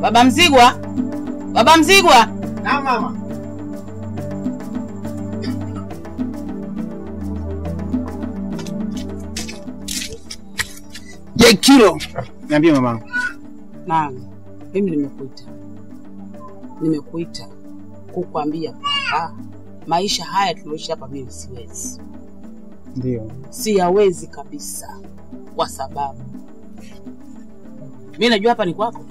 Baba Mzigwa, Baba Mzigwa, Na mama. Je, kilo. Niambie mama. naam, mimi nimekuita, nimekuita kukwambia kwamba maisha haya tunaoishi hapa mimi siwezi, Ndio. siyawezi kabisa, kwa sababu mi najua hapa ni kwako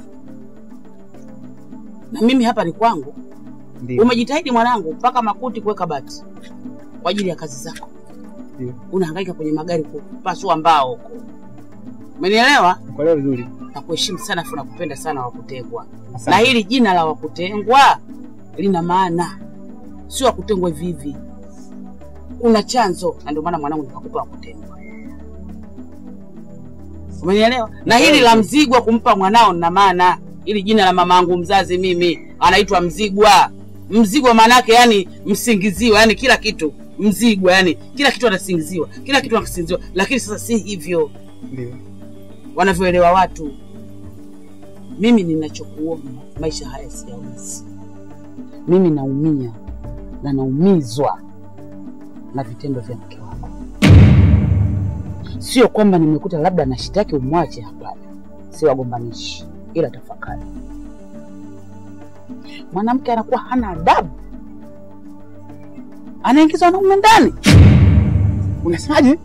na mimi hapa ni kwangu. Ndio. Umejitahidi mwanangu, mpaka makuti kuweka bati kwa ajili ya kazi zako, Ndio. unahangaika kwenye magari kupasua mbao huko, umenielewa? Kuelewa vizuri. Nakuheshimu sana afu nakupenda sana Wakutengwa, Asante. na hili jina la Wakutengwa lina maana, sio Wakutengwa hivi hivi, kuna chanzo, na ndio maana mwanangu nikakupa Wakutengwa, umenielewa? Na hili la Mzigwa kumpa mwanao lina maana, hili jina la mamangu mzazi mimi anaitwa Mzigwa. Mzigwa maana yake yani msingiziwa, yani kila kitu Mzigwa, yani kila kitu anasingiziwa, kila kitu anasingiziwa, lakini sasa si hivyo Ndio. wanavyoelewa watu. Mimi ninachokuomba, maisha haya siyawezi. Mimi naumia na naumizwa na vitendo vya mke wako. Sio kwamba nimekuta labda nashitaki umwache, hapana, si wagombanishi, ila tafakari. Mwanamke anakuwa hana adabu, anaingiza wanaume ndani. Unasemaje?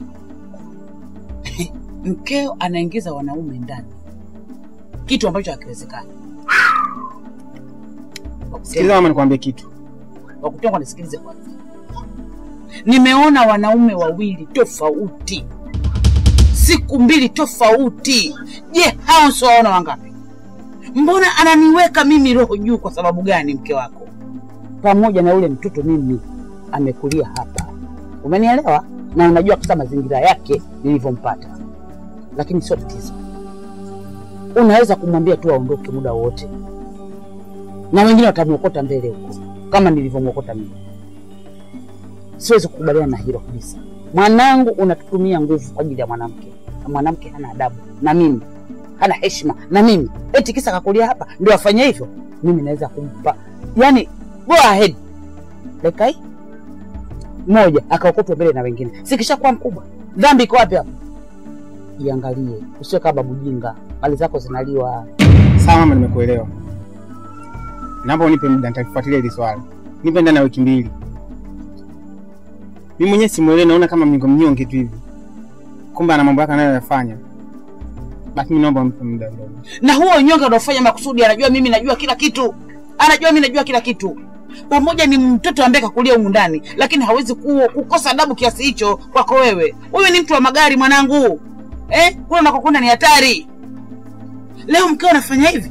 Mkeo anaingiza wanaume ndani, kitu ambacho hakiwezekani. Sikiliza mama, nikwambie kitu. Wakutengwa, nisikilize kwanza. Nimeona wanaume wawili tofauti, siku mbili tofauti. Je, hao sio waona wangapi? Mbona ananiweka mimi roho juu? Kwa sababu gani? Mke wako pamoja na yule mtoto mimi amekulia hapa, umenielewa? Na unajua kabisa mazingira yake nilivyompata, lakini sio tatizo. Unaweza kumwambia tu aondoke muda wowote, na wengine watamwokota mbele huko kama nilivyomwokota mimi. Siwezi kukubaliana na hilo kabisa. Mwanangu unatutumia nguvu kwa ajili ya mwanamke, na mwanamke hana adabu na mimi, hana heshima na mimi, eti kisa kakulia hapa ndio afanye hivyo. Mimi naweza kumpa yani, go ahead dakika hii moja akaokotwa mbele na wengine, sikishakuwa mkubwa. Dhambi iko wapi hapo? Jiangalie, usiwe kama babu jinga, mali zako zinaliwa. Sawa mama, nimekuelewa. Naomba unipe muda, nitakufuatilia hili swala. Nipe ndani ya wiki mbili. Mimi mwenyewe simuelewi, naona kama mnyonge mnyonge tu hivi, kumbe ana mambo yake anayoyafanya. Basi mimi naomba unipe muda kidogo. na huo unyonge unaofanya makusudi, anajua mimi najua kila kitu, anajua mimi najua kila kitu. Pamoja ni mtoto ambaye kakulia humu ndani, lakini hawezi ku, kukosa adabu kiasi hicho kwako wewe. Wewe ni mtu wa magari mwanangu, eh? Kule unakokwenda ni hatari. Leo mkeo anafanya hivi,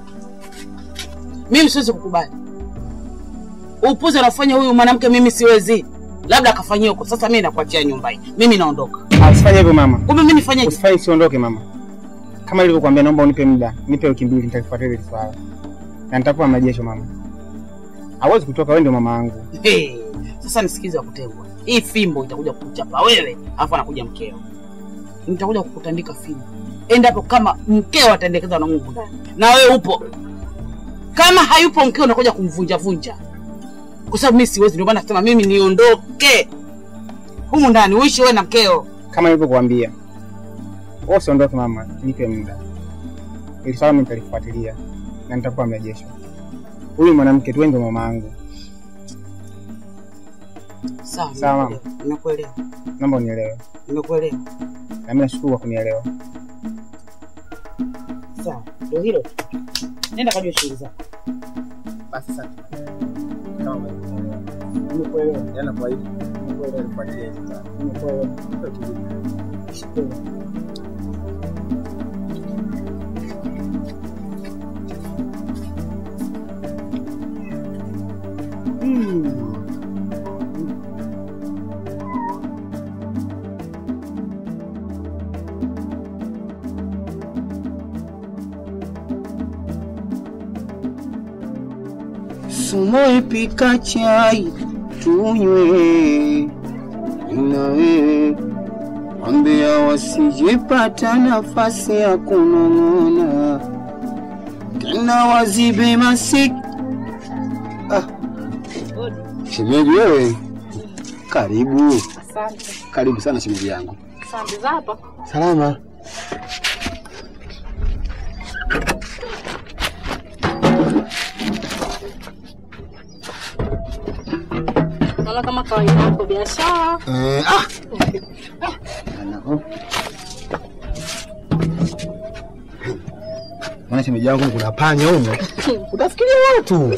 mimi siwezi kukubali. Upuzi anafanya huyu mwanamke, mimi siwezi. Labda akafanyia huko. Sasa mimi nakuachia nyumba hii, mimi naondoka. Ah, usifanye hivyo mama. Kumbe mimi nifanyeje? Usifanye, usiondoke mama. Kama nilivyokuambia, naomba unipe muda, nipe wiki mbili, nitakufuatilia hili swala na nitakupa majesho mama. Hawezi kutoka, wewe ndio mama yangu. Hey, sasa nisikize Wakutengwa, hii fimbo itakuja kukuchapa wewe, alafu anakuja mkeo, nitakuja kukutandika fimbo endapo kama mkeo ataendekeza na Mungu ndani na wewe upo. Kama hayupo mkeo, unakuja kumvunja vunja, kwa sababu mimi siwezi. Ndio maana nasema mimi niondoke humu ndani, uishi wewe na mkeo. Kama nilivyokuambia, wewe usiondoke mama, nipe muda. Ili swala mimi nitalifuatilia na nitakupa majesho. Huyu mwanamke tu, wewe ndio mama yangu. Sawa, Sawa, mama. nimekuelewa, Naomba unielewe, nimekuelewa. na mimi nashukuru kwa kunielewa. Sawa, ndio hilo tu. Nenda kajua shughuli zako. Basi sasa. Kama umenielewa. Nimekuelewa, Yana kwa hivi. Nimekuelewa nifuatilie hili swala. nimekuelewa. Nipe utulivu. Shukuru. Sumoe pika chai tunywe na wewe, ambia wasijepata nafasi ya kunong'ona. tena wazibe masik. Ah, shemeji wewe, karibu Asante. karibu sana shemeji yangu. Asante za hapa. Salama. Naona kama kawaida yako biashara. Eh, ah. Anako. Maana shemeji yangu kuna panya humo. Utafikiria watu.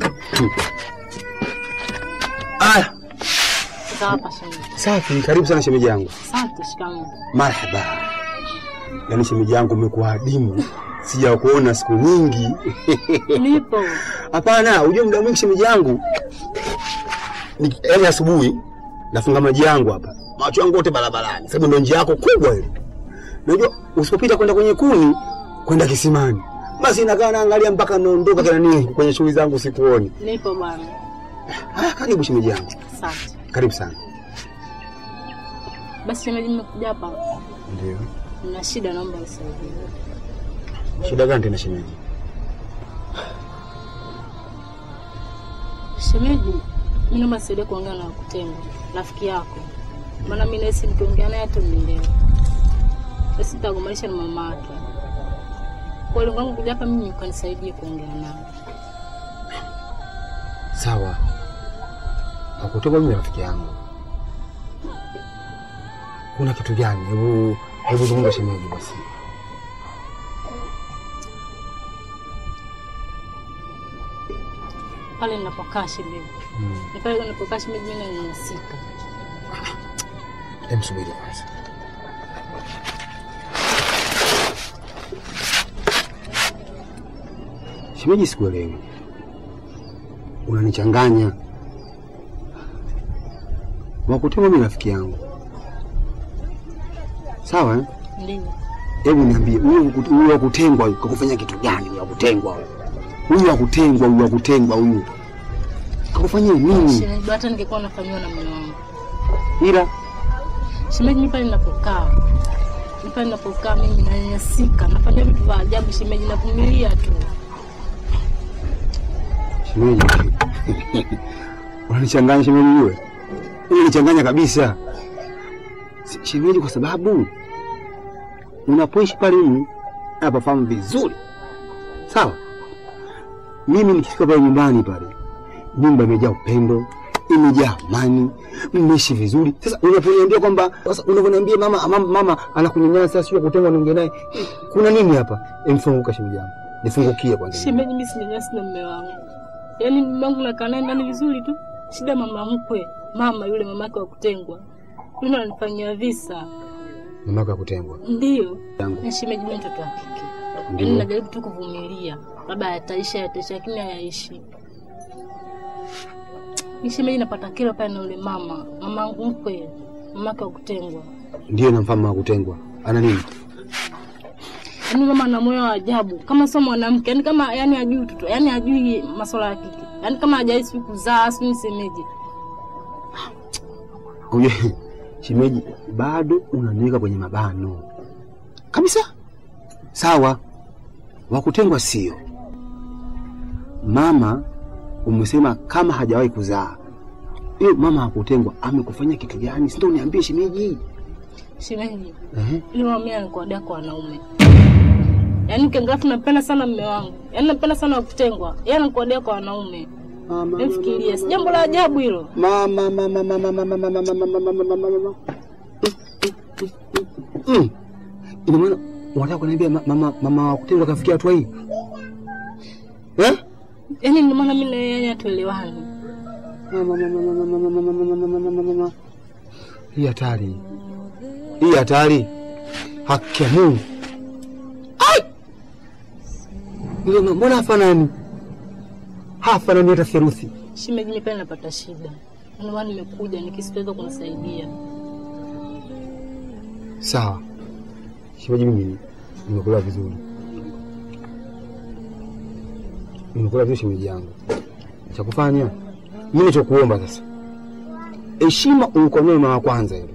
Ah, Za hapa shemeji. safi. Karibu sana shemeji yangu. Asante, shikamoo. Marhaba. Yaani shemeji yangu umekuwa adimu, sija kuona siku nyingi. Nipo. Hapana, ujue muda mwingi shemeji yangu, Ni- yaani asubuhi nafunga maji yangu hapa, macho yangu yote barabarani, sababu ndo njia yako kubwa ile. Unajua usipopita kwenda kwenye kuni kwenda kisimani, basi nakaa naangalia mpaka naondoka kila nini kwenye shughuli zangu sikuoni. Nipo bwana. Haya, karibu shemeji yangu, Asante. karibu sana. Basi shemeji, nimekuja hapa. Ndio. Nina shida, naomba unisaidie. Shida gani tena shemeji? Shemeji, mimi naomba nisaidie kuongea na Kutengo, rafiki yako. Maana mimi nahisi nikiongea naye hata mnielewa. Basi nitagombanisha na mama yake. Kwa lengo langu kuja hapa mimi ukanisaidie kuongea naye. Sawa, akutoka mimi rafiki yangu. Kuna kitu gani? Hebu hebu zungumza shemeji basi. Pale ninapokaa shemeji. Mm. Ni pale ninapokaa shemeji mimi nanyanyasika. Hebu subiri kwanza. Shemeji, sikuelewi, unanichanganya. Wakutema mimi rafiki yangu, sawa eh? Ndio. Hebu niambie, huyu waku- huyu wa kutengwa huyu kakufanya kitu gani? Huyu wa kutengwa huyu, huyu wa kutengwa huyu wa kutengwa huyu kakufanyia nini? Shemeji, hata ningekuwa nafanyiwa na mume wangu. Ila Shemeji, mimi pale ninapokaa. Mimi pale ninapokaa mimi nanyanyasika. Nafanya vitu vya ajabu shemeji, navumilia tu. shemeji, unanichanganya shemeji, wewe unanichanganya kabisa Si- shemeji, kwa sababu unapoishi pale mimi napafahamu vizuri, sawa. Mimi nikifika pale nyumbani pale, nyumba imejaa upendo, imejaa amani, mmeishi vizuri. Sasa unaponiambia kwamba sasa unavyoniambia mama, mama, mama anakunyanyasa, sio kutengwa, niongee naye, kuna nini hapa? Emfunguka shemeji yangu, nifungukie kwanza. Shemeji, mimi sinyanyasi na mume wangu. Yaani mume wangu nakaa naye ndani vizuri tu. Shida mama mkwe, mama yule mamake wa kutengwa. Yule ananifanyia visa. Mamako ya kutengwa Ndio. yangu Na shemeji, mimi mtoto wa kike. Ndio. Yaani najaribu tu kuvumilia. Labda yataisha yataisha lakini hayaishi. Ni shemeji, napata kero pale na yule mama, mama mkwe, mamake wa kutengwa. ndio namfahamu wa kutengwa. Ana nini? Yaani mama ana moyo wa ajabu, kama sio mwanamke, yaani kama yani ajui utoto, yaani ajui masuala ya kike, yaani kama hajai siku kuzaa, sijui nisemeje. Uje shemeji, bado unaniweka kwenye mabano kabisa. Sawa, wakutengwa sio mama. Umesema kama hajawahi kuzaa, hiyo mama hakutengwa amekufanyia kitu gani? Si ndio uniambie shemeji. Shemeji, Ehe, yule mama mimi anakuadia kwa wanaume, yaani ukiangalia tunampenda sana mume wangu, yaani nampenda sana wa kutengwa, yeye anakuadia kwa wanaume. mama, Hebu fikiria, si jambo la ajabu hilo. mama, mama, mama, mama, mama, mama, mama, mama, mama, mama. Mm. Ina maana unataka kuniambia ma- mama mama wa kutengwa kafikia hatua hii eh? Yaani ndio maana mimi na yeye hatuelewani. Mama, mama, mama, mama, mama, mama, mama, mama, mama. Hii hatari, hii hatari, haki ya Mungu. Ai! Yule mama, mbona hafanani? Hafanani hata theruthi. Shemeji, mimi pale napata shida, ndio maana nimekuja nikisitoweza kunisaidia. Sawa shemeji, mimi nimekula vizuri, nimekula vizuri shemeji yangu. Cha kufanya mimi nachokuomba sasa, heshima ulikomea mama wa kwanza ile,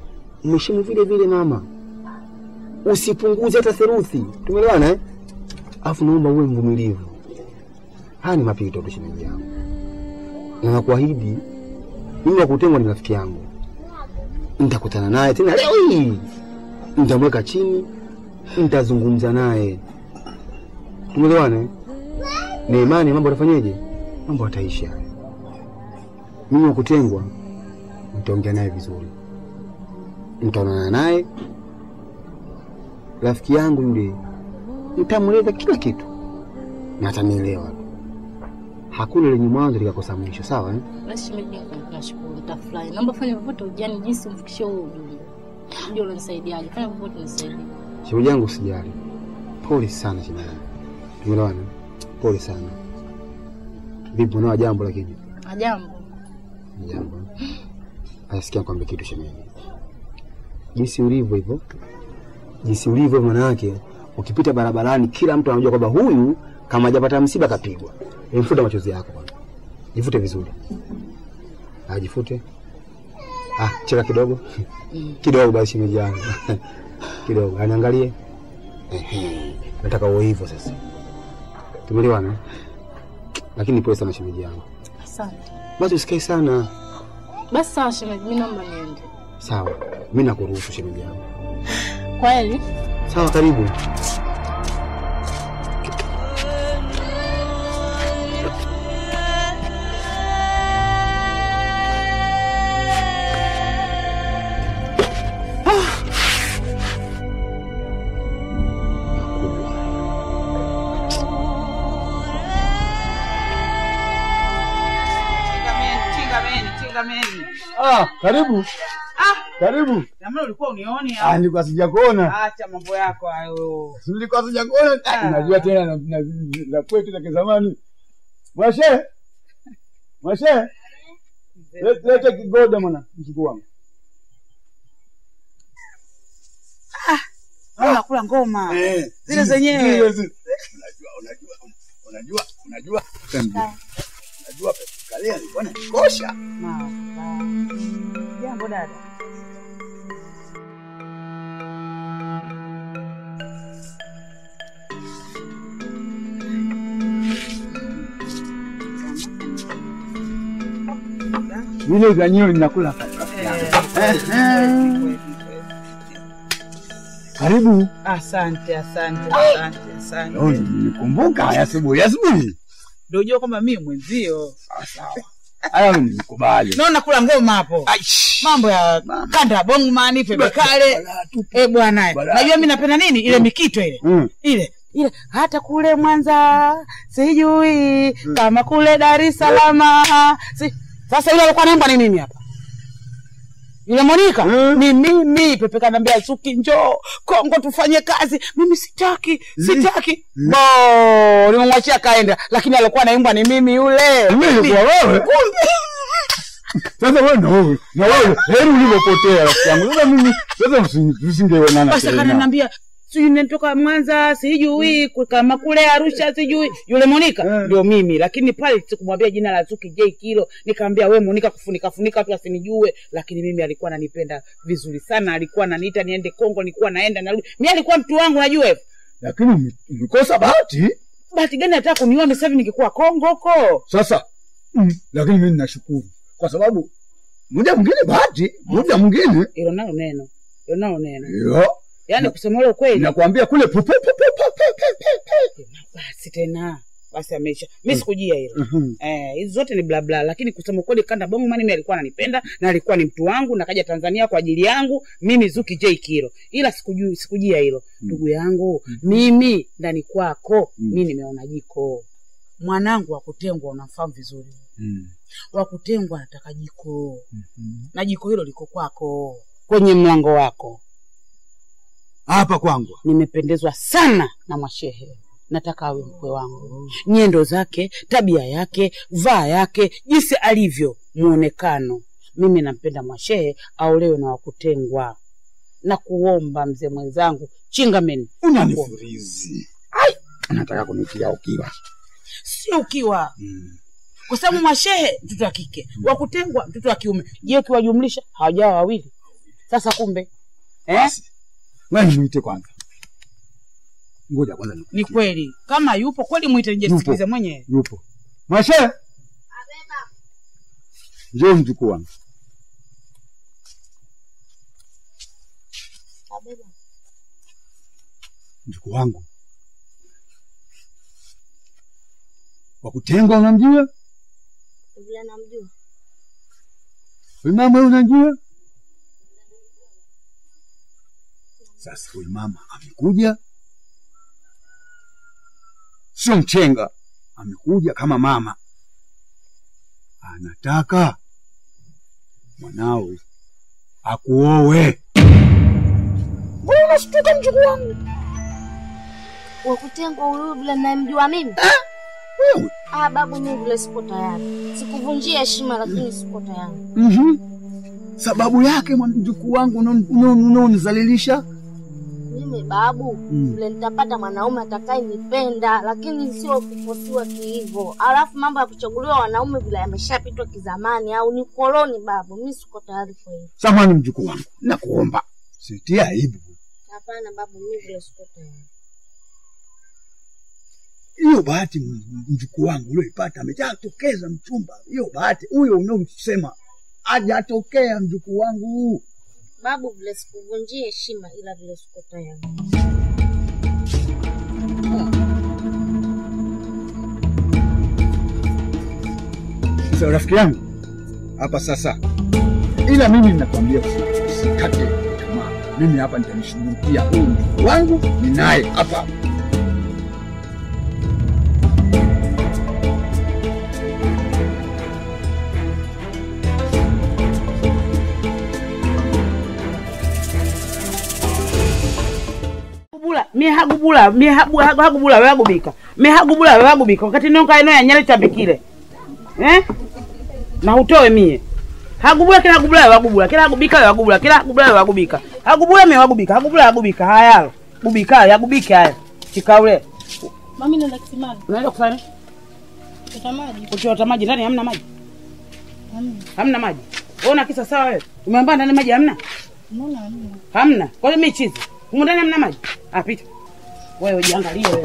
mheshimu vile vile mama, usipunguze hata theruthi. Tumeelewana eh? Alafu naomba uwe mvumilivu. Haya ni mapito tu shemeji yangu, na nakuahidi mimi wa kutengwa ni rafiki yangu. Nitakutana naye tena leo hii, nitamweka chini, nitazungumza naye, tumeelewana? eh? Na imani mambo atafanyeje? Mambo ataisha. Mimi wa kutengwa nitaongea naye vizuri, nitaonana naye, rafiki yangu yule, nitamweleza kila kitu na atanielewa. Hakuna lenye mwanzo likakosa mwisho, sawa eh? Basi shemeji yangu, nashukuru, nitafurahi. Naomba fanya popote ujani jinsi umfikishie huo ujumbe. Ndio unanisaidiaje? Fanya popote unisaidie. Shemeji yangu usijali, pole sana shemeji yangu, tumeelewana? Pole sana. Vipi, unao jambo? Lakini Ajambo. ni jambo asikia kwambia kitu shemeji, jinsi ulivyo hivyo, jinsi ulivyo, maana yake ukipita barabarani kila mtu anajua kwamba huyu kama hajapata msiba kapigwa. Emfuta machozi yako bwana, jifute vizuri. Ah, jifute. Ah, cheka kidogo kidogo basi shemeji yangu kidogo, aniangalie. Ehe, nataka uwe hivyo sasa, tumeelewana? Lakini pole sana shemeji yangu, Asante. basi usikae sana. Basi sawa shemeji, mimi naomba niende. Sawa, mi nakuruhusu shemeji yangu. Kweli? Sawa, karibu. Chingameni, chingameni, chingameni. Ah, karibu. Ah, Karibu. na mbona ulikuwa unioni Ah, au? nilikuwa sijakuona. Acha mambo yako hayo. Si Nilikuwa sijakuona. Ah, Ah. Najua tena na na- na kwetu za kizamani. Mwashe. Mwashe. Le- Lete kigoda mwana mchukuu wangu. Ah, kula ngoma. Eh. Zile zenyewe. Zile zile. Unajua, unajua, unajua, unajua. Unajua. Unajua kalia alikuwa ananikosha. Mama. Jambo dada. Zile za nyewe ninakula hapa. Karibu. Asante, asante, asante, asante. Leo nilikumbuka asubuhi asubuhi. Ndio unajua kwamba mimi mwenzio. Ah, Sawa. Haya nilikubali. Naona kula ngoma hapo. Mambo ya kanda bongman, pepe kale. Eh bwana, Bala. najua mimi napenda nini? Ile mikito ile. Mm. Ile ile hata kule Mwanza sijui kama kule Dar es Salaam. Si, sasa yule alikuwa anaimba ni mimi hapa. Yule Monica Mm. ni mimi. Pepe kanambia Suki, njoo Kongo tufanye kazi. Mimi sitaki, sitaki. Bo, nimemwachia kaenda, lakini alikuwa anaimba ni mimi yule. Mimi kwa wewe. Sasa wewe na wewe na wewe heri ulivyopotea rafiki yangu. Sasa mimi sasa usi- tusingeonana Basi tena. akananiambia sijui natoka Mwanza sijui ku- kama kule Arusha sijui yule Monica Eh. ndio mimi, lakini pale sikumwambia jina la Zuki J Kilo, nikamwambia we Monica, kufunika funika tu asinijue, lakini mimi alikuwa ananipenda vizuri sana, alikuwa ananiita niende Kongo, nilikuwa naenda narudi, mimi alikuwa mtu wangu, najua hivyo. Lakini ume- umekosa bahati. Bahati gani nataka kuniona sasa hivi nikikuwa Kongo huko? Sasa mm, lakini mimi ninashukuru kwa sababu muda mwingine bahati, muda mwingine Hilo nalo neno, hilo nalo neno, yo yaani kusema ule ukweli, nakwambia kule pu- pu- pu- pu- pu- pu- pu- pu- basi tena basi ameisha. Mimi sikujia hilo. Mhm. Eh, hizo zote ni bla bla, lakini kusema kweli Kanda Bongo Man mimi alikuwa ananipenda na alikuwa ni mtu wangu na kaja Tanzania kwa ajili yangu mimi Zuki J Kilo, ila sikujui sikujia hilo ndugu yangu mimi ndani kwako Mm. mimi nimeona jiko mwanangu wa kutengwa, unamfahamu vizuri, Mm. wa kutengwa anataka jiko Mhm. na jiko hilo liko kwako kwenye mlango wako. Hapa kwangu. Nimependezwa sana na Mwashehe, nataka awe mkwe wangu. Nyendo zake, tabia yake, vaa yake, jinsi alivyo, muonekano. Mimi nampenda Mwashehe, aolewe na wakutengwa. Na kuomba mzee mwenzangu Chingameni, Unanifurizi. Ai, unataka kunitia ukiwa. sio ukiwa Mm. kwa sababu Mwashehe mtoto wa kike, wakutengwa mtoto wa kiume. Je, ukiwajumlisha hawajawa wawili? Sasa kumbe eh? Basi. Wewe nimuite kwanza. Ngoja kwanza Ni nikupitie. kweli kama yupo kweli, mwite nije Yupo. nisikilize mwenyewe. Yupo. Mwashe. Njoo mjukuu wangu. Mjukuu wangu. Wa kutengwa unamjua? Vile namjua. Huyu mama huyu unajua? Sasa huyu mama amekuja, sio mchenga, amekuja kama mama, anataka mwanao akuowe. Mbona unashtuka mjukuu wangu? Wakutengwa huyu vile nayemjua mimi? Wewe Ah, babu, mimi vile sipo tayari. Sikuvunjia heshima, lakini sipo tayari. mhm, sababu yake mwana- mjukuu wangu unaonizalilisha Mimi babu, Mm. vile nitapata mwanaume atakayenipenda, lakini sio kuposiwa kihivyo. Alafu mambo ya kuchaguliwa wanaume vile yameshapitwa kizamani, au ni koloni babu. Mimi siko tayari kwa hiyo. samani, mjukuu wangu, nakuomba sitie aibu. Hapana babu, mimi vile siko tayari. hiyo bahati m- m- mjukuu wangu ulioipata amejatokeza mchumba. Hiyo bahati huyo unaomsema hajatokea mjukuu wangu. Babu, vile sikuvunjia heshima, ila vile siko tayari. Sasa rafiki yangu hapa sasa, ila mimi ninakwambia usi- usikate tamaa. Mimi hapa nitamshughulikia huyu mjukuu wangu, ni naye hapa. Hagubula, mie hagubula, mie habu, hagu, hagubula wagubika. Mie hagubula wagubika wakati nonka eno ya nyale chambikile. Eh? Na utoe mie. Hagubula kila hagubula wagubula, kila hagubika wagubula, kila hagubula wagubika. Hagubula mie wagubika, hagubula wagubika. Haya. Gubika, yagubike haya. Chikaule. Mami nenda kisimani. Unaenda kufanya nini? Chota maji. Kuchota maji ndani hamna maji. Hamna. Hamna maji. Wewe una kisa sawa wewe? Umeambia ndani maji hamna? Mbona hamna? Hamna. Kwa hiyo mimi chizi. Humu ndani hamna maji. Ah, pita. Wewe jiangalie wewe.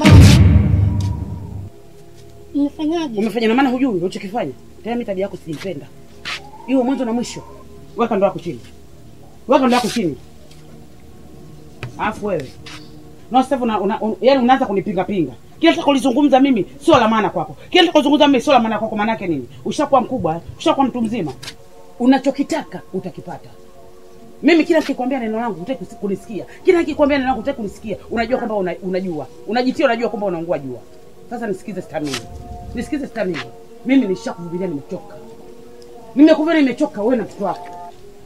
Nimefanyaje? Umefanya na maana hujui ulichokifanya. Tena mimi tabia yako siipenda. Hiyo mwanzo na mwisho. Weka ndo yako chini. Weka ndo yako chini. Alafu wewe. Na sasa una, una, un, yaani unaanza kunipinga pinga. Kila nitakolizungumza mimi sio la maana kwako. Kila nitakolizungumza mimi sio la maana kwako maana yake nini? Ushakuwa mkubwa, eh? ushakuwa mtu mzima. Unachokitaka utakipata. Mimi kila nikikwambia neno langu hutaki kusi- kulisikia. Kila nikikwambia neno langu hutaki kulisikia. Unajua kwamba una, unajua. Unajitia unajua kwamba unaungua jua. Sasa nisikize stamina. Nisikize stamina. Mimi nishakuvumilia nimechoka. Nimekuvumilia nimechoka wewe na mtoto wako.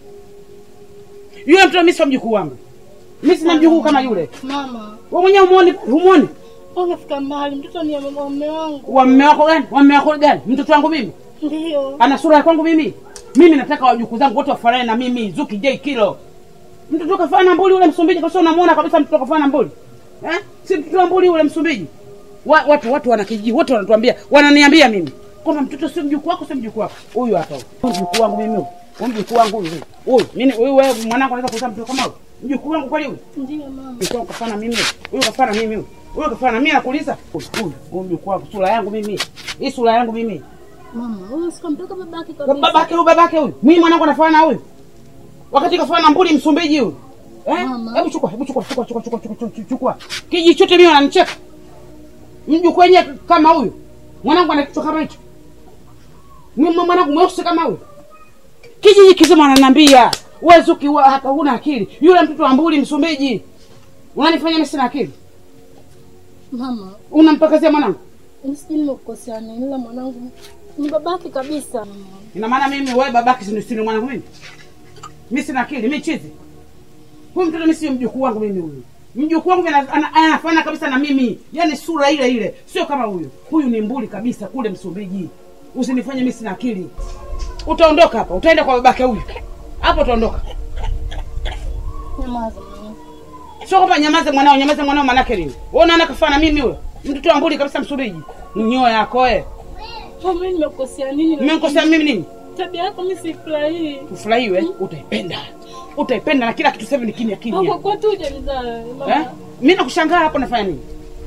Yule mtoto mimi sio mjukuu wangu. Mimi sina mjukuu kama yule. Mama, Wewe mwenyewe umuone, umuone. umefika mbali. Mtoto ni wa mume wangu. Wa mume wako gani? Wa mume wako gani? Mtoto wangu mimi. Ndio. Ana sura ya kwangu mimi. Mimi nataka wajukuu zangu wote wafanane na mimi, Zuki J Kilo. Mtoto kafana na mbuli ule Msumbiji, kwa sababu unamuona kabisa mtoto kafana na mbuli. Eh? Si mtoto wa mbuli ule Msumbiji. Wa, watu watu wana kijiji, wote wanatuambia, wananiambia mimi kwamba mtoto sio mjukuu wako, sio mjukuu wako. Huyu hapa huyu. Huyu mjukuu wangu mimi huyu. Huyu mjukuu wangu huyu. Huyu. Mimi huyu wewe mwanangu anaweza kuzaa mtoto kama huyu. Mjukuu wangu kweli huyu. Ndio mama. Mjukuu wangu kafana mimi. Huyu kafana mimi huyu. Huyu kafana mimi nakuuliza. Huyu huyu huyu mjukuu wangu sura yangu mimi. Hii sura yangu mimi. Mama, huyu sikamtoka babake kabisa. babake huyu babake huyu mimi mwanangu anafanana na huyu wakati kafanana na mbuli msumbiji huyu eh Mama. hebu chukua hebu chukua chukua chukua chukua chukua chukua chukua kiji chote mimi wananicheka mjukuu wenyewe kama huyu mwanangu ana kichwa kama hicho mimi mwanangu mweusi kama huyu kijiji kizima ananiambia wewe Zuki wa hata huna akili yule mtoto wa mbuli msumbiji unanifanya mimi sina akili Mama, unampakazia mwanangu mimi sijui nimekukosea nini, ila mwanangu ni babake kabisa. Mama. Ina maana mimi wewe babake si sini mwanangu mimi? Mimi sina akili, mimi chizi. Huyu mtoto mimi sio mjukuu wangu mimi huyu. Mjukuu wangu ana- ana- anafanana kabisa na mimi. Yaani sura ile ile, sio kama huyu. Huyu ni mbuli kabisa kule Msumbiji. Usinifanye mimi sina akili. Utaondoka hapa, utaenda kwa babake huyu. Hapo utaondoka. Nyamaza mama. Sio kwamba nyamaze mwanao, nyamaze mwanao manake nini? Wewe unaona kafana na mimi huyo? Mtoto wa mbuli kabisa Msumbiji. Nyoyo yako eh. Mama, mimi nimekukosea nini? Nimekosea mimi nini? Tabia yako mimi sifurahii. Ufurahiwe, utaipenda. Utaipenda na kila kitu sasa hivi ni kimya kimya. Kwa kwa tu hujanizaa wewe, Eh? mama. Mimi nakushangaa hapo nafanya nini?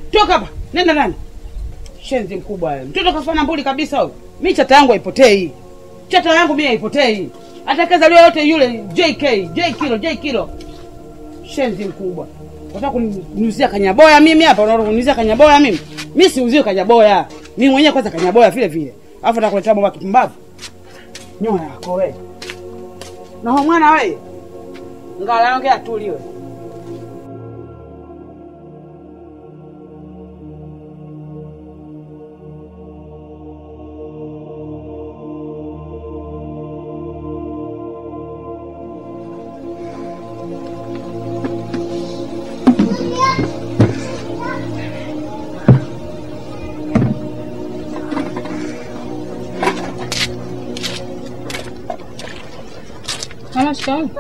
toka hapa, nenda ndani. Shenzi mkubwa wewe. Mtoto kafana mbuli kabisa huyo. Mimi chata yangu haipotei. Chata yangu mimi haipotei. Atakayezaliwa yote yule JK, J kilo, J kilo. Shenzi mkubwa. Unataka kuniuzia kanyaboya mimi hapa? Unataka kuniuzia kanyaboya mimi? Mimi siuziwi kanyaboya. Mimi mwenyewe kwanza kanyaboya vile vile. Alafu atakuletea bomba kipumbavu. Nyoya yako wewe. Na huyo mwana wewe. Ngala ongea tuliwe. Mama, shikamoo.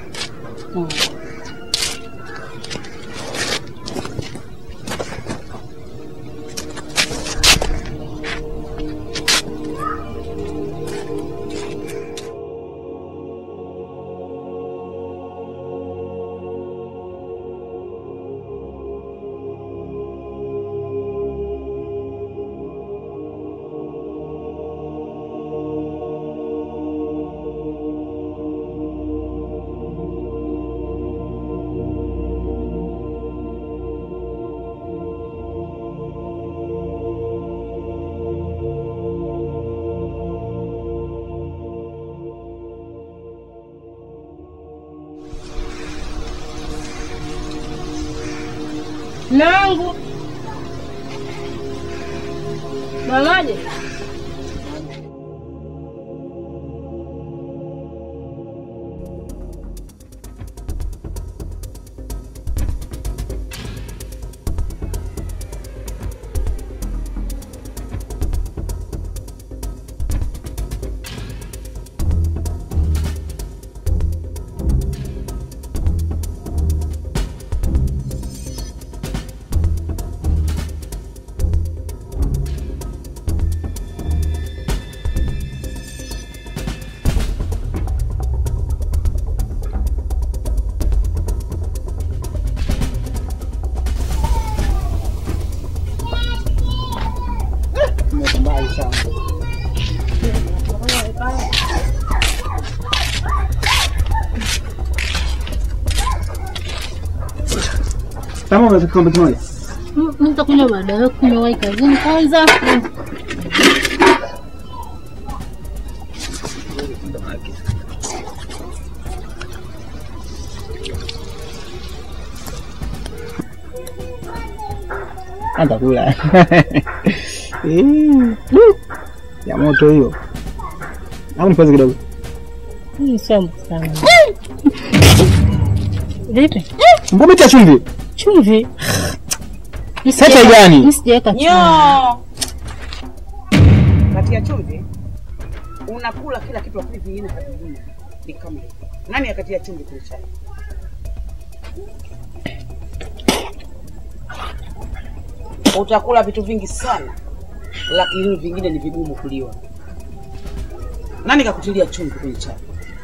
Nangu. Mamaje? Mbali sana. Kama unaweza kikombe kimoja. Mm, Nitakunywa baadaye, kunywa wai kazini kwanza. Hata kula. Eh, du. Ya moto hiyo. Au nipoze kidogo. Hii sio sana. Vipi? Mbona cha chumvi? Chumvi? Sasa gani? Mimi sijaweka chumvi. Nyo. Kati ya chumvi unakula kila kitu lakini vingine havingine. Ni kama hivi. Nani akatia chumvi kwenye chai? Utakula vitu vingi sana lakini vingine ni vigumu kuliwa. Nani kakutilia chumvi kwenye chai?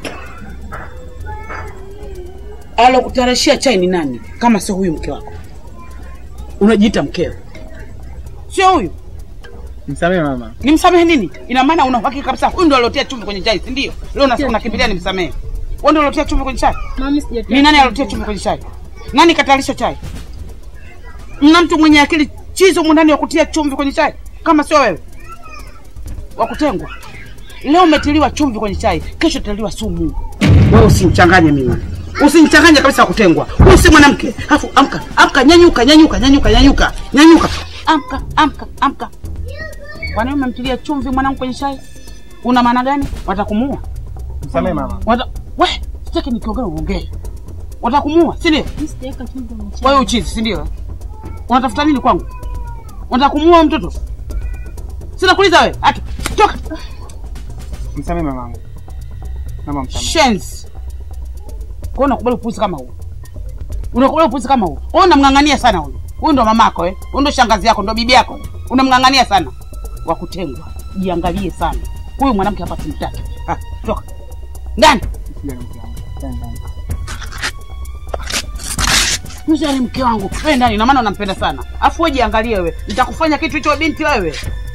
Alokutarashia chai ni nani kama sio huyu mke wako? Unajiita mkeo, sio huyu. Msamehe mama. Nimsamehe nini? Ina maana una uhakika kabisa huyu ndo aliotia chumvi kwenye chai, si ndio? Leo unasema unakimbilia nimsamehe. Wewe ndio aliotia chumvi kwenye chai? Mama sijatia. Ni nani aliotia chumvi kwenye chai? Nani katalisha chai? Mna mtu mwenye akili chizo humu ndani wa kutia chumvi kwenye chai kama sio wewe wa kutengwa. Leo umetiliwa chumvi kwenye chai, kesho utaliwa sumu. Wewe usinichanganye mimi, usinichanganye kabisa, wa kutengwa. Huyu si mwanamke. Alafu amka, amka, nyanyuka, nyanyuka, nyanyuka, nyanyuka, nyanyuka, amka, amka, amka. Kwa nini umemtilia chumvi mwanangu kwenye chai? Una maana gani? Watakumuua? Msamehe mama. Wata... We, sitaki nikiongea uongee. Watakumuua, si ndio? Mimi sijaweka chumvi kwenye chai. Wewe uchizi, si ndio? Unatafuta nini kwangu? Unataka kumuua huyo mtoto? Sina kuuliza wewe. Atu, toka. Msamehe mamangu. Naomba msamehe. Shenzi. Kwa unakubali upuzi kama huu? Unakubali upuzi kama huu? Wewe unamng'ang'ania sana huyu. Huyu ndo mamako eh? Huyu ndo shangazi yako, ndo bibi yako. Unamng'ang'ania sana. Wa kutengwa. Jiangalie sana. Huyu mwanamke hapa simtaki. Ah, toka. Ndani. Usijali mke wangu. Ndani, ndani. Mzee mke wangu, wewe ndani, ina maana unampenda sana. Afu wewe jiangalie wewe, nitakufanya kitu hicho binti wewe.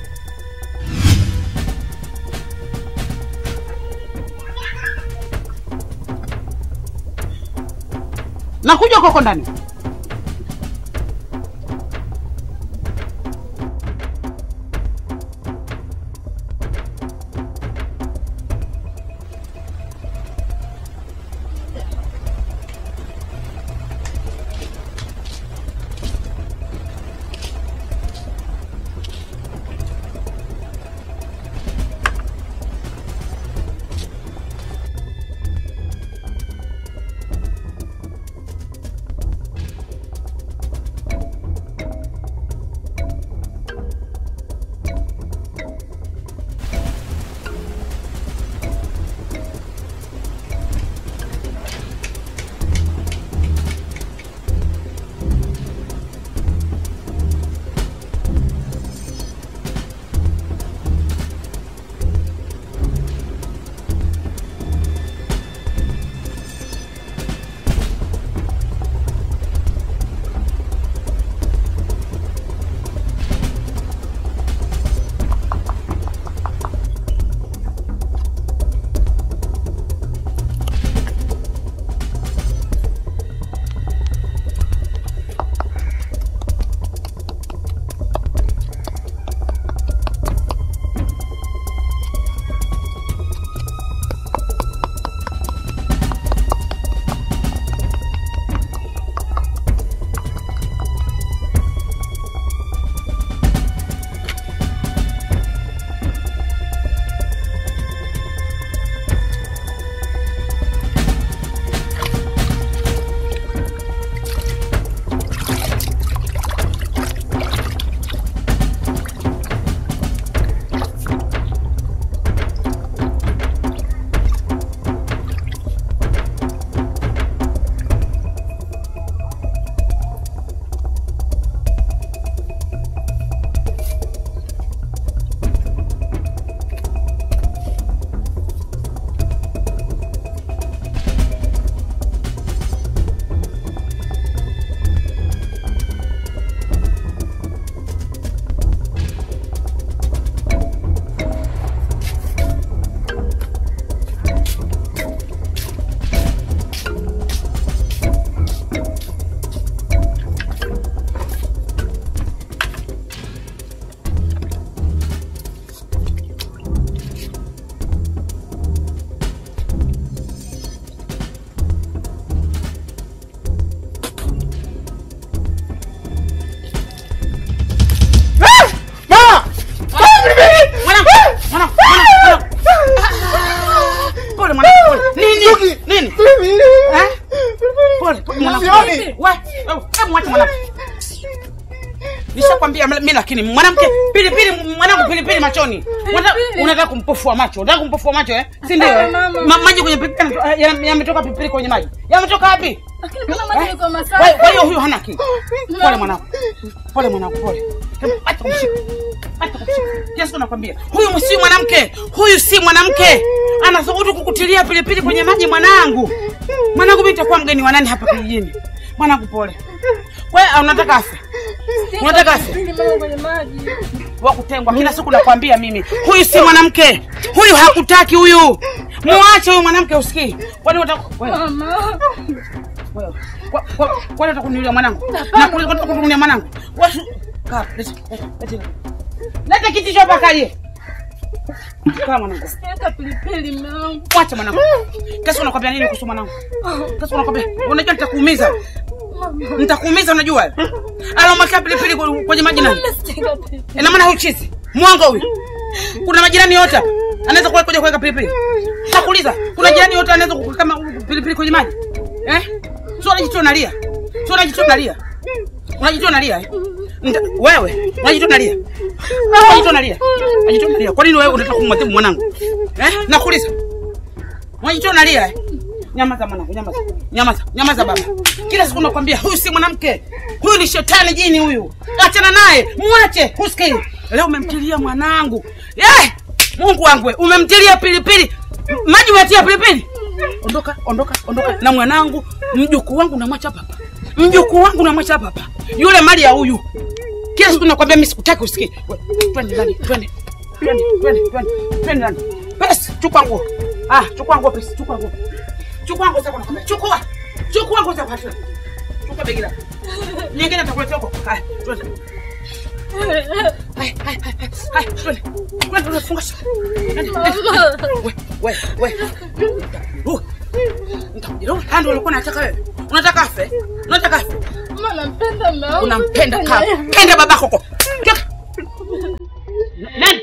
Nakuja koko ndani. Mwanangu, mwanangu, mwanangu, mwanangu. Pole mwanangu, pole. Nini? Nini? Eh? Pole, pole mwanangu. Sioni. We, hebu mwache mwanangu. Nishakwambia mimi lakini mwanamke pilipili mwanangu pilipili machoni. Unataka unataka kumpofua macho. Unataka kumpofua macho eh? Si ndio? eh? Ma, maji kwenye pilipili yana- yametoka pilipili kwenye maji. Yametoka wapi? Lakini mbona maji yako Kwa masafi? kwa hiyo huyu hana akili. Pole mwanangu. Pole mwanangu, pole. Hebu Acha kumshika. Acha kumshika. Yesu nakwambia, huyu si mwanamke. Huyu si mwanamke. Anathubutu kukutilia pilipili kwenye maji mwanangu. Mwanangu mimi nitakuwa mgeni wa nani hapa kijijini? Mwanangu pole. Wewe unataka afe? Unataka afe? Pilipili mama kwenye maji. wa kutengwa kila siku nakwambia mimi huyu si mwanamke huyu hakutaki huyu muache huyu mwanamke usikii kwani unataka wewe Mama. wewe kwa- kwa- kwani unataka kuniulia mwanangu na kuni- unataka kuniulia mwanangu wewe kaa leta leta leta leta kiti hapa kaje kaa mwanangu Weka pilipili mume wangu. mwache mwanangu kesho unakwambia nini kuhusu mwanangu kesho unakwambia unajua nitakuumiza nitakuumiza unajua alomwakia pilipili kwenye maji nani Sitaka pilipili. ina maana huyu chizi mwongo huyu kuna majirani yote hapa anaweza kuwa kuja kuweka pilipili nakuuliza kuna jirani yote anaweza kuweka kama pilipili kwenye maji eh sio unajitoa unalia sio unajitoa unalia unajitoa unalia eh? Nita- wewe unajitoa unalia unajitoa unalia unajitoa unalia kwa nini wewe unataka kumwadhibu mwanangu eh nakuuliza unajitoa unalia eh Nyamaza mwanangu, nyamaza. Nyamaza, nyamaza baba. Kila siku nakwambia huyu si mwanamke. Huyu ni shetani jini huyu. Achana naye, mwache. Husikii. Leo umemtilia mwanangu. Eh! Mungu wangu, we, umemtilia pilipili. M- Maji umetia pilipili. Ondoka, ondoka, ondoka na mwanangu, mjukuu wangu namwacha hapa hapa. mjukuu wangu namwacha hapa hapa, yule mali ya huyu. Kila siku nakwambia mimi sikutaki usikie. We, Twende ndani, twende. Twende, twende, twende. Twende ndani. Pesi, chukua nguo. Ah, chukua nguo pesi, chukua nguo. Chukua nguo zako nakwambia. Chukua. Chukua nguo zako hata. Chukua begi lako. Nyingine nitakuletea huko. Haya, twende. Haya, haya, haya, haya, twende. Twende, unafunga shuka. Twende, twende. We, we, we. Uh. Nitakujeruhi. Haya ndio ulikuwa unataka wewe. Unataka afe? Unataka afe? Mama nampenda mume wangu. Unampenda kama penda babako huko. Toka. Nani?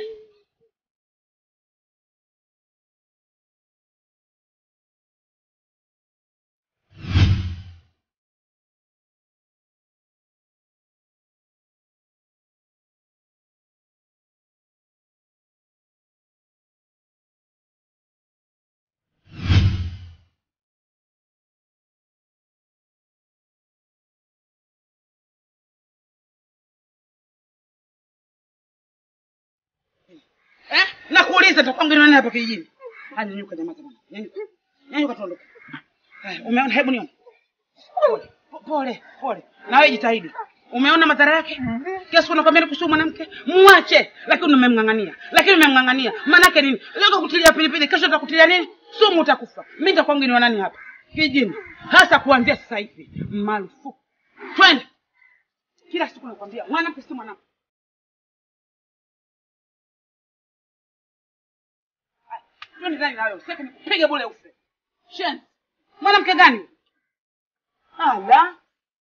Eh? Nakuuliza nitakuwa mgeni wa nani hapa kijijini? Ah, nyanyuka jamaa jamani. Nyanyuka. Nyanyuka tuondoke. Haya, umeona hebu nione. Pole, po- pole, pole. Na wewe jitahidi. Umeona madhara yake? Kiasi unakwambia kuhusu mwanamke, muache, lakini umemng'ang'ania. Lakini umemng'ang'ania. Maana yake nini? Leo kutilia pilipili, kesho utakutilia nini? Sumu utakufa. Mimi nitakuwa mgeni wa nani hapa? Kijijini. Hasa kuanzia sasa hivi. Marufuku. Twende. Kila siku nakwambia mwanamke si mwanamke. Twende ndani na wewe. Sasa nikupige bure ufe. Shen. Mwanamke gani? Ala.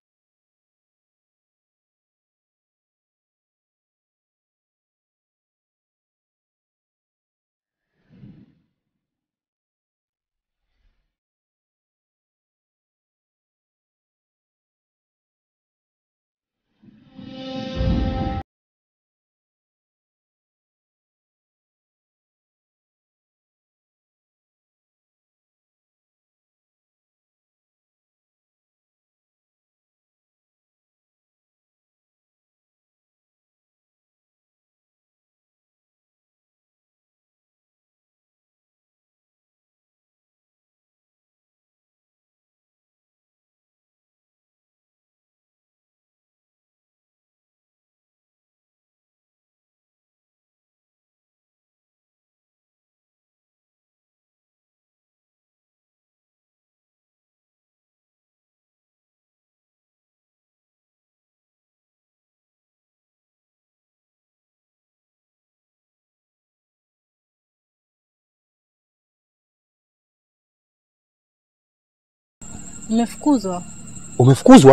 Nimefukuzwa. Umefukuzwa?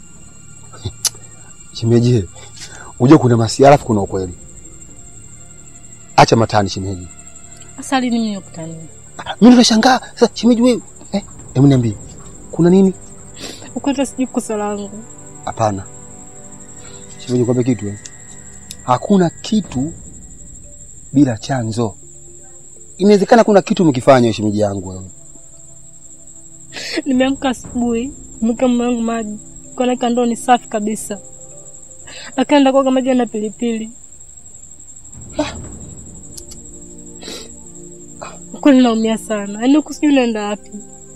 Shemeji, unajua kuna masiara alafu kuna ukweli. Acha matani shemeji. Sasa lini mimi nikutania? Ah, Mimi nimeshangaa. Sasa shemeji wewe, eh, hebu niambie. Kuna nini? Ukweta sijui kosa langu. Hapana. Shemeji kwambie kitu eh. Hakuna kitu bila chanzo. Inawezekana kuna kitu umekifanya shemeji yangu wewe. Nimeamka asubuhi, mke mume wangu maji. Kaona ndoo ni safi kabisa. Akaenda kuoga maji na pilipili. Kweli naumia sana. Yaani huku sijui naenda wapi.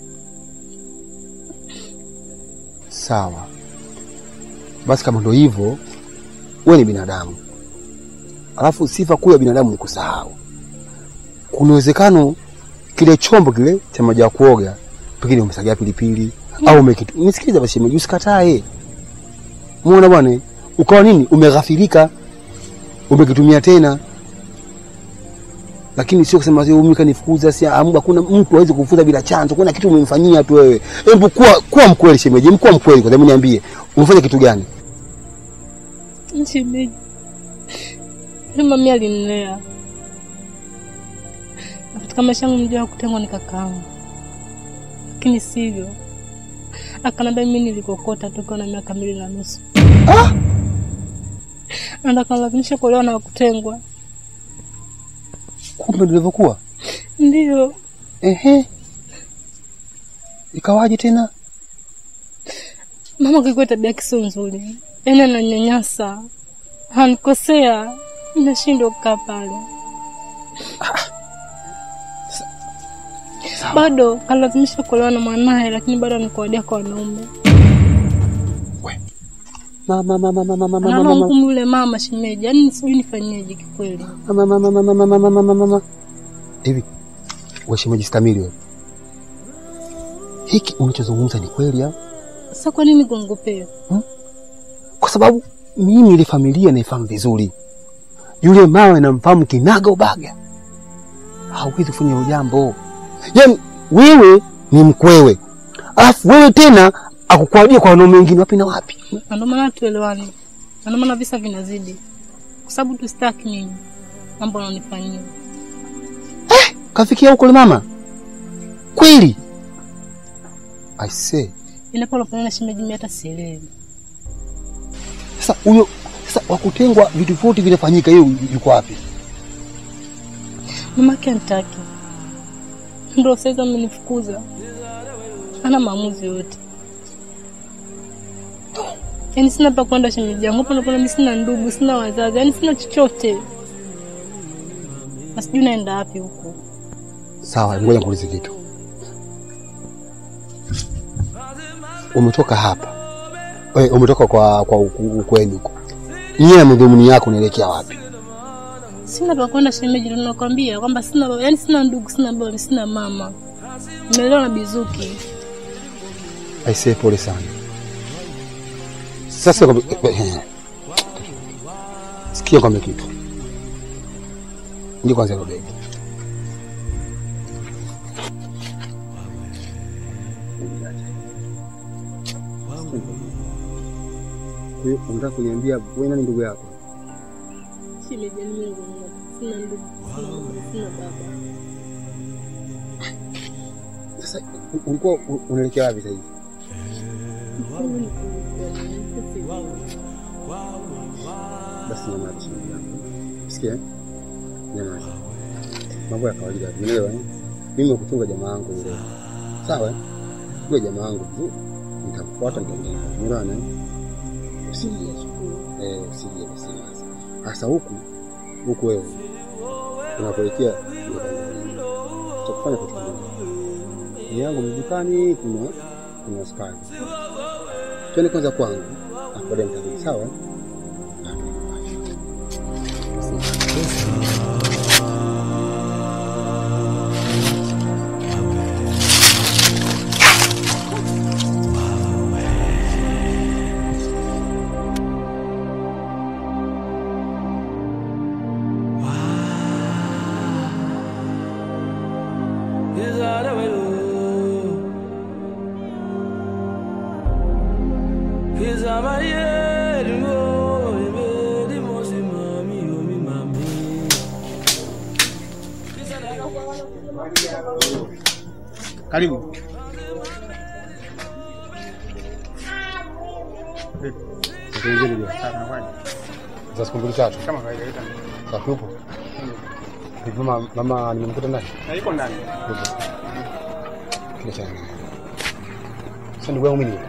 Sawa. Basi kama ndo hivyo, wewe ni binadamu. Alafu sifa kuu ya binadamu ni kusahau. Kuna uwezekano kile chombo kile cha maji ya kuoga pengine umesagia pilipili au umekitu. Nisikilize basi shemeji, usikatae. Muona bwana, ukawa nini? Umeghafirika. Umekitumia tena. Lakini sio kusema sio mimi kanifukuza, si amu, hakuna mtu hawezi kufukuza bila chanzo. Kuna kitu umemfanyia tu wewe. Hebu kuwa kuwa mkweli shemeji, mkuwa mkweli kwa sababu niambie, umefanya kitu gani? Shemeji. Yule mami alinilea. Na katika maisha yangu mjua kutengwa ni kakaangu. Lakini sivyo. Akanambia mimi nilikokota toka na miaka mbili na nusu. Ah! Na akalazimisha kuolewa na kutengwa. Kumbe ndivyo ilivyokuwa. Ndio. Ehe. Ikawaje tena? Mama kwa tabia yake sio nzuri. Yaani ananyanyasa. Hanikosea. Nashindwa kukaa pale. Sawa. Bado kalazimisha kuolewa na mwanaye lakini bado anikuadia kwa wanaume. Mama mama mama mama mama Anaona mama. ngumu yule mama shemeji, yaani sijui nifanyeje kikweli. Mama mama mama mama mama mama mama. Hivi wewe shemeji stamili wewe. Hiki unachozungumza ni kweli au? Sasa kwa nini kuongopea? Kwa sababu mimi ile familia naifahamu vizuri. Yule mama namfahamu kinaga ubaga. Hauwezi kufanya hilo jambo. Yaani wewe ni mkwewe. Alafu wewe tena akukuadia kwa wanaume wengine wapi na wapi? Na ndio maana tuelewani, na ndio maana visa vinazidi, kwa sababu tusitaki mimi mambo ananifanyia. Kafikia huko yule mama? Kweli? I say, Inapo unafanya na shemeji, mimi hata sielewi. sasa huyo sasa wakutengwa vitu vyote vinafanyika, hiyo yuko wapi? Mamake anitaki, ndio sasa amenifukuza, hana maamuzi yote. Yaani sina pa kwenda shemeji yangu, hapo napo mimi sina ndugu, sina wazazi, yaani sina chochote, na sijui naenda wapi huko. Sawa, ngoja nikuulize kitu. Umetoka hapa we, umetoka kwa kwa uku- ukwenu huko, nyie madhumuni yako unaelekea wapi? Sina pa kwenda shemeji, ndio nakwambia kwamba sina baba, yaani sina ndugu, sina baba, sina mama. Nimeelewa na Bizuki. Aisee, pole sana. Sasa kwa- eh, sikia kwambia kitu, ndio kwanza hilo begi. Kwa hiyo unataka kuniambia wewe nani ndugu yako? Shemeji, yaani mimi ndio sina ndugu, sina mama, sina baba. Sasa u- ulikuwa u- unaelekea wapi sasa hivi? Basi nyamaza shemeji yangu. Sikia? eh? Nyamaza. Mambo ya kawaida, umeelewa eh? Mimi nakuchunga jamaa yangu yule. Sawa? eh? Yule jamaa yangu vizuri. Nitakufuata nitaongea. Umeelewa eh? Usije. Eh, usije usiwaze. Sasa huku huku wewe unapoelekea ndio kama cha kufanya kitu kimoja. Ni yangu mdukani kuna kuna askari. Twende kwanza kwangu. Ah, baadaye nitarudi sawa? eh? Karibu. Tuendelee ndugu. Za siku mbili tatu. Kama kawaida ita. Safi upo? Hivi mama mama nimemkuta ndani? Na iko ndani. Kile cha. Sasa ndugu yangu mimi.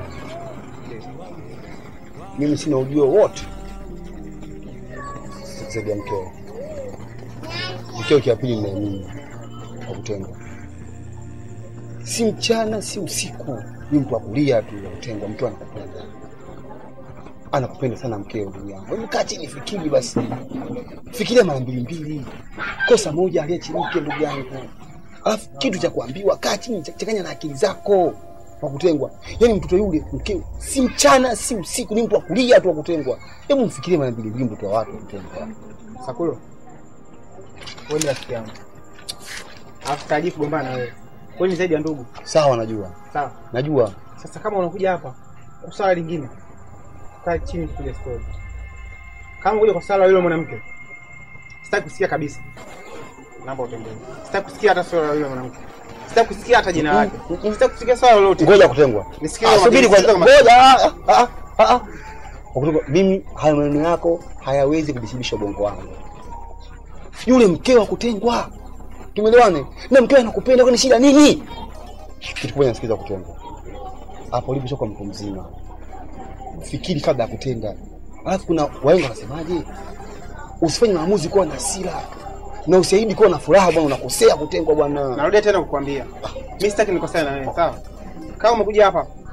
Mimi sina ujio wote. Zaidi ya mkeo. Mkeo kia pili na mimi. Kwa kutengwa. Si mchana si usiku. Ni mtu wa kulia tu ya kutengwa, mtu anakupenda. Anakupenda sana mkeo ndugu yangu. Hebu kaa chini fikiri basi. Fikiria mara mbili mbili. Kosa moja aliachimike ndugu yangu. Alafu kitu cha kuambiwa, kaa chini, cha- changanya na akili zako wa kutengwa. Yaani mtoto yule mkeo si mchana si usiku, ni mtu wa kulia tu wa kutengwa. Hebu mfikirie mara mbili mbili, mtoto wa watu wa kutengwa. Sakulo. Wewe ni rafiki yangu. Alafu taji kugombana na wewe. Wewe ni zaidi ya ndugu. Sawa, najua Sawa. najua. Sasa kama unakuja hapa kwa swala lingine, kaa chini tupige story. Kama unakuja kwa swala la yule mwanamke, sitaki kusikia kabisa. Naomba utembee. Sitaki kusikia hata swala la yule mwanamke. Sitaki kusikia hata jina lake. Sitaki kusikia swala lolote. Ngoja kutengwa. Nisikie Ah, kwa Subiri makini, kwanza. sikiza kwa Ngoja. ah, ah, ah, ah. Kwa kutengwa, Mimi haya maneno yako hayawezi kudhibisha ubongo wangu. Yule mkeo wa kutengwa. Tumeelewane? Na mkeo anakupenda kwani shida nini? Kitu kimoja nasikiza kutengwa. Hapo ulipotoka mtu mzima. Fikiri kabla ya kutenda. Alafu kuna wahenga wanasemaje? Usifanye maamuzi kuwa na hasira. Na usiahidi kuwa na furaha bwana, unakosea kutengwa bwana. Narudia tena kukwambia. Mimi sitaki nikosane na wewe, sawa? Kama umekuja hapa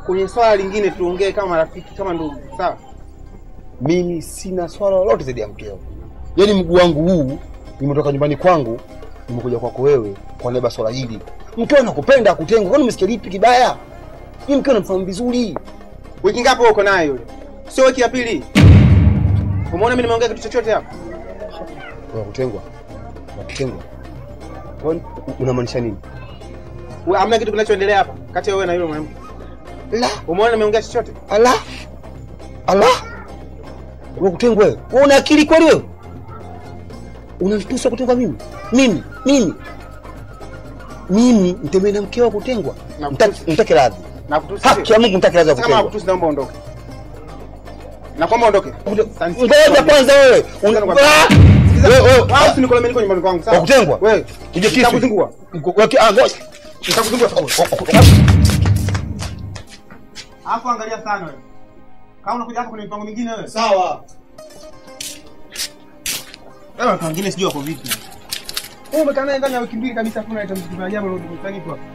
kwenye swala lingine tuongee kama marafiki, kama ndugu, sawa? Mimi sina swala lolote zaidi ya mkeo. Yaani mguu wangu huu nimetoka nyumbani kwangu nimekuja kwako wewe kwa niaba ya swala hili. Mkeo anakupenda akutengwa. Kwani umesikia lipi kibaya? Mimi mkeo namfahamu vizuri. Wiki ngapi wewe uko naye yule? Sio wiki ya pili. Umeona mimi nimeongea kitu chochote hapa? Unakutengwa. Unakutengwa. Kwani unamaanisha nini? Wewe hamna kitu kinachoendelea hapa kati ya wewe na yule mwanamke. La, Umeona nimeongea chochote? ala. Ala. Unakutengwa wewe. Wewe una akili kweli wewe? Unanitusa kutengwa mimi? Mimi, mimi. Mimi mtembee na mkeo kutengwa. Na Mtaki mtaki radhi. Na kutusi. Haki ya Mungu mtaki radhi ya Kama kutengwa. kutusi naomba ondoke. Na kwamba ondoke. Ngoja kwanza wewe. Una- Ah! Wewe wewe Wao usinikole mimi nyumbani kwangu, sawa? Wa kutengwa? Wewe, Uje kisu. Nitakuzingua. Weke ah ngoja. nitakuzingua. Hapo angalia sana wewe. Kama unakuja hapa kuna mipango mingine wewe. Sawa. Wewe watu wengine sijui wako vipi. Wewe umekaa naye ndani ya wiki mbili kabisa hakuna hata mtu jambo lolote kufanyika hapa.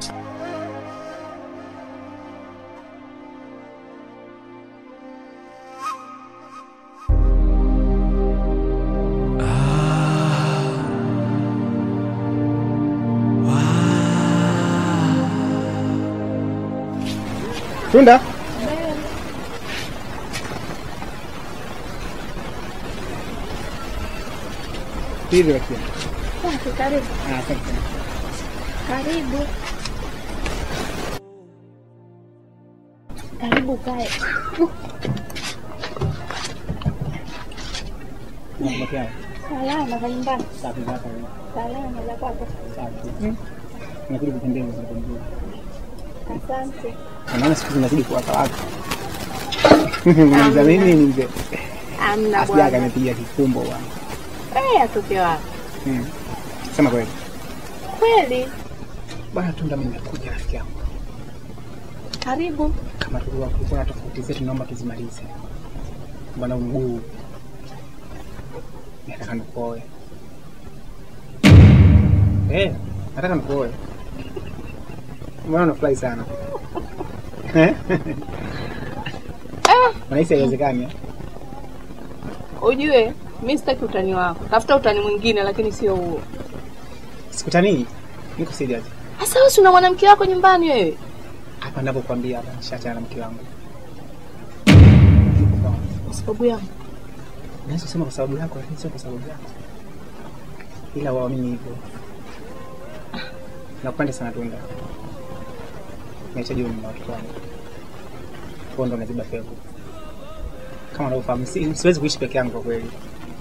Tunda? Hivi lakini. Asante, karibu. Ah, asante sana. Karibu. Karibu kae. Nakuletea. Salama za nyumbani. Safi zako. Salama za kwako. Safi. Nakuja kutembea kwa kutembea. Asante. Naona siku zinazidi kuwaka waka. Mwanza mimi ni mzee. Amna Asiaga bwana. amepiga kikumbo bwana. Eh, atoke wapi? Mm. Sema kweli. Kweli. Bwana Tunda, mimi nimekuja rafiki yangu. Karibu. Kama tulikuwa kulikuwa na tofauti zetu, naomba tuzimalize. Bwana mguu. Nataka nikuoe. Eh, nataka nikuoe. Mbona unafurahi sana? Eh? Unahisi haiwezekani? eh? Ujue, mi sitaki utani wako. Tafuta utani mwingine lakini sio huo. Sikutanii. Niko serious. Sasa wewe si una mwanamke wako nyumbani wewe? Hapa ninapokuambia hapa nishaachana na mke wangu. Kwa sababu yangu. Naweza kusema kwa sababu yako, lakini sio kwa sababu yako, ila waamini hivyo. Nakupenda sana Tunda, nahitaji uwe na watoto wangu, huo ndo naziba pengo. Kama unavyofahamu, si- siwezi kuishi peke yangu kwa kweli.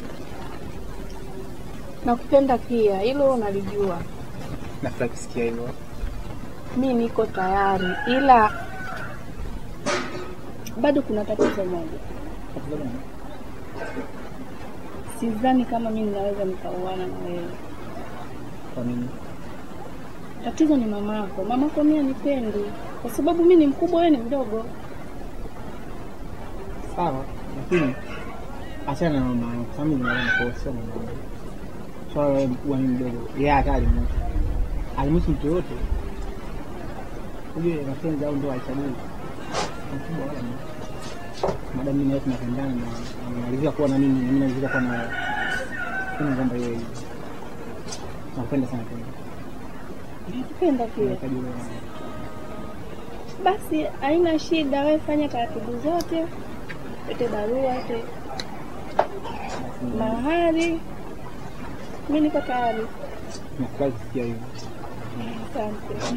Nakupenda pia, hilo nalijua. Nafurahi kusikia hivyo. Mi niko tayari, ila bado kuna tatizo moja. Sidhani kama mi ninaweza nikauana na wewe. Kwa nini? Tatizo ni mamako. Mamako mi anipendi kwa sababu mi ni mkubwa, wewe ni mdogo. Sawa, lakini achana na mama yangu, sababu ninaona kwa sio mama yangu. Swala la wewe mkubwa mimi mdogo, yeye hata alimutu alimutu mtu yoyote. Ujue mapenzi au ndoa haichagui mkubwa wala mdogo. Madamu mimi na wewe tunapendana na namalizia kuwa na mimi na mimi namalizia kuwa na wewe. Sina kwamba yeye hivyo. Nakupenda sana tena. Nakupenda pia. Nahitaji wewe na wewe. Basi haina shida, wewe fanya taratibu zote, ete barua, ete mahari. Mi niko tayari. Nafurahi kusikia hivyo. Asante.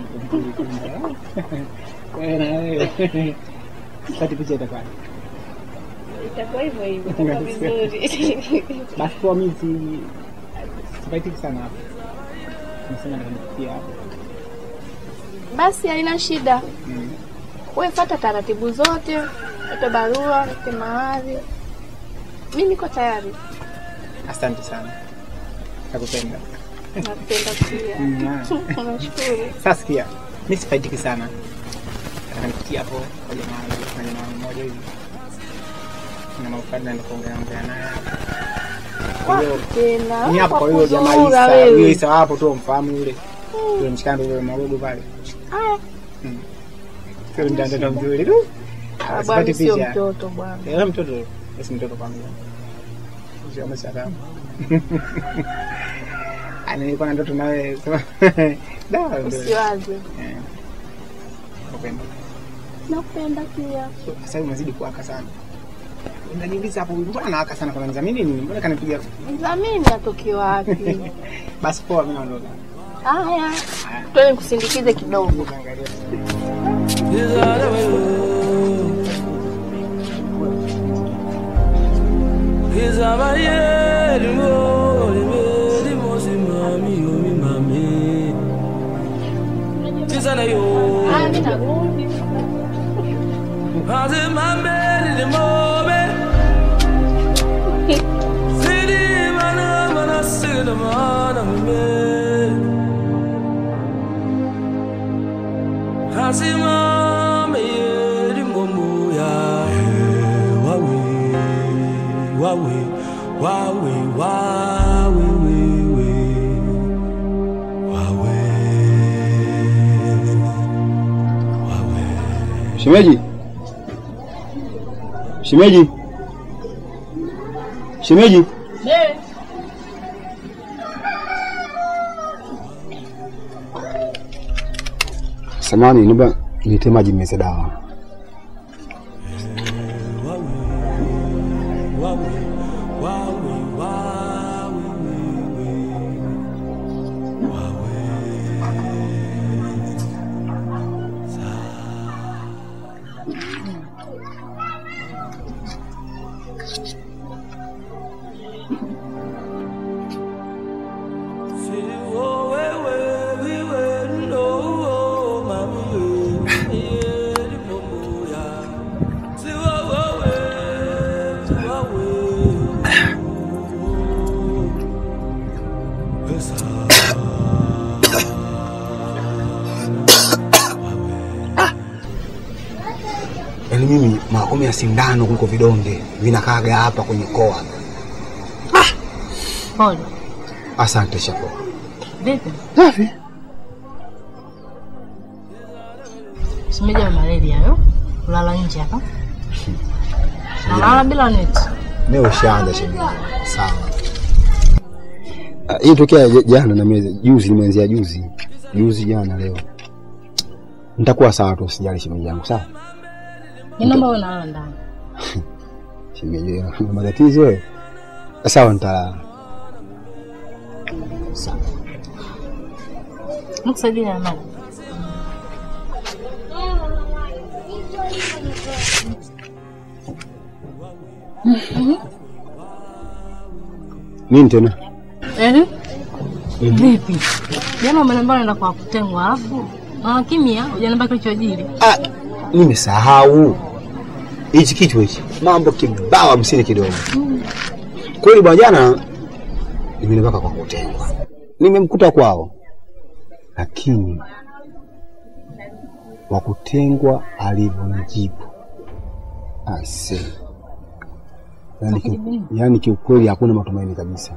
Wewe na wewe. Kati picha itakuwa. Itakuwa hivyo hivyo, itakuwa vizuri. Basi kwa mimi si sifaitiki sana hapo. Nasema nitakufikia hapo. Basi haina shida, Mm. wewe fata taratibu zote, ete barua, ete mahari. Mi niko tayari, Asante sana. Nakupenda. nakupenda pia. Mm. Nashukuru. Sasa sikia, mimi sifaidiki sana. Nataka nifikie hapo kwa jamaa na jamaa mmoja hivi. Na maufani na kuongea ongea naye. Kwa hiyo Tena ni hapo kwa kwa hiyo jamaa kuzurura Isa, wewe. yule Isa hapo tu mfahamu yule. Yule mshikando yule magogo pale. Haya, Mm. Sio mtoto mzuri tu. Ah, Sipati Bwana sio picha. mtoto bwana. Eh, mtoto. Basi mtoto kwangu. Sio msalama. Ana nilikuwa na ndoto nawe. Da, ndio. Usiwaze. Nakupenda. Nakupenda pia. Sasa hivi unazidi kuwaka sana. Unaniuliza hapo mbona nawaka sana kwa nzamini nini? Mbona kanipiga? Mdhamini atoke wapi? Basi poa mimi naondoka. Haya, twende kusindikize kidogo. Haya, mimi narudi. Shemeji, shemeji, shemeji, samani, naomba niletee maji nimeze dawa. Yaani mimi makumi ya sindano kuliko vidonge vinakaaga hapa kwenye koa. Pole. Asante Shako. Vipi? Safi. Shemeji ya malaria hayo. Kulala nje hapa. Nalala bila neti. Leo ushaanza shemeji. Sawa. Ah, Hii tokea j- jana na mezi juzi nimeanzia juzi. Juzi jana leo. Nitakuwa sawa tu usijali shemeji yangu, sawa? Mimi naomba uwe nalala ndani. Shemeji una matatizo wewe. Sawa nitalala. Sawa. Nikusaidia na maji. Nini tena? Eh? Vipi? Jana umeniambia unaenda kwa kutengwa alafu na kimya hujaniambia kilichojiri. Ah, nimesahau. Hichi kitu hichi. Mambo kibao hamsini kidogo. Kweli bwana jana nimenipaka kwa kutengwa. Nimemkuta kwao. Lakini wa kutengwa alivyonijibu. Ase. Yaani ki, yaani kiukweli hakuna matumaini kabisa.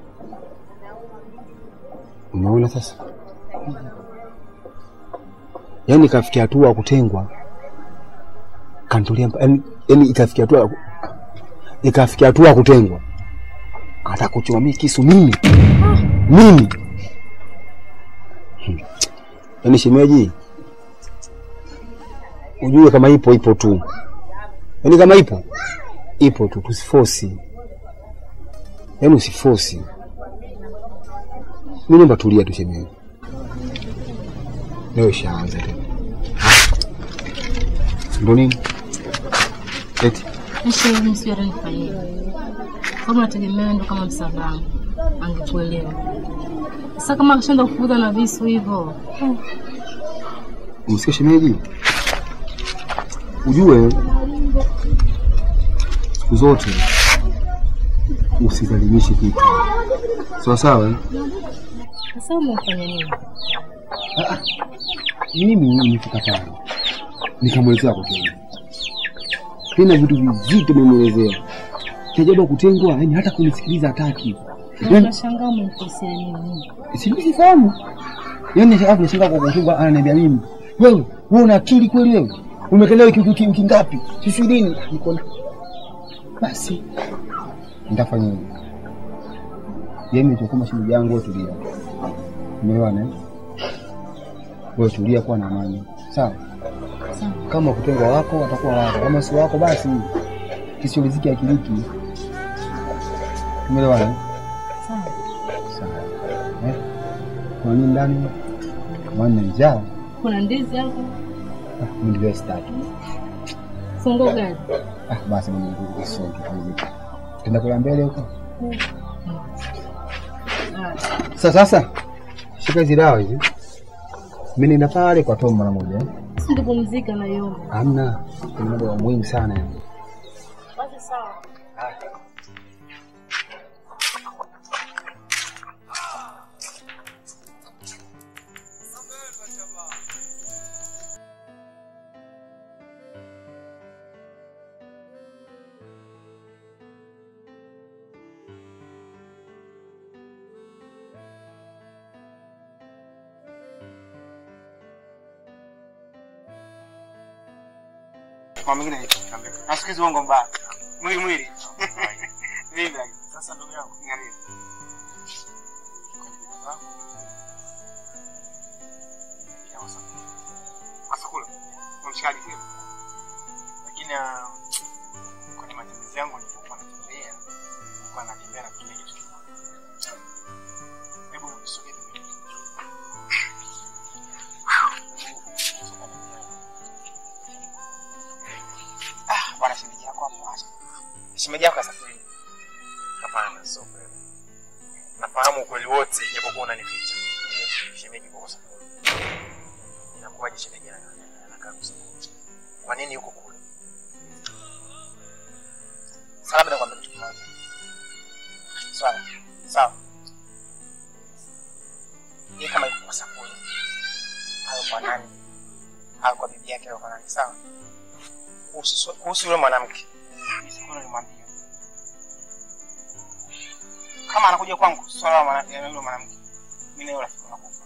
Unaona sasa? Yaani ikafikia hatua ya kutengwa kantulia mpa- yaani yaani ikafikia hatua ya ku- ikafikia hatua ya kutengwa hata kuchoma mimi kisu mimi mimi Hmm. yaani shemeji ujue kama ipo ipo tu yaani kama ipo ipo tu tusifosi yaani usifosi mi naomba tulia tu shemeji leo ishaanza tena ndo nini eti Nishi mimi sio atanifanyia. Kama nategemea ndo kama msaada wangu. Angekuelewa. Sasa kama akishaanza kufuza na visu hivyo. umesikia shemeji ujue siku zote usidhalimishe kitu sawa sawa eh? Sasa umefanya nini? mimi nimefika pale nikamwelezea kutengwa tena vitu vizito nimemwelezea kiajabu kutengwa yani hata kunisikiliza hataki yani Nashangaa umemkosea nini? sijui sifahamu yani alafu nashangaa kwa kutengwa ananiambia mimi Wewe, wewe una akili kweli wewe? Umekelea wiki wiki wiki ngapi? Sisi lini? Niko na basi. Nitafanya hivi. Yeye nitakuwa shemeji yangu wewe tulia. Umeelewana? eh? Wewe tulia kuwa na amani. Sawa? Kama kutengwa wako watakuwa wako, kama si wako basi kisiuliziki akiliki. Umeelewana? eh? Sawa. Eh? Kwa nini ndani? Maana njaa. Kuna ndizi hapo? Ah, mimi ndio sitaki. Fungo gani? Ah, basi mimi ndio sio kitu. Tenda kula mbele huko. Sasa sasa shika hizi dawa hizi. Mimi nenda pale kwa Tom mara moja. eh. Sindipumzika na yoma. Hamna, kuna mambo ya muhimu sana yani. Basi sawa. Kwa mwingine nitamwambia. Nasikiza uongo mbaya. Mwili mwili. Vipi? Sasa ndugu yangu, niambie. Asakula. Mshikaji pia. Lakini ah, kwenye matembezi yangu nilipokuwa natembea, nilikuwa natembea na kile kitu kimoja. Hebu nisogee pembeni. Ah, bwana shemeji yako hapo acha. Shemeji yako kasafiri. Hapana, sio kweli. Nafahamu ukweli wote, japokuwa unanificha. Ndio, shemeji kwa sababu. Inakuwaje shemeji ana- anakaa kusafiri? Kwa nini yuko kule? Sawa, bila kwambia kitu kimoja. Sawa. Sawa. Yeye kama yuko kwa sakuni. Au kwa nani? Au kwa bibi yake au kwa nani? Sawa. Kuhusu kuhusu yule mwanamke. Mimi sikuna nilimwambia. Kama anakuja kwangu swala la mwana- ya yule mwanamke. Mimi na yule rafiki nakufa.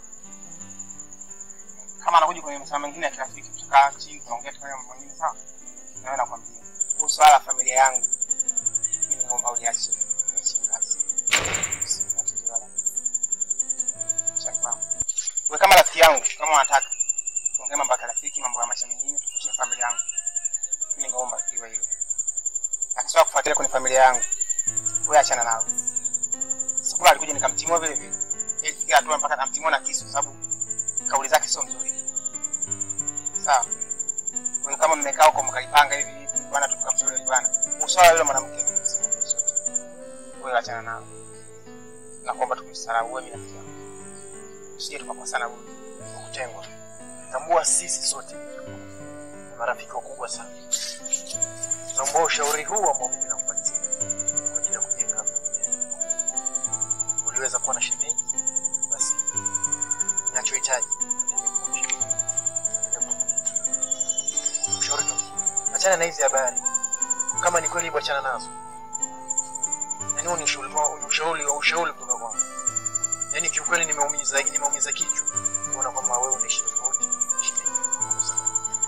Kama anakuja kwenye masuala mengine ya kirafiki, tutakaa chini tuongea tukafanya mambo mengine sawa. Na wewe nakwambia. Kuhusu swala la familia yangu. Mimi naomba uliache. Niache ngazi. Usifuatilie wala. Shaka. Wewe kama rafiki yangu, kama unataka tuongee mambo ya kirafiki, mambo ya maisha mengine, tukutie familia yangu. Mimi naomba iwe hilo. Akisema kufuatilia kwenye familia yangu, wewe achana nao. Sikula alikuja nikamtimua vile vile. Ilifikia hatua mpaka namtimua na kisu sababu kauli zake sio nzuri. Sawa. Kwa hiyo kama mmekaa huko mkalipanga hivi hivi, bwana tukamshauri bwana. Usawa yule mwanamke mimi simuelewi zote. Wewe achana nao. Nakuomba tukumsahau wewe mimi rafiki yangu. Usije tukakosana bure. Kutengwa. Tambua sisi sote ni marafiki wakubwa sana. Naomba ushauri huu ambao mimi nakupatia kwa ajili ya kujenga familia. yako. Uliweza kuwa na shemeji, basi ninachohitaji endelee kuwa na shemeji. Endelee kuwa na shemeji. Ushauri tu. Achana na hizi habari. Kama ni kweli hivyo achana nazo. Yaani huu ni ushauri kwa- ni ushauri ushauri kutoka kwangu. Yaani kiukweli nimeumiza nimeumiza kichwa kuona kwamba wewe unaishi tofauti. unaishi na yeye. Sawa.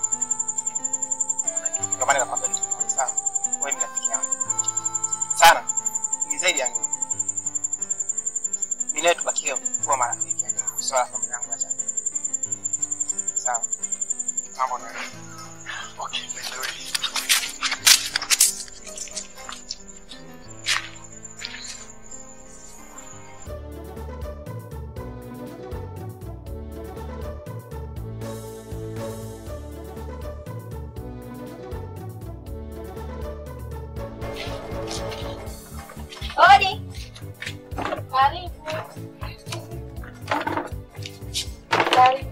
Ndio maana nakwambia kitu kimoja sawa. Wewe ni rafiki yangu. Sana. Ni zaidi ya ndugu. Mimi nawe tubakie kuwa marafiki. Swala la familia yangu acha. Sawa. Mambo na Okay, by the way. Odi. Karibu. Karibu.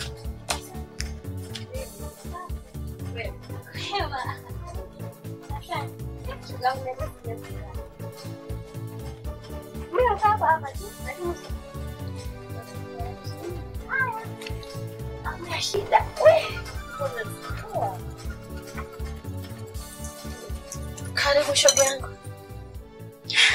Hewa. Asante. Shoga yangu naweza kujua. Mimi nakaa hapa hapa tu, lakini usi- Haya. Hamna shida. We, mbona unachukua? Karibu shoga yangu.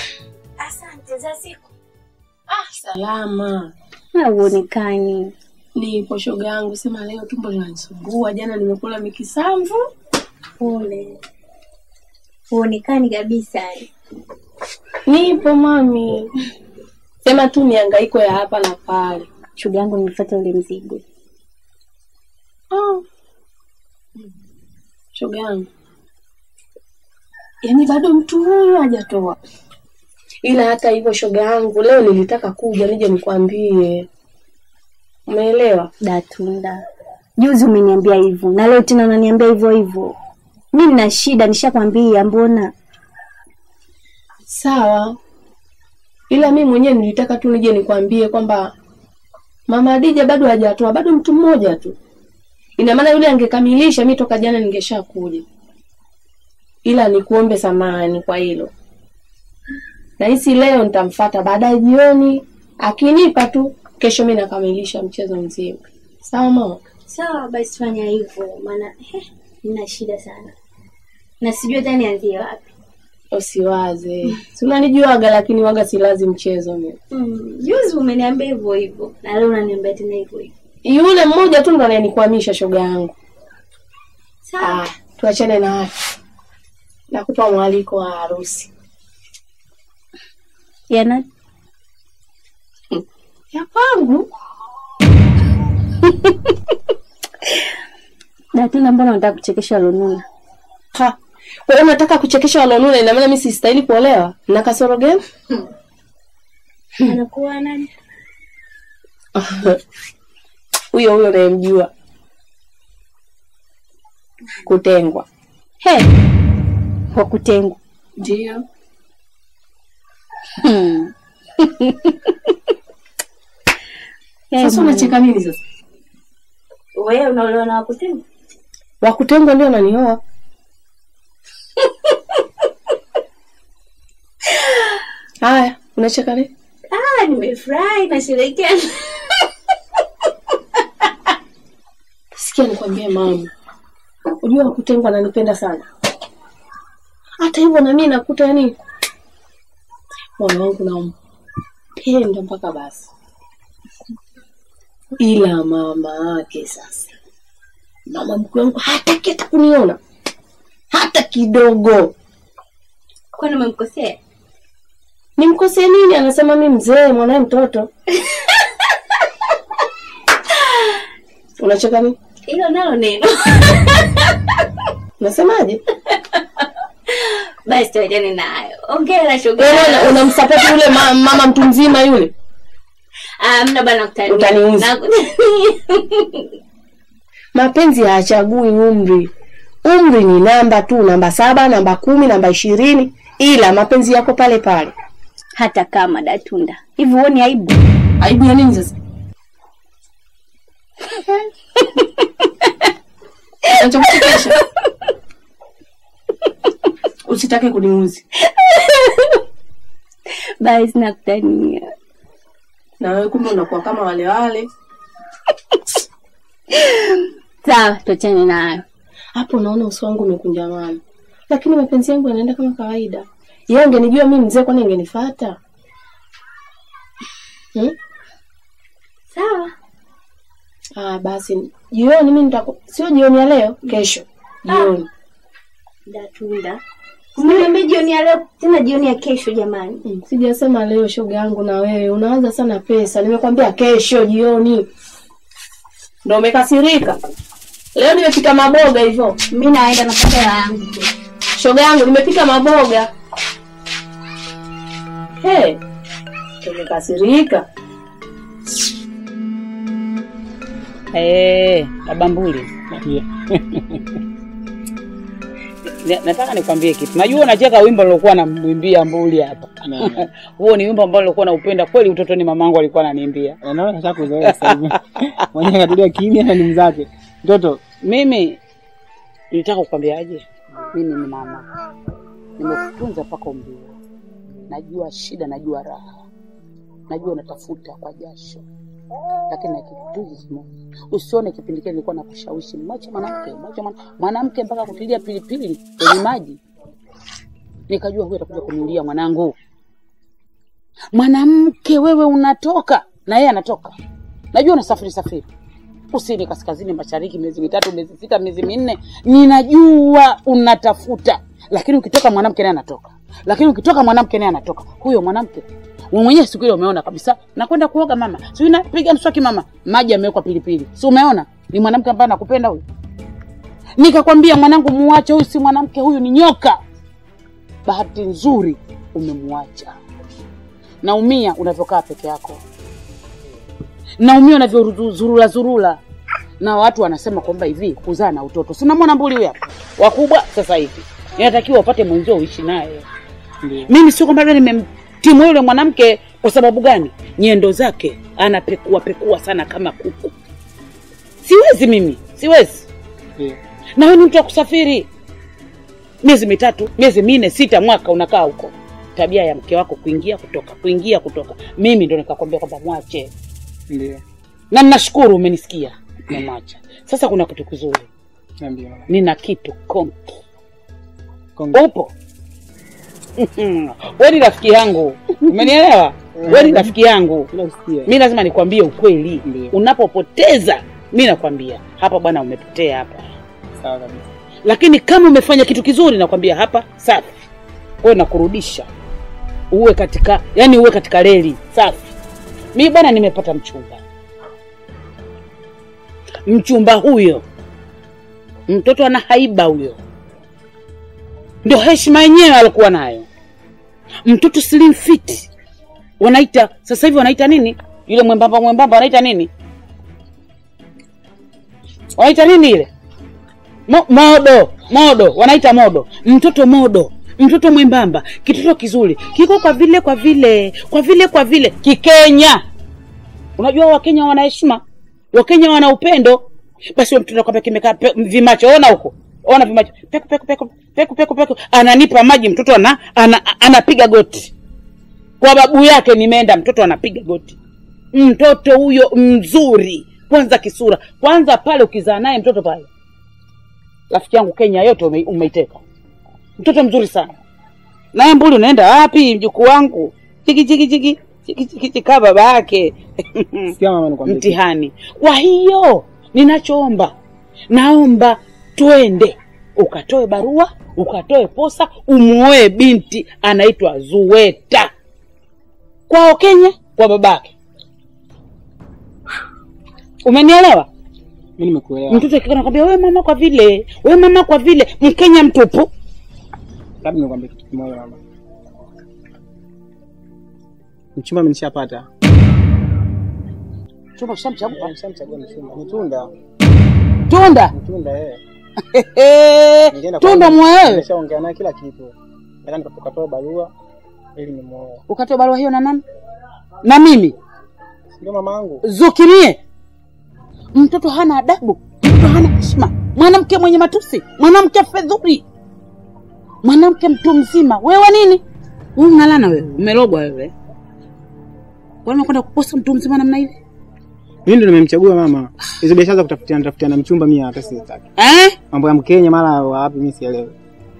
Asante za siku. Ah, salama. Hauonekani. Nipo shoga yangu, sema leo tumbo linanisumbua. Jana nimekula mikisamvu. Pole. Huonekani kabisa. Nipo mami, sema tu mihangaiko ya hapa na pale. Shoga yangu nilifuata ule mzigo. Oh. Shoga yangu, yaani bado mtu huyo hajatoa. Ila hata hivyo, shoga yangu, leo nilitaka kuja nije nikwambie, umeelewa? Datunda. Juzi umeniambia hivyo na leo tena unaniambia hivyo hivyo. Mimi nina shida nishakwambia mbona? Sawa, ila mi mwenyewe nilitaka tu nije nikwambie kwamba mama Adija bado hajatoa, bado mtu mmoja tu. Ina maana yule angekamilisha, mi toka jana ningeshakuja, ila nikuombe samahani kwa hilo. Nahisi leo nitamfata baadaye jioni, akinipa tu, kesho mi nakamilisha mchezo mzima. Sawa mama? Sawa basi fanya hivyo maana eh, nina shida sana. Na sijui hata nianzie wapi. Usiwaze, si unanijuaga, lakini waga silazi mchezo mimi. Mm, juzi umeniambia hivyo hivyo na leo unaniambia tena hivyo hivyo. Yule mmoja tu ndo anayenikwamisha shoga yangu. Sawa. Ah, tuachane na hayo. Nakupa mwaliko wa harusi Yana ya kwangu. Datunda, mbona unataka kuchekesha Lununa? Ha, kwa hiyo unataka kuchekesha walonuna, ina maana mimi sistahili kuolewa na kasoro gani? Anakuwa nani? Huyo huyo unayemjua kutengwa. He. Kwa kutengwa. Ndio. Hmm. Sasa unacheka nini sasa? Wewe unaolewa na wakutengwa? Wa kutengwa ndio ananioa. Haya, unacheka nini? Ah, nimefurahi nasherehekea. Sikia nikwambie mama, unajua wa kutengwa ananipenda sana. Hata hivyo na mimi nakuta yani moyo wangu nampenda mpaka basi, ila mama yake sasa, mama mkwe wangu hataki hata kuniona hata kidogo. Kwani umemkosea? Nimkosee nini? Anasema mi mzee, mwanae mtoto. Unacheka nini? Hilo nalo neno. Unasemaje? Basi tuachane nayo. Ongea shoga. Wewe una- unamsapoti yule ma, mama mtu mzima yule? Ah, mna bana kutania. Utaniuzi. Na- Mapenzi hayachagui umri. Umri ni namba tu, namba saba, namba kumi, namba ishirini, ila mapenzi yako pale pale. Hata kama Datunda. Hivi huoni aibu? Aibu ya nini sasa? Nachokuchekesha. Usitake kuniuzi. Basi nakutania. Na wewe kumbe unakuwa kama wale wale. Sawa, tuachane nayo. Hapo naona uso wangu umekunjamana. Lakini mapenzi yangu yanaenda kama kawaida. Yeye angenijua mimi mzee kwani angenifuata? Hmm? Sawa. Ah, basi jioni mimi nitaku sio jioni ya leo, kesho. Jioni. Datunda. Umeniambia jioni ya leo tena jioni ya kesho jamani. Mm, Sijasema leo shoga yangu na wewe unawaza sana pesa. Nimekwambia kesho jioni. Ndio umekasirika. Leo nimepika maboga hivyo. Mimi naenda na pesa yangu. Shoga yangu nimepika maboga. Hey, umekasirika. Eh, Babambuli. Na- Nataka nikwambie kitu. Najua unacheka wimbo nilokuwa namwimbia Mbuli hapa. Huo ni wimbo ambao nilikuwa naupenda kweli utotoni, mamangu alikuwa ananiimbia. Naona kashakuzoea sasa hivi. Mwenyewe katulia kimya na ni mzake. Mtoto, Mimi nitaka kukwambiaje? Mimi ni mama, nimekutunza mpaka umri huu. Najua shida, najua raha, najua unatafuta kwa jasho, lakini na kitu kimoja, usione kipindi kile nilikuwa nakushawishi mwache mwanamke, mwache mwana- mwanamke mpaka kutilia pilipili kwenye maji. Nikajua huyu atakuja kuniulia mwanangu. Mwanamke wewe unatoka na yeye anatoka, najua unasafiri safiri, kusini, kaskazini, mashariki, miezi mitatu, miezi sita, miezi minne. Ninajua unatafuta, lakini ukitoka mwanamke naye anatoka, lakini ukitoka mwanamke naye anatoka. Huyo mwanamke wewe mwenyewe siku ile umeona kabisa, nakwenda kuoga mama, si napiga mswaki mama, maji yamewekwa pilipili, si umeona? Ni mwanamke ambaye anakupenda huyo. Nikakwambia mwanangu, muache huyu, si mwanamke huyu, ni nyoka. Bahati nzuri umemwacha. Naumia unavyokaa peke yako, naumia unavyozurula zurula, na watu wanasema kwamba hivi kuzaa na utoto. Si unamwona mbuli huyu hapa, wakubwa sasa hivi, inatakiwa upate mwenzio uishi naye. Mimi sio kwamba labda nimemtimua yule mwanamke kwa sababu gani? Nyendo zake anapekua pekua sana kama kuku. Siwezi mimi, siwezi. Na wewe ni mtu wa kusafiri miezi mitatu, miezi minne, sita, mwaka unakaa huko. Tabia ya mke wako kuingia kutoka, kuingia kutoka. Mimi ndo nikakwambia kwamba mwache, Ndio. na ninashukuru umenisikia, nimemwacha. Sasa kuna kitu kizuri, Niambie mama. nina kitu konki. Kongo. Upo wewe ni rafiki yangu, umenielewa? Wewe ni rafiki yangu, Unasikia? mi lazima nikwambie ukweli. Ndio. Unapopoteza mi nakwambia hapa, bwana, umepotea hapa Sawa kabisa. lakini kama umefanya kitu kizuri nakwambia hapa safi kwayo nakurudisha uwe katika yani uwe katika reli safi mi bwana nimepata mchumba mchumba huyo mtoto ana haiba huyo ndio heshima yenyewe alikuwa nayo mtoto slim fit wanaita sasa hivi wanaita nini yule mwembamba mwembamba wanaita nini wanaita nini ile Mo, modo modo wanaita modo mtoto modo mtoto mwembamba kitoto kizuri kiko kwa vile kwa vile kwa vile kwa vile kikenya unajua wakenya wana heshima wakenya wana upendo basi huyo mtoto kwamba kimekaa pe- vimacho ona huko ona vimacho peku peku peku peku peku peku ananipa maji mtoto ana, ana, anapiga goti kwa babu yake nimeenda mtoto anapiga goti mtoto huyo mzuri kwanza kisura kwanza pale ukizaa naye mtoto pale rafiki yangu Kenya yote ume, umeiteka. Mtoto mzuri sana. Naye mbuli unaenda wapi mjukuu wangu? Chiki chiki chiki chiki chiki chiki kaa baba yake. Sikia mama nikwambie. kitu. Mtihani. Kwa hiyo ninachoomba, naomba twende ukatoe barua, ukatoe posa, umuoe binti anaitwa Zuweta kwao Kenya, kwa babake. Umenielewa? Mimi nimekuelewa. mtoto akikaa nakwambia we mama kwa vile we mama kwa vile mkenya mtupu Labda nikwambie kitu kimoja mama. Mchumba mimi nishapata. chumba kishamchagua Nishamchagua mchumba. Ni tunda. tunda Ni tunda eh. Ehe, Ningeenda tunda kwa- mwewe Nimeshaongea naye kila kitu. Nataka nikatoa barua ili nimuoe. ukatoa barua hiyo na nani na mimi Ndio mama yangu. zukirie mtoto hana adabu mtoto hana heshima mwanamke mwenye matusi mwanamke fedhuri mwanamke mtu mzima wewe nini wewe unalana wewe umerogwa wewe kwani unakwenda kuposa mtu mzima namna hivi Mimi ndo nimemchagua mama. Hizo biashara za kutafutiana tafutiana mchumba mimi hata sitaki. eh Mambo ya Mkenya mara wapi mimi sielewi.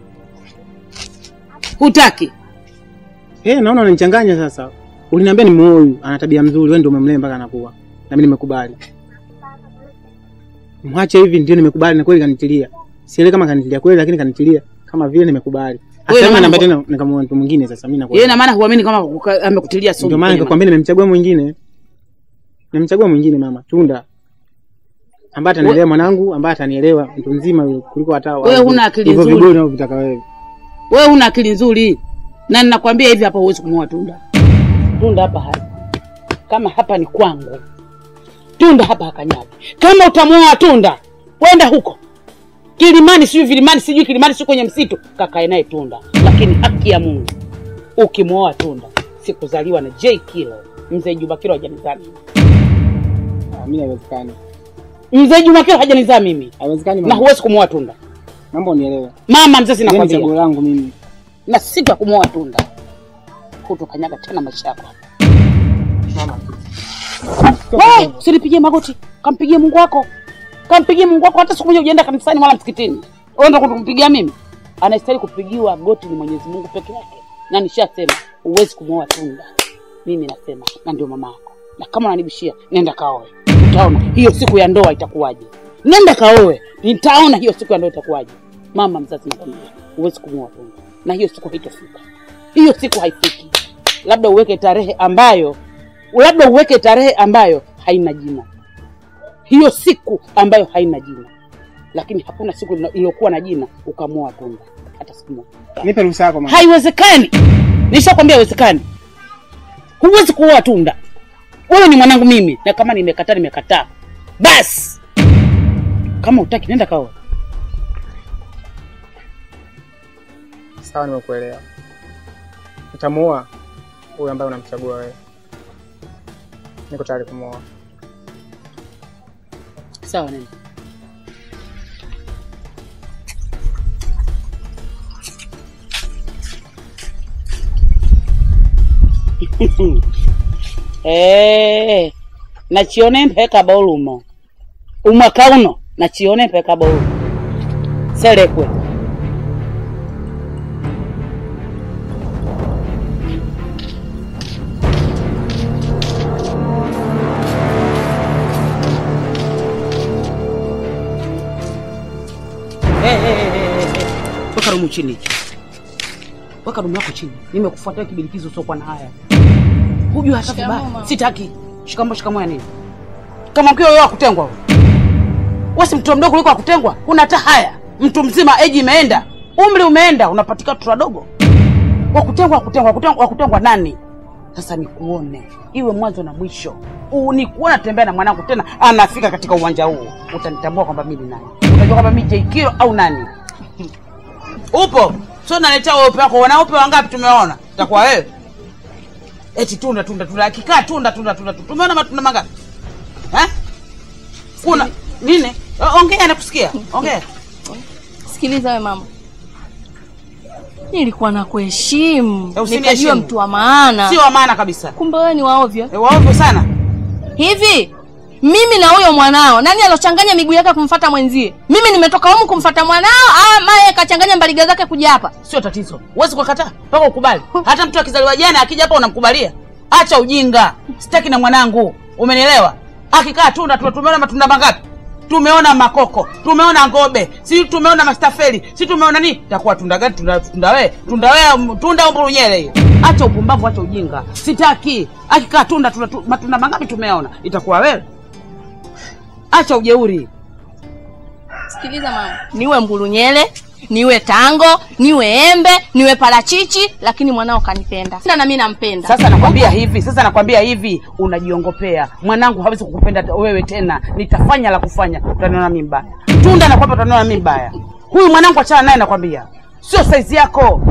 hutaki Eh, naona unanichanganya sasa. Uliniambia ni huyu, ana tabia mzuri, wewe ndio umemlea mpaka anakuwa. Na mimi nimekubali. Mwache hivi ndio nimekubali na kweli kanitilia. Sielewi kama kanitilia kweli lakini kanitilia kama vile nimekubali. Wewe Asema na namba maana- tena nikamwona mtu mwingine sasa mimi nakuwa. yeye na maana huamini kama kuka- amekutilia sumu Ndio maana kwenye nikakwambia nimemchagua mwingine. Nimemchagua mwingine mama, Tunda. Ambaye atanielewa mwanangu, ambaye atanielewa mtu mzima yule kuliko hata Wewe huna akili hivyo nzuri. vigori unavyotaka wewe. wewe una akili nzuri na ninakwambia hivi hapa huwezi kumwoa tunda tunda hapa hapa kama hapa ni kwangu tunda hapa hakanyagi kama utamwoa tunda kwenda huko kilimani sijui vilimani sijui kilimani sijui kwenye msitu kakae naye tunda lakini haki ya mungu ukimwoa tunda sikuzaliwa na j kilo mzee juma kilo hajanizaa mimi Ah, Mimi haiwezekani. mzee juma kilo hajanizaa mimi Haiwezekani na mama. huwezi kumwoa tunda Mambo unielewe. mama mzazi Yeye ni nakwambia chaguo langu mimi. na sita kumwoa tunda kutokanyaga tena maisha yako We, usinipigie magoti, kampigie Mungu wako, kampigie Mungu wako. Hata siku moja ujaenda kanisani wala msikitini, uenda kumpigia mimi. Anastahili kupigiwa goti ni Mwenyezi Mungu peke yake, na nishasema huwezi kumwoa tunda. Mimi nasema, na ndio mama yako, na kama unanibishia, nenda kaoe. utaona hiyo siku ya ndoa itakuwaje. Nenda kaoe, nitaona hiyo siku ya ndoa itakuwaje. Mama mzazi, nakwambia huwezi kumwoa Punda, na hiyo siku haitofika. Hiyo siku haifiki, labda uweke tarehe ambayo, labda uweke tarehe ambayo haina jina, hiyo siku ambayo haina jina, lakini hakuna siku ina- iliyokuwa na jina ukamwoa Punda hata siku moja. Nipe ruhusa yako mama. Haiwezekani, nishakwambia haiwezekani. Huwezi kuoa Tunda. Wewe ni mwanangu mimi, na kama nimekataa nimekataa. Basi kama utaki nenda kaoa. Sawa, nimekuelewa. Utamuoa huyu ambaye unamchagua wewe. Niko tayari kumuoa. Sawa, nenda. Eh, nachione mpeka bolumo umwaka uno nachione mpeka bolumo selekwe Eh, eh, eh, eh, eh. Weka rumu chini, weka rumu yako chini. Nimekufuatia kibilikizo usiokuwa na haya, hujui hata Shikamoo, vibaya. mama. Sitaki shikamo shikamo ya nini? Kama mkio wewe akutengwa wewe, wewe si mtoto mdogo kuliko akutengwa? Huna hata haya, mtu mzima, eji imeenda, umri umeenda, unapatika watoto wadogo. Wakutengwa, wakutengwa, wakutengwa, wakutengwa nani? Sasa nikuone iwe mwanzo na mwisho, U- nikuona tembea na mwanangu tena anafika katika uwanja huu, utanitambua kwamba mimi ni nani, utajua kwamba mimi Jeikilo au nani. Upo sio? Naletea weupe wako, wanaupe wangapi tumeona? Takuwa wewe eti tunda tunda tunda, akikaa tunda tunda tunda, tunda. tumeona matunda mangapi eh? Kuna nini? O- Ongea, nakusikia, ongea. Sikiliza we mama, nilikuwa na kuheshimu Eh, usiniheshimu. nikajua mtu wa maana, Sio wa maana kabisa, kumbe wewe ni waovyo. Eh, waovyo sana. Hivi mimi na huyo mwanao, nani alochanganya miguu yake kumfata mwenzie? Mimi nimetoka humu kumfata mwanao, ama yeye kachanganya mbaliga zake kuja hapa? Sio tatizo, huwezi kukataa mpaka ukubali. Hata mtu akizaliwa jana akija hapa unamkubalia. Acha ujinga, sitaki na mwanangu, umenielewa? Akikaa tunda tunda, tumeona matunda mangapi? Tumeona makoko, tumeona ngobe, si tumeona mastafeli, si tumeona nini? Takuwa tunda gani? Tunda tunda we, tunda we, tunda umburunyele hiyo. Acha upumbavu, acha ujinga, sitaki. Akikaa tunda tunda, tu- matunda mangapi tumeona? Itakuwa wewe. Acha ujeuri. Sikiliza mama, niwe mbulunyele, niwe tango, niwe embe, niwe parachichi, lakini mwanao kanipenda na mimi nampenda. Sasa nakwambia hivi, sasa nakwambia hivi, unajiongopea. Mwanangu hawezi kukupenda te- wewe tena, nitafanya la kufanya, utaniona mimi mbaya. Tunda nakwambia, utaniona mimi mbaya. Huyu mwanangu achana naye, nakwambia, sio saizi yako.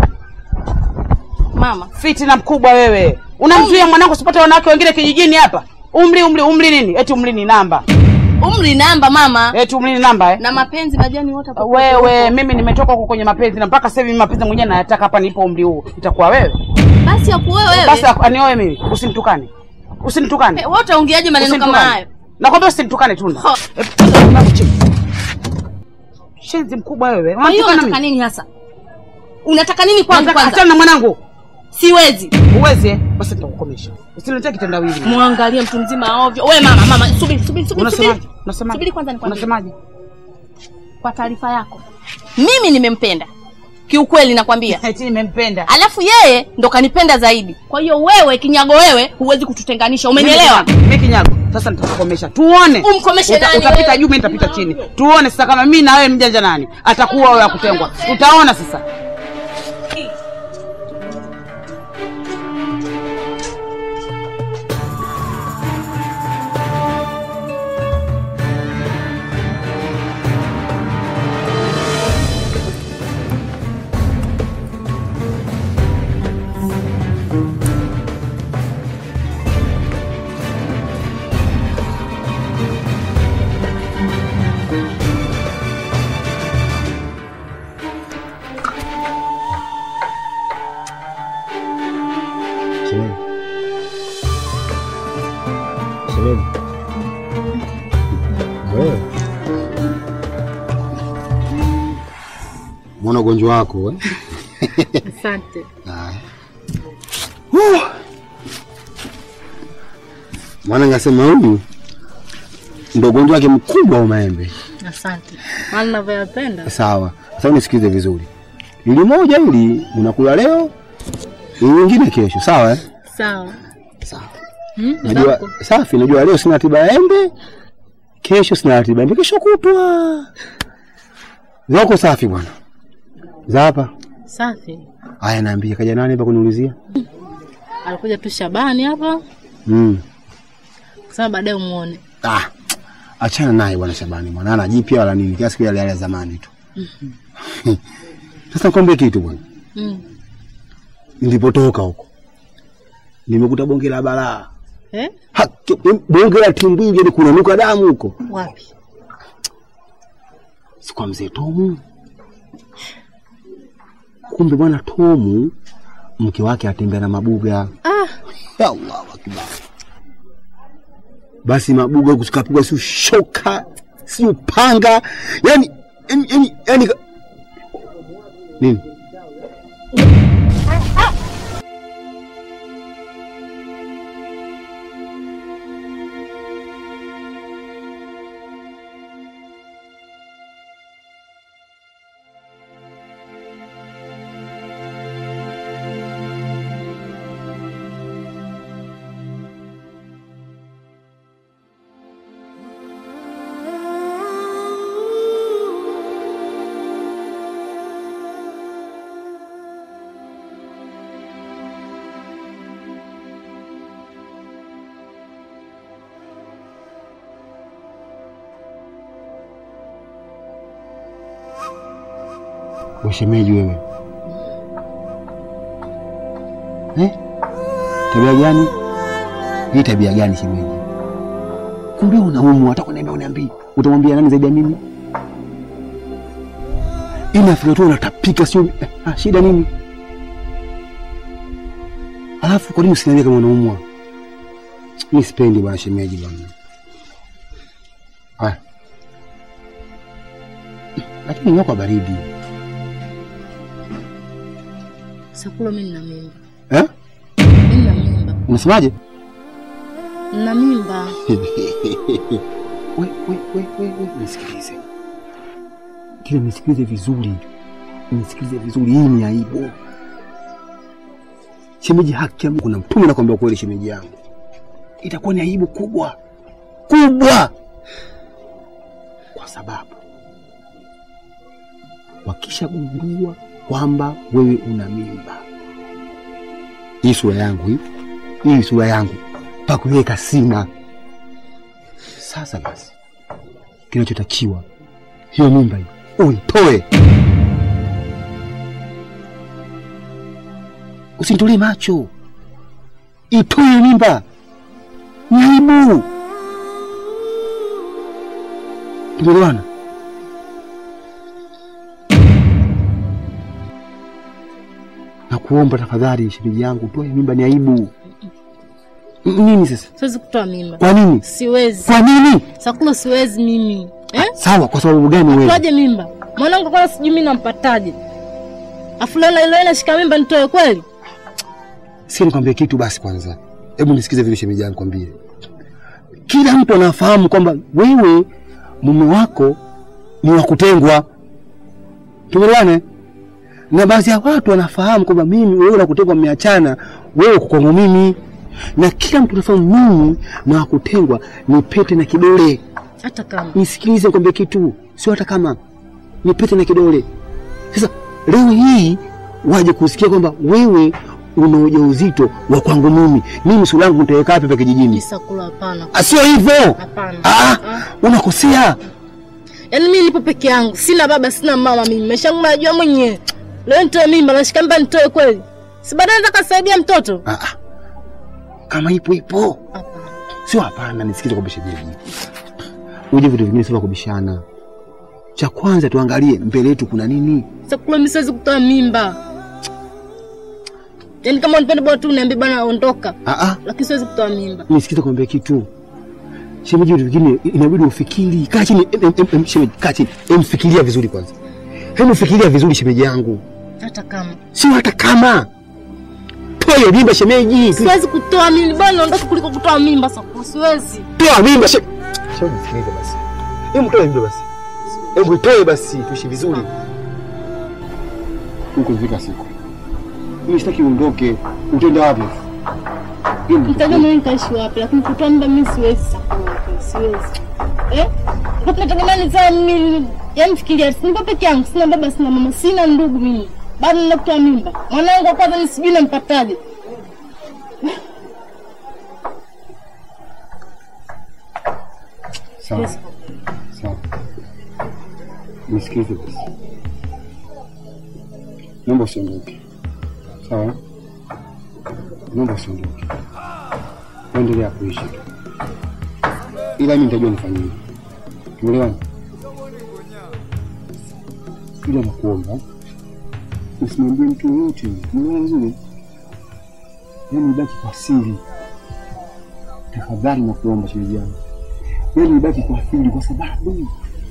Mama, Fitina mkubwa wewe, unamzuia mwanangu usipate wanawake wengine kijijini hapa. Umri, umri, umri nini? Eti umri ni namba? umri namba mama, Eti umri ni namba eh? na mapenzi majani wote hapo. Wewe, mimi nimetoka huko kwenye mapenzi na mpaka sasa hivi mapenzi mwenyewe nayataka hapa nipo umri huu. Itakuwa wewe Basi akuoe wewe. basi, anioe mimi, usinitukane, usinitukane. Eh, wewe utaongeaje maneno kama Usinitukane. hayo? Nakwambia usinitukane Tunda. Ho. Eh, piga mlango chini. Shenzi mkubwa wewe. Kwa hiyo Unatukana unataka mimi? nini hasa? Unataka nini kwangu Unataka kwanza? achana na mwanangu. Siwezi. Uwezi eh? Basi nitakukomesha. Usiniletee kitendawili. Muangalie mtu mzima ovyo. Wewe mama, mama, subiri, subiri, subiri. Unasemaje? subiri. Unasemaje? Subiri kwanza nikwambie. Unasemaje? Kwa taarifa yako. Mimi nimempenda. Kiukweli nakwambia. Eti nimempenda. Alafu yeye ndo kanipenda zaidi. Kwa hiyo wewe kinyago wewe huwezi kututenganisha. Umenielewa? Mimi kinyago. Sasa nitakukomesha. Tuone. Umkomeshe Uta- nani Utapita wewe? juu, mimi nitapita chini. Tuone sasa kama mimi na wewe mjanja nani atakuwa wewe akutengwa. Tutaona sasa. Shemeji. Shemeji. Wewe. Mbona ugonjwa wako eh? Asante. Haya. Woo! Maana ngasema huyu ndo ugonjwa wake mkubwa wa maembe. Asante. Maana ninavyoyapenda. Sawa, sasa unisikilize vizuri. Ili moja ili unakula leo, ili nyingine kesho, sawa eh? Sawa. Sawa. Hmm? Najua Babako. safi, najua leo sina ratiba ya embe, kesho sina ratiba ya embe, kesho kutwa. Zako safi bwana. Za hapa. Safi. Haya, naambia kaja nani hapa kuniulizia? Alikuja tu Shabani hapa Mm. kusema baadaye umuone. Ah, achana naye bwana Shabani bwana, ana jipya wala nini, kiasi kile yale ya zamani tu. Sasa nikwambie kitu bwana, Mm. nilipotoka huko nimekuta bonge la balaa, Eh? Haki, bonge la timbwili, yani kunanuka damu huko, Wapi? si kwa mzee Tomu. Kumbe bwana Tomu mke wake atembea na mabuga. Ah, Ya Allahu akbar. Basi mabuga huku sikapigwa si shoka si upanga, yani yani yani, yani ka- nini? Washemeji wewe eh? Tabia gani hii? Tabia gani shemeji? Kumbe unaumwa, hata kuniambia uniambii, utamwambia nani zaidi ya mimi? Inafika tu unatapika, sio eh, ah, shida nini? Alafu kwa nini usiniambia kama unaumwa? Mi sipendi bwana shemeji bwana. Haya, lakini nywa kwa baridi Sakula mimi nina mimba. eh? Mimi nina mimba. Unasemaje? Nina mimba. we, we, we, we, we, nisikilize kile, nisikilize vizuri, nisikilize vizuri. Hii ni aibu shemeji, haki ya Mungu na mtume nakwambia kweli, shemeji yangu, itakuwa ni aibu kubwa kubwa, kwa sababu wakishagundua kwamba wewe una mimba, hii sura yangu hii hii sura yangu pakuiweka sina. Sasa basi, kinachotakiwa hiyo mimba hiyo uitoe, usinitolee macho, itoe hiyo mimba, ni aibu. Tumeelewana? na kuomba tafadhali, shemeji yangu, toa hiyo mimba, ni aibu. N- Nini sasa? Siwezi kutoa mimba. Kwa nini? Siwezi. Kwa nini? Sakula siwezi mimi. Eh? Sawa, kwa sababu gani wewe? Toaje mimba? Mwanangu kwanza sijui mimi nampataje. Afu leo leo nashika mimba nitoe kweli? Sikia nikwambie kitu basi kwanza. Hebu nisikize vile shemeji yangu kwambie. Kila mtu anafahamu kwamba wewe mume wako ni wa kutengwa. Tumeelewana? Na baadhi ya watu wanafahamu kwamba mimi wewe na kutengwa mmeachana, wewe uko kwangu mimi. Na kila mtu anafahamu mimi na wa kutengwa ni pete na kidole. Hata kama. Nisikilize nikwambie kitu, sio hata kama ni pete na kidole. Sasa leo hii waje kusikia kwamba wewe una ujauzito wa kwangu mimi, mimi sura yangu nitaweka wapi hapa kijijini? Sakula hapana. Ah, Sio hivyo, Hapana. Ah, unakosea. Yaani mimi nipo peke yangu, sina baba, sina mama mimi. Maisha yangu najua mwenyewe. Leo nitoe mimba, nashika mimba nitoe kweli? Si baadaye nataka kusaidia mtoto? Ah, ah. Kama ipo ipo, sio hapana. Nisikize kwa shemeji, uje vitu vingine sio kubishana. Cha kwanza tuangalie mbele yetu kuna nini. Sakula mimi siwezi kutoa mimba. Yaani kama unipende bwana tu uniambie bwana ondoka. Ah, ah. Lakini siwezi kutoa mimba. Nisikize kwambia kitu shemeji, vitu vingine inabidi ufikiri. Kaa chini, em, em, em, shemeji, kaa chini, em, fikiria vizuri kwanza. Hebu fikiria vizuri shemeji yangu, Hata kama. sio hata kama toa hiyo mimba shemeji, Siwezi kutoa mimba, bwana ondoka kuliko kutoa mimba Sakula, siwezi. toa mimba she... Shemeji nisikilize basi. Hebu toe mbe basi. Hebu itoe basi tuishi vizuri. Huko ifika siku. Mimi sitaki uondoke. Utaenda wapi? Nitajua mimi nitaishi wapi, lakini kutoa muda mimi siwezi Sakura, siwezi. Eh? Kwa tunategemea nizaa mimi, yaani fikiria, nipo peke yangu, sina baba, sina mama, sina ndugu mimi. Bado nina kutoa mimba. Mwanangu wa kwanza ni sijui nampataje. Sawa. Sawa. Nisikilize basi. Naomba usiondoke. Sawa? Naomba usiondoke. Endelea kuishi tu. Ila mimi nitajua nifanyeje. Tumeelewana? Ila nakuomba usimwambie mtu yoyote. Umeelewa vizuri? Yaani ibaki kwa siri. Tafadhali nakuomba shemeji yangu. Yaani ibaki kwa siri kwa sababu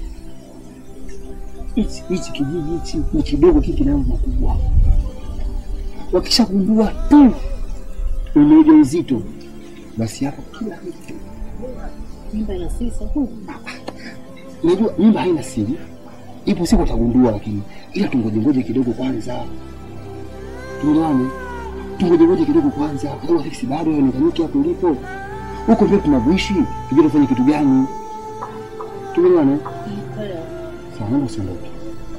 hichi hichi kijiji hichi ni kidogo, kiki kina mambo makubwa. Wakishagundua tu una ujauzito, basi hapo kila kitu. Mimba ina sisa huko. Unajua mimba haina siri, ipo siku utagundua, lakini ila tungoje ngoje kidogo kwanza. Tuelewane, tungoje ngoje kidogo kwanza, kwa sababu sisi bado haionekani hapo ulipo. Huko ndio tunavyoishi, tujue tufanye kitu gani. Tuelewane? Sawa, naomba usiondoke.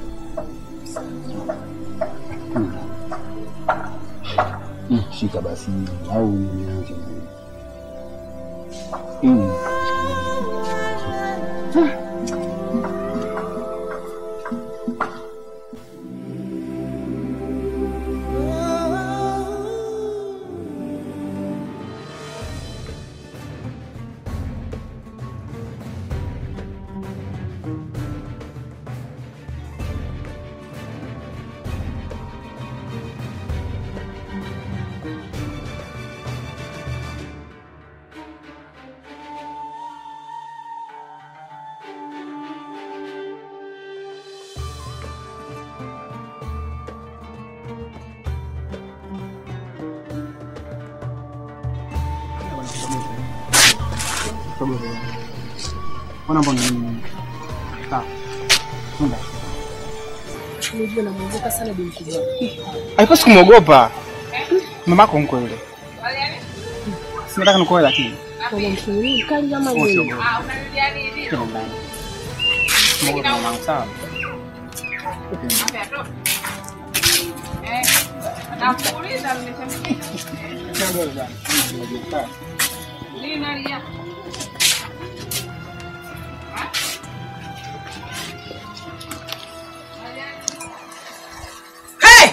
Mm, Shika basi au nimeanza Mm. Mbona mbona nini? Sawa. Nenda. Unajua namuogopa sana bi mkubwa. Haikosi kumwogopa. Mamako mkwe yule. Sinataka nikuoe lakini. Mama mshauri mkali kama Wewe yeye. usiogope. Kila ndani. Mwogope mamangu sawa. Hey!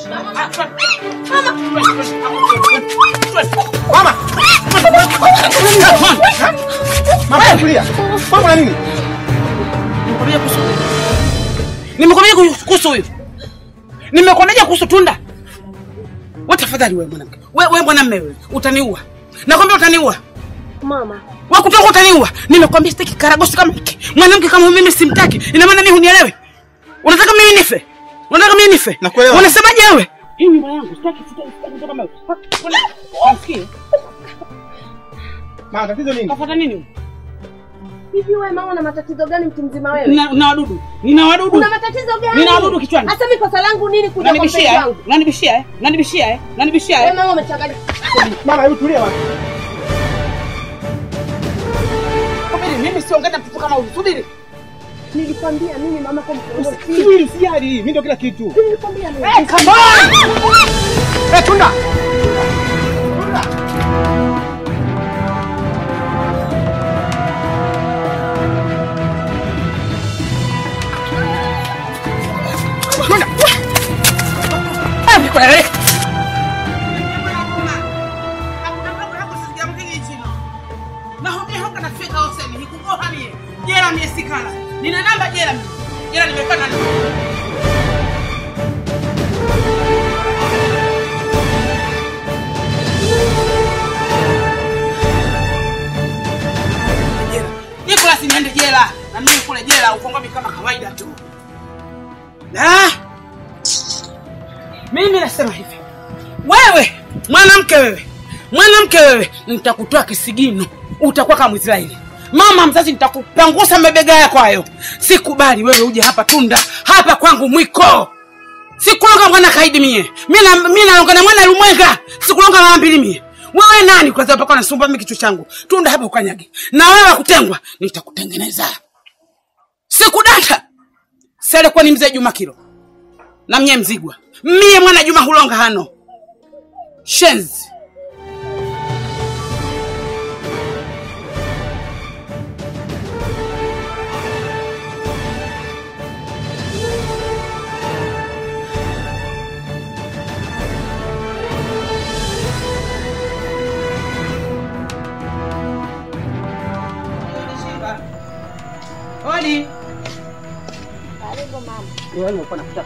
Mama! Mama kulia. Mama na nini? Nimekwambia kuhusu huyu. Nimekwambia kuhusu huyu. Nimekwambia kuhusu Tunda. Wewe tafadhali wewe mwanamke. Wewe wewe mwanamume wewe utaniua. Nakwambia utaniua. Mama, Wewe kutoka utaniua. Nimekwambia sitaki karagosi kama hiki. Mwanamke kama mimi simtaki. Ina maana mimi hunielewi. Unataka mimi nife? Unataka mimi nife? Nakuelewa. Unasemaje wewe? Hii nyumba yangu sitaki sitaki sitaki mtu kama wewe. Unasikia? Mama tatizo nini? Kafuata nini? huyu? hivi wewe mama una matatizo gani mtu mzima wewe? Nina nina wadudu. Nina wadudu. Una matatizo gani? Nina wadudu kichwani. Hasa mimi kosa langu nini kuja kwa mpenzi Unanibishia eh? wangu? Unanibishia eh? Unanibishia eh? Unanibishia Wewe eh? mama umechanganya. Mama hebu tulia basi. Subiri, mimi siongea na mtoto kama huyu. Subiri. Nilikwambia mimi mama kwa mkubwa. Subiri usijali, mimi ndio kila kitu. Nilikwambia mimi. Eh, come on! Eh, Tunda. Tunda. Ah, niko na wewe. Jela mie sikala. Nina namba jela mimi. Jela nimepata nini? Jela. Nicolas niende jela. Na mimi kule jela ukongomi kama kawaida tu. Ah! Mimi nasema hivi. Wewe mwanamke wewe. Mwanamke wewe nitakutoa kisigino. Utakuwa kama Mwisraeli. mama mzazi nitakupangusa mabega yako hayo sikubali wewe uje hapa tunda hapa kwangu mwiko sikulonga mwana kaidi mie mi na- mi nalonga na mwana lumwenga sikulonga mara mbili mie wewe nani kwanza mpaka unasumbua mimi kichwa changu tunda hapa ukanyage na wewe kutengwa nitakutengeneza sikudata sele kwa ni mzee juma kilo na mnye mzigwa mie mwana juma hulonga hano shenzi Odi. Karibu mama. Wewe unakuwa nakutaka.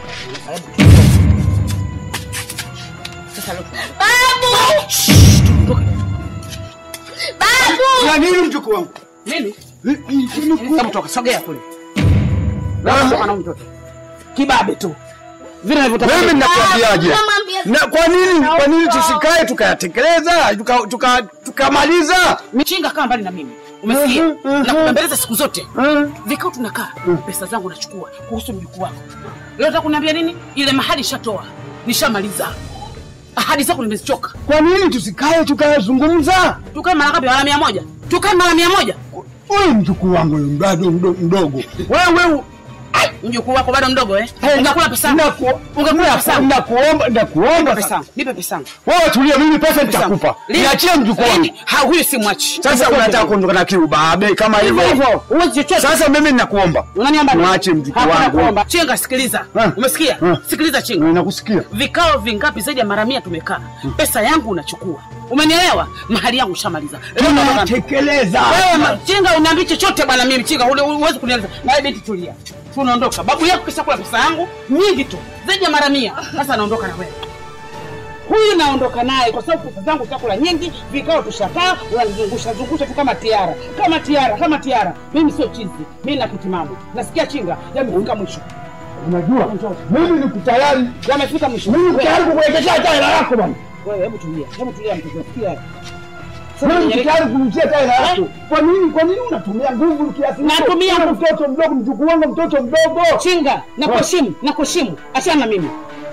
Sasa leo. Babu! Babu! Ya nini mjukuu wangu? Nini? Hebu toka sogea kule. Wewe toka na mtoto. Kibabe tu. Vile nilivyotaka. Mimi ninakwambiaje? Namwambia Na kwa nini kwa nini tusikae tukayatekeleza tuka- tuka- tukamaliza? Michinga kaa mbali na mimi. Umesikia? Mhm, mhm. Na kubembeleza siku zote. Mhm. Vikao tunakaa, pesa zangu nachukua kuhusu mjukuu wako. Leo nataka kuniambia nini? Ile mahali shatoa. Nishamaliza. Ahadi zako nimezichoka. Kwa nini tusikae tukayazungumza? Tukae mara ngapi? Mara mia moja. Tukae mara mia moja. Huyu mjukuu wangu huyu bado mdo- mdogo. Wewe Mjukuu wako bado mdogo eh? Hey, Ungekula pesa yangu. naku- Ungekula pesa yangu. nakuomba Nipe nakuomba pesa yangu. Nipe pesa yangu. wewe tulia, mimi pesa nitakupa. Lini? Niachie mjukuu wangu. Lini? Ha, huyu si mwachi. Sasa unataka kuondoka na kiubabe kama hivyo hivyo. Huwezi chochote. Sasa mimi ninakuomba Unaniomba nini? Mwache mjukuu Hakuna wangu. kuomba. Chenga, sikiliza. Eh. Umesikia? Eh. Sikiliza Chenga. nakusikia. Vikao vingapi zaidi ya mara mia tumekaa. Pesa yangu unachukua. Umenielewa? Mahali yangu ushamaliza. Leo naondoka na- Tunatekeleza. Wewe ma- Chenga uniambi chochote bwana mimi Chenga ule uwezi kunieleza. Na wewe binti tulia. Tunaondoka. Babu yako kisha kula pesa yangu nyingi tu. Zaidi ya mara mia. Sasa naondoka na wewe. Huyu naondoka naye kwa sababu pesa zangu chakula nyingi, vikao tushakaa, unanizungusha zungusha tu kama tiara, kama tiara, kama tiara. Mimi sio chizi, mimi na kitimamu. Nasikia chinga, yamefika mwisho. Unajua mimi niko tayari. Yamefika mwisho. Mimi niko tayari kukuwekesha hata hela yako bwana. Wewe hebu tulia, hebu tulia mtoto, sikia. Mimi niko tayari kumtia hata hela yako. Kwa nini kwa nini unatumia nguvu kiasi hicho? Natumia Wewe nguvu. mtoto mdogo, mjukuu wangu mtoto mdogo. Chinga, nakuheshimu, nakuheshimu. Achana na mimi.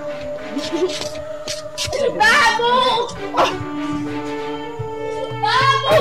Babu! Babu!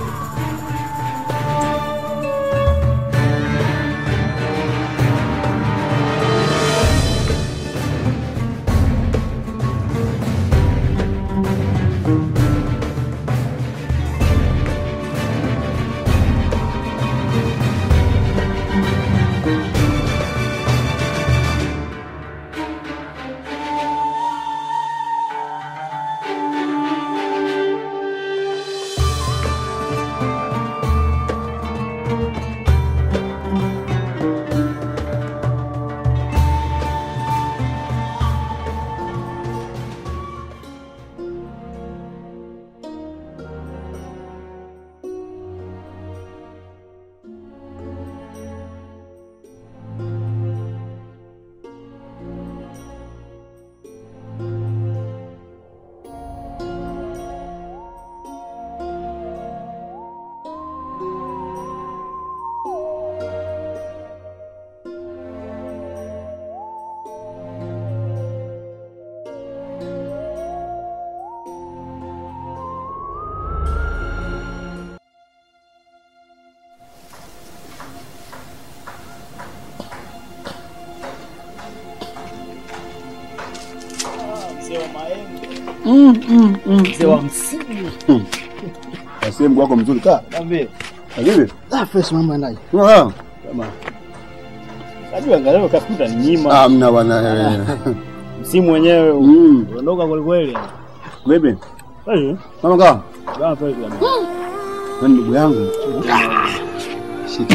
Mzee wa msingi. Asiye mguu wako mzuri kaa. Niambie. Vipi? Ah, fresh mambo yanaje? Ah, Kama. Najua angalau kafuta ni nyima. Hamna bwana. Msimu wenyewe Mm. unaondoka kweli kweli. Vipi? Eh. Mama kaa. Bana kweli kabisa. Wewe ndugu yangu. Shika.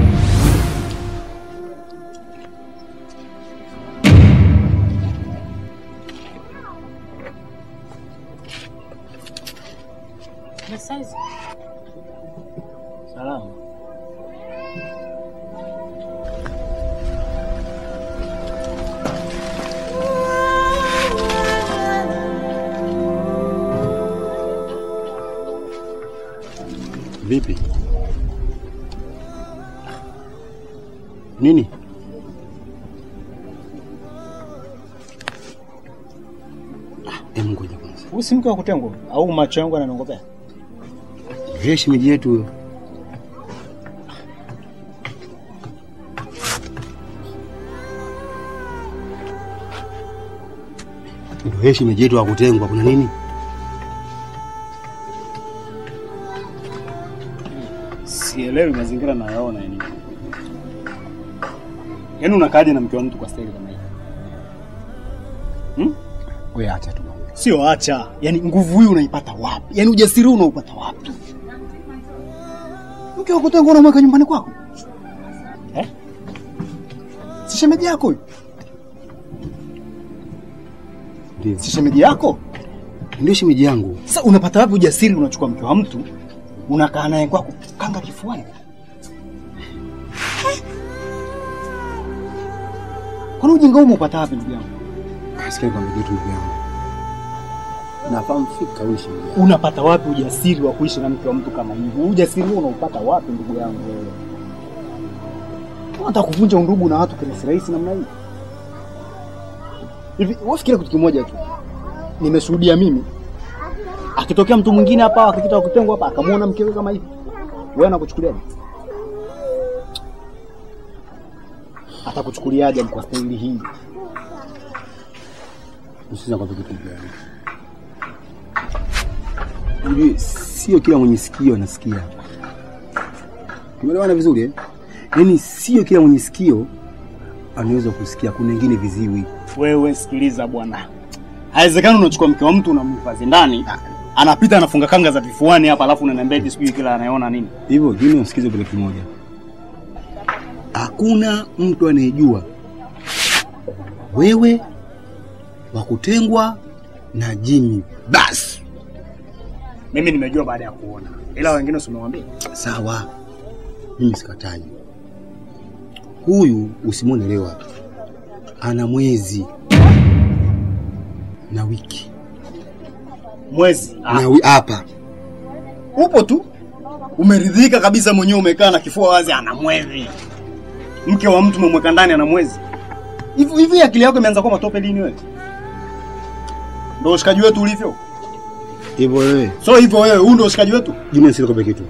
Na size. Salama. Vipi? Nini? Hebu ngoja kwanza. Huyu si mke wa kutengwa au macho yangu yananongopea? Yeye shemeji yetu huyo. Ndio yeye shemeji yetu wa kutengwa, kuna nini? Sielewi mazingira nayaona yani. Yaani unakaaje na mke wa mtu kwa staili kama hii? Hmm? Wewe acha tu. Sio acha. Yaani nguvu hii unaipata wapi? Yaani ujasiri huu unaupata wapi? Mke wa kutengwa unamweka nyumbani kwako? Eh? Si shemeji yako huyu? Ndio. Si shemeji yako? Ndio shemeji yangu. Sasa unapata wapi ujasiri unachukua mke wa mtu unakaa naye kwako kanga kifuani? Kwani ujinga huu umepata wapi ndugu yangu? Sikia kwa kitu ndugu yangu. Nafahamu fika huyu shemeji yangu. Unapata wapi ujasiri wa kuishi na mke wa mtu kama hivi? Huu Ujasiri huo unaupata wapi ndugu yangu wewe? Unataka kuvunja undugu na watu kirahisi rahisi namna hii? Hivi wewe fikiria kitu kimoja tu. Nimeshuhudia mimi akitokea mtu mwingine hapa akipita kutengwa hapa akamwona mkewe kama hivi. Wewe anakuchukuliaje? Atakuchukuliaje kwa staili hii? Usiza kwa kitu ndugu yangu. Ujue sio kila mwenye sikio anasikia. Tumeelewana vizuri eh? Yaani sio kila mwenye sikio anaweza kusikia, kuna wengine viziwi. Wewe sikiliza bwana, haiwezekani unachukua mke wa mtu unamhifadhi ndani, anapita anafunga kanga za vifuani hapa, alafu unaniambia eti sijui kila anayeona nini. Hivyo Jimmy, usikize kile kimoja, hakuna mtu anayejua wewe wa kutengwa na Jimmy. Basi Mimi nimejua baada ya kuona, ila wengine usimwambie. sawa, mimi sikatai. Huyu usimwone leo hapa, ana mwezi na wiki Mwezi na wi- hapa upo tu, umeridhika kabisa mwenyewe, umekaa na kifua wazi, ana mwezi. Mke wa mtu umemweka ndani, ana mwezi. Hivi hivi akili yako imeanza kuwa matope lini wewe? Ndio ushikaji wetu ulivyo? hivyo. Wewe So hivyo wewe, huu ndio ushikaji wetu? Jimmy, nisikope kitu,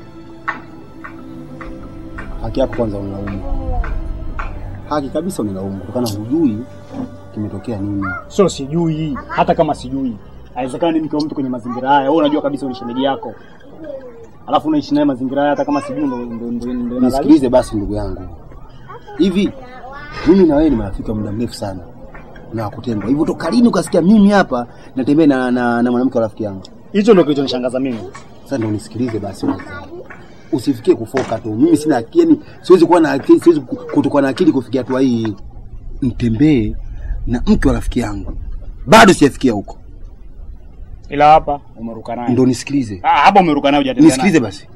haki yako kwanza unilaumu, haki kabisa unilaumu kutokana hujui kimetokea nini. Sio sijui, hata kama sijui, haiwezekani mke wa mtu kwenye mazingira haya. Wewe unajua kabisa ni shemeji yako, alafu unaishi naye mazingira haya, hata kama sijui, ndo ndo ndo ndo Nisikilize basi ndugu yangu, hivi mimi na wewe ni marafiki wa muda mrefu sana na kutengwa hivyo, toka lini ukasikia mimi hapa natembea na, na, na mwanamke wa rafiki yangu? Hicho ndio kilichonishangaza mimi. Sasa ndio unisikilize basi kwanza. Usifikie kufoka tu. Mimi sina akili, yani siwezi kuwa na akili, siwezi ku- kutokuwa na akili kufikia hatua hii. Nitembee na mke wa rafiki yangu, bado sijafikia huko. Ila hapa umeruka naye. Ndio nisikilize, Ah, hapa umeruka naye hujatembea naye. nisikilize basi.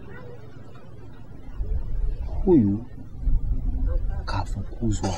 Huyu kafukuzwa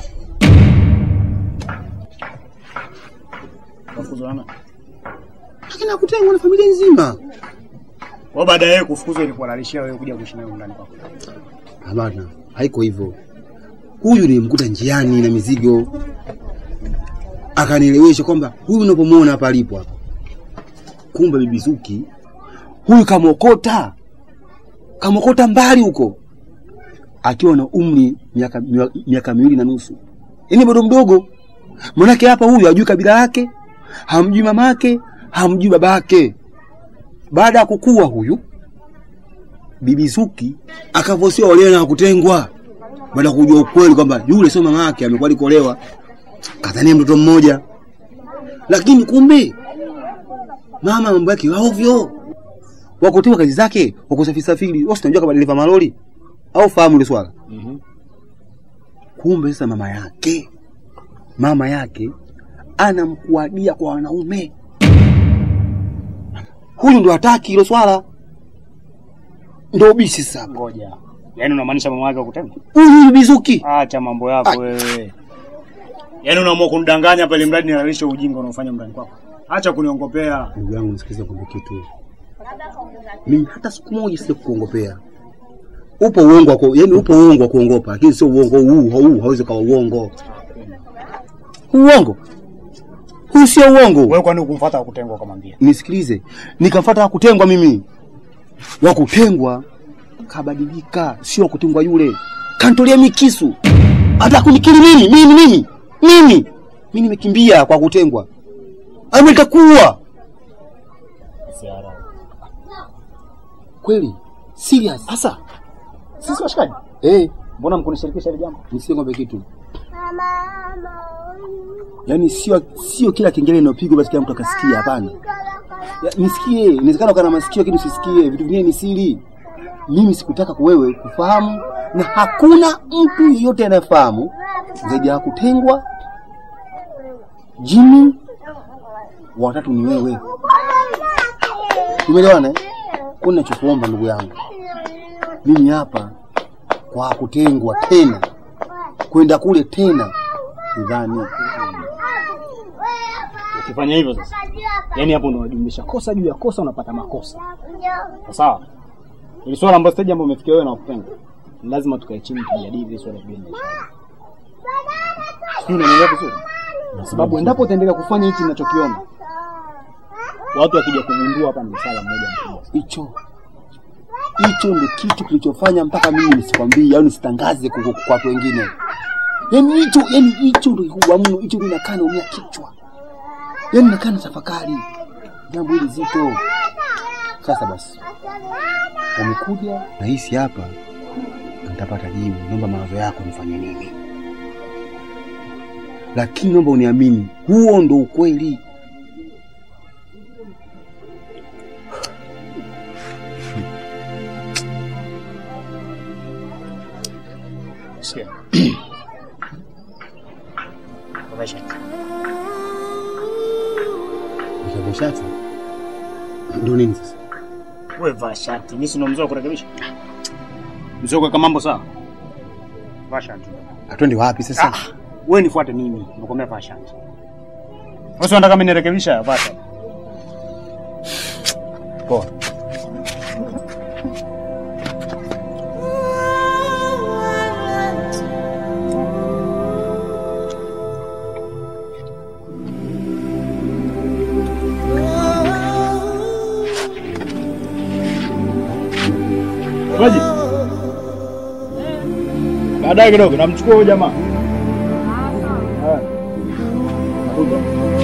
Kafukuzwa na lakini hakutengwa na familia nzima. Kwa baada ya yeye kufukuzwa ilikuwa nalishia wewe kuja kuishi naye ndani kwako. Hapana, haiko hivyo. Huyu nilimkuta njiani na mizigo, akanielewesha kwamba huyu unapomwona hapa alipo hapa, kumbe bibi Zuki huyu kamokota, kamokota mbali huko, akiwa na umri miaka mia- miaka miwili na nusu, yaani bado mdogo. Manake hapa huyu hajui kabila lake, hamjui mamake, hamjui babake. Baada ya kukua huyu bibi Zuki akavosiwa olewa na kutengwa, baada ya kujua ukweli kwamba yule sio mama yake, amekuwa alikolewa, kadhania mtoto mmoja, lakini kumbe mama mambo yake ya ovyo, wakutengwa kazi zake, wakusafiri safiri. Wewe unajua kama dereva malori au fahamu ile swala? Kumbe sasa mama yake mama yake anamkuadia kwa wanaume. Huyu ndo hataki hilo swala, ndo bisi sasa. Ngoja. Yaani unamaanisha mama yake wakutenda? Huyu Bizuki Acha mambo yako wewe. Yaani unaamua kunidanganya pale mradi nilalishe ujinga unaofanya ndani kwako. Acha kuniongopea. ndugu yangu, nisikilize kwamba kitu mimi hata siku moja sija kukuongopea. upo uongo wa ku- yaani upo uongo wa kuongopa, lakini sio uongo huu huu, hauwezi kuwa uongo. Uongo huu sio uongo. Wewe kwani ukumfuata wa kutengwa ukamwambia? Nisikilize, nikamfuata wa kutengwa mimi. Wa kutengwa kabadilika, sio wa kutengwa yule. Kantolia mikisu, hata kunikili mimi mimi mimi mimi mimi nimekimbia kwa kutengwa, ama nitakuwa kweli serious. Sasa sisi washikaji, Eh, mbona mkunishirikisha hili jambo? nisingombe kitu yaani sio sio kila kengele inayopigwa basi kila mtu akasikia. Hapana, Ya, nisikie. Inawezekana ukawa na masikio lakini usisikie. Vitu vingine ni siri. Mimi sikutaka kuwewe kufahamu, na hakuna mtu yeyote anayefahamu zaidi ya kutengwa. Jimmy watatu ni wewe. Tumeelewana? eh? Kwa ninachokuomba ndugu yangu, mimi hapa kwa kutengwa tena kwenda kule tena, sidhani Ukifanya hivyo sasa, yaani hapo unajumlisha kosa juu ya kosa, unapata makosa. Sawa? Ili swala ambalo stage ambayo umefikia wewe na kupenda, lazima tukae chini tujadili hili swala bila Sijui unaelewa vizuri? Kwa sababu endapo utaendelea kufanya hichi ninachokiona, watu wakija kugundua hapa ni msala mmoja mkubwa. hicho hicho ndio kitu kilichofanya mpaka mimi nisikwambie au nisitangaze kwa kwa watu wengine. Yaani hicho yaani hicho ndio kikubwa mno, hicho ndio nakaa naumia kichwa. Yaani nakaa na tafakari jambo hili zito. Sasa basi, umekuja nahisi hapa nitapata jibu. Naomba mawazo yako nifanye nini, lakini naomba uniamini, huo ndo ukweli. Sikia. Nikavaa shati ndio nini sasa? Wewe vaa shati, mimi sina mzee wa kurekebisha. Mzee kuweka mambo sawa. Vaa shati. Atwende wapi sasa? Ah, wewe nifuate mimi, nakwambia vaa shati. Wewe si unataka mimi nirekebisha? Vaa shati. Poa. Ngoja. Baadaye kidogo namchukua huyo jamaa. Haya. Nakuja.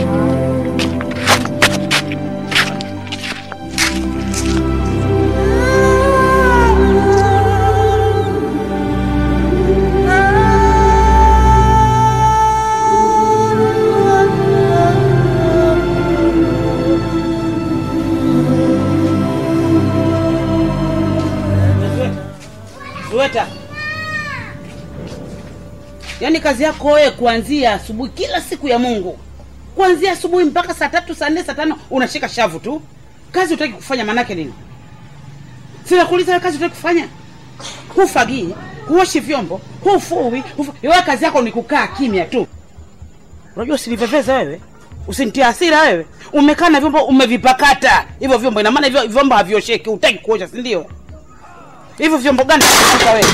Zuweta, yaani kazi yako wewe kuanzia asubuhi kila siku ya Mungu, kuanzia asubuhi mpaka saa tatu saa nne saa tano unashika shavu tu. Kazi utaki kufanya, manake nini? Sina kuuliza wewe, kazi utaki kufanya? Hufagii, huoshi vyombo, hufui, hufu... wewe kazi yako ni kukaa kimya tu. Unajua usiniveveze wewe, usinitie hasira wewe. Umekaa na vyombo umevipakata hivyo vyombo, ina maana hivyo vyombo haviosheki, hutaki kuosha, si ndio? Hivyo vyombo gani vinapika wewe?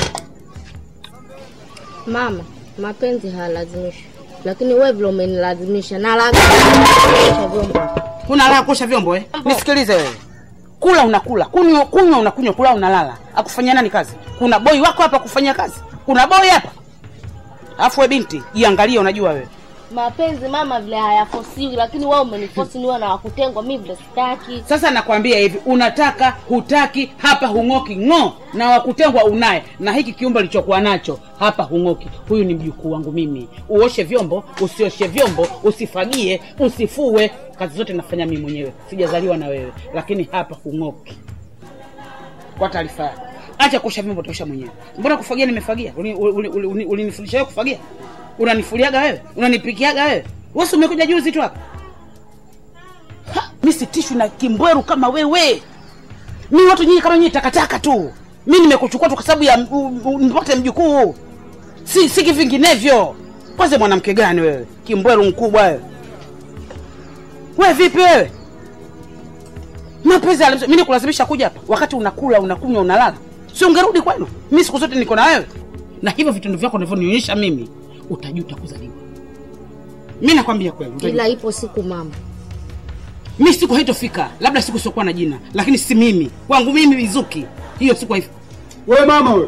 Mama, mapenzi hayalazimishi, lakini wewe vile umenilazimisha na lazima vyombo. Una raha kuosha vyombo eh? Nisikilize wewe, kula unakula, kunywa kunywa unakunywa, kula unalala. Akufanyia nani kazi? Kuna boy wako hapa kufanyia kazi? Kuna boy hapa? Alafu we binti, jiangalie, unajua wewe Mapenzi mama vile hayafosiwi, lakini wewe umenifosi niwe na wakutengwa, mimi vile sitaki. sasa. Nakwambia hivi, unataka hutaki, hapa hung'oki ng'o, na wakutengwa unaye, na hiki kiumbe lichokuwa nacho hapa hung'oki. Huyu ni mjukuu wangu mimi. Uoshe vyombo, usioshe vyombo, usifagie, usifue, kazi zote nafanya mimi mwenyewe, sijazaliwa na wewe, lakini hapa hung'oki. Kwa taarifa yako, acha kuosha vyombo, tosha mwenyewe. Mbona kufagia nimefagia? Ulinifundisha uli, uli, uli, ulinifundisha wewe kufagia? Unanifuliaga wewe? Unanipikiaga wewe? Wewe si umekuja juzi tu hapa? Ha, mi sitishwi na kimbweru kama wewe. Mi watu nyinyi kama nyinyi takataka tu. Mi nimekuchukua tu kwa sababu ya u- u- nipate mjukuu, si si kivinginevyo. Kwanza mwanamke gani wewe, kimbweru mkubwa wewe? Wewe vipi wewe? Mapenzi yalimso- mi nikulazimisha kuja hapa wakati unakula unakunywa unalala? si ungerudi kwenu mi siku zote niko na wewe na hivyo vitendo vyako unavyonionyesha mimi utajuta kuzaliwa mi nakwambia kweli utajuta. ila ipo siku mama mi siku haitofika labda siku siokuwa na jina lakini si mimi kwangu mimi mizuki hiyo siku haifi We mama we,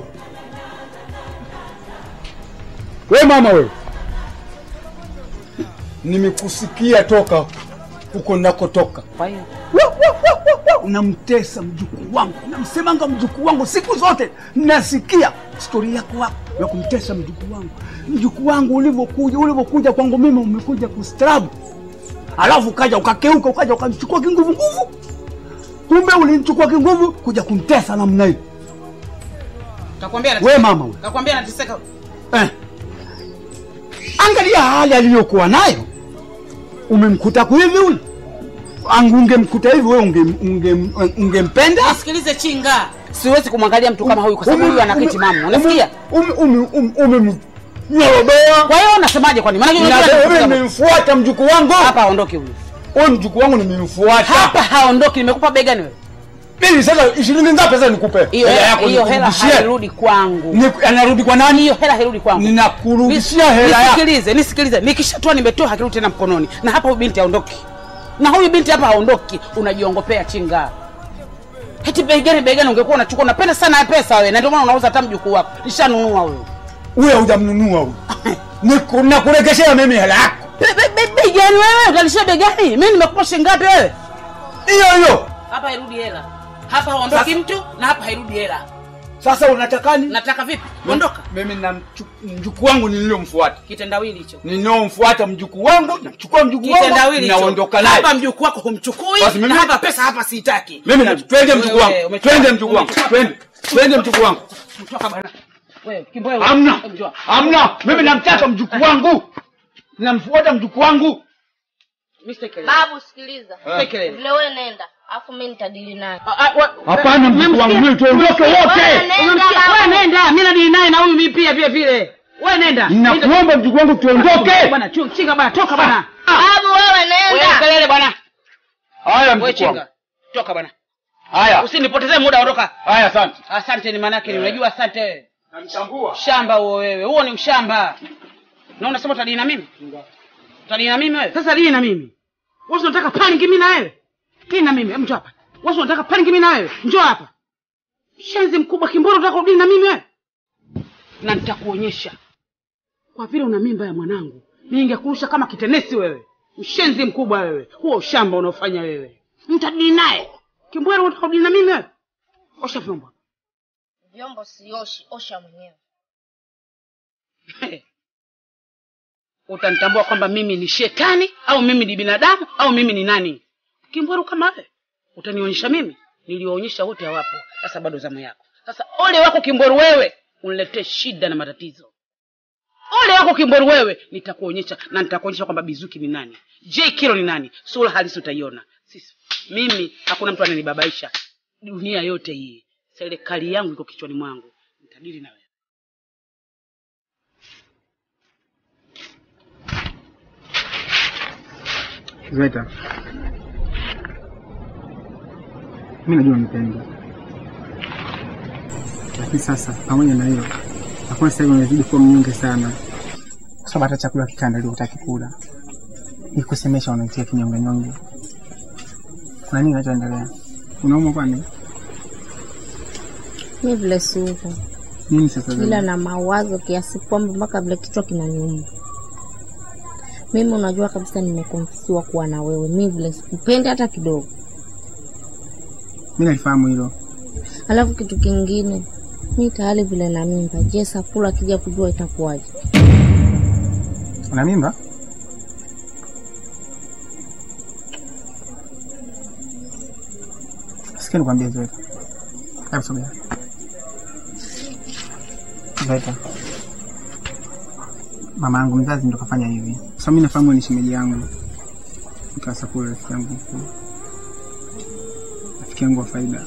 we mama we, nimekusikia toka huko nakotoka. kwa hiyo Unamtesa mjukuu wangu, unamsemanga mjukuu wangu siku zote, nasikia stori yako hapo ya kumtesa mjukuu wangu. Mjukuu wangu ulivyokuja, ulivyokuja kwangu mimi, umekuja kustaarabu, alafu ukaja ukakeuka, ukaja ukamchukua kinguvu nguvu, kumbe ulimchukua kinguvu kuja kumtesa namna hii. kakwambia We mama we. kakwambia nateseka Eh. Angalia hali aliyokuwa nayo, umemkuta kuhivi huyu angu ungemkuta hivi wewe unge, unge, ungempenda sikilize chinga siwezi kumwangalia mtu kama huyu kwa sababu huyu anakiti mama unasikia Nyorodoa. kwa hiyo unasemaje kwani maana Na wewe nimemfuata mjukuu wangu hapa aondoke huyu huyu mjukuu wangu nimemfuata hapa haondoki nimekupa begani wewe mimi sasa ishirini ngapi sasa nikupe hiyo Hela hela yako hiyo hela nikurudishie. hairudi kwangu Ni- anarudi kwa nani hiyo hela hairudi kwangu ninakurudishia hela yako nisikilize nisikilize nikishatoa nimetoa hakirudi tena mkononi na hapa huyu binti haondoki na huyu binti hapa haondoki unajiongopea chinga heti begani begani ungekuwa unachukua unapenda sana pesa wewe na ndio maana unauza hata mjukuu wako nishanunua huyu huyo hujamnunua huyu Niku- nakuregeshea mimi hela yako Be- be- be- begani wewe utalishia begani mimi nimekupa shilingi ngapi wewe hiyo hiyo hapa hairudi hela hapa haondoki mtu na hapa hairudi hela sasa unatakani nataka vipi ondoka mimi na mchu- mjukuu wangu niliyomfuata kitendawili hicho ninaomfuata mjukuu wangu namchukua mjukuu wangu kitendawili hicho naondoka naye hapa mjukuu wako humchukui Basi mimi- na hapa pesa hapa siitaki mimi na twende mjukuu Wewe, wangu umechukua- twende mjukuu wangu umechukua- twende twende mjukuu wangu toka bwana wewe kimbo wewe hamna Hebu njoo. hamna mimi namtaka mjukuu wangu namfuata mjukuu wangu Mr. Kelele. babu sikiliza Eh. Kelele. vile wewe nenda afu mi nitadili naye hapana mjukuu wangu mimi tuondoke wote Umemsikia? Wewe nenda mimi nadili naye na huyu mimi pia vile vile wewe nenda nakuomba mjukuu wangu tuondoke bwana chu- chinga bwana toka bwana babu wewe wewe nenda kelele bwana haya wewe mjukuu wangu chinga toka bwana haya usinipotezee muda ondoka haya asante asante ni maana yake ni unajua asante wewe namtambua shamba huo wewe huo ni ushamba na unasema utadili na mimi utadili na mimi wewe sasa dili na mimi wewe unataka panicking mimi na wewe dili na mimi hebu njoo hapa wewe unataka panicking mimi na wewe njoo hapa shenzi mkubwa kimboro unataka kudili na mimi wewe na nitakuonyesha kwa vile una mimba ya mwanangu ningekurusha kama kitenesi wewe mshenzi mkubwa wewe huo ushamba unaofanya wewe mtadili naye kimbwero unataka kudili na mimi wewe osha vyombo vyombo sioshi osha mwenyewe utanitambua kwamba mimi ni shetani au mimi ni binadamu au mimi ni nani kimbweru kama wewe utanionyesha mimi niliwaonyesha wote hawapo sasa bado zamu yako sasa ole wako kimbweru wewe uniletee shida na matatizo ole wako kimbweru wewe nitakuonyesha na nitakuonyesha kwamba bizuki ni nani j kilo ni nani sura halisi utaiona sisi mimi hakuna mtu ananibabaisha dunia yote hii serikali yangu iko kichwani mwangu nitadili na wewe Zeta, mi najua unanipenda, lakini sasa pamoja na hiyo, hakuna sasa hivi unazidi kuwa mnyonge sana, kwa sababu hata chakula kikaandaliwa hutaki kula, ili kusemesha unaitia kinyonge nyonge. Kuna nini kinachoendelea? Unaumwa kwani? mi vile siuko Nini sasa? ila Zeta? na mawazo kiasi kwamba mpaka vile kichwa kinaniuma mimi unajua kabisa nimekonfisiwa kuwa na wewe mi vile sikupendi hata kidogo Mi nalifahamu hilo, alafu kitu kingine mi tayari vile na mimba je sakula akija kujua itakuwaje una mimba? Sikia nikwambie Zeta, hebu sogea. Zeta, mama yangu mzazi ndo kafanya hivi, sasa mi nafahamu ni shemeji yangu, nikawasakula rafiki yangu mkuu, rafiki yangu wa faida.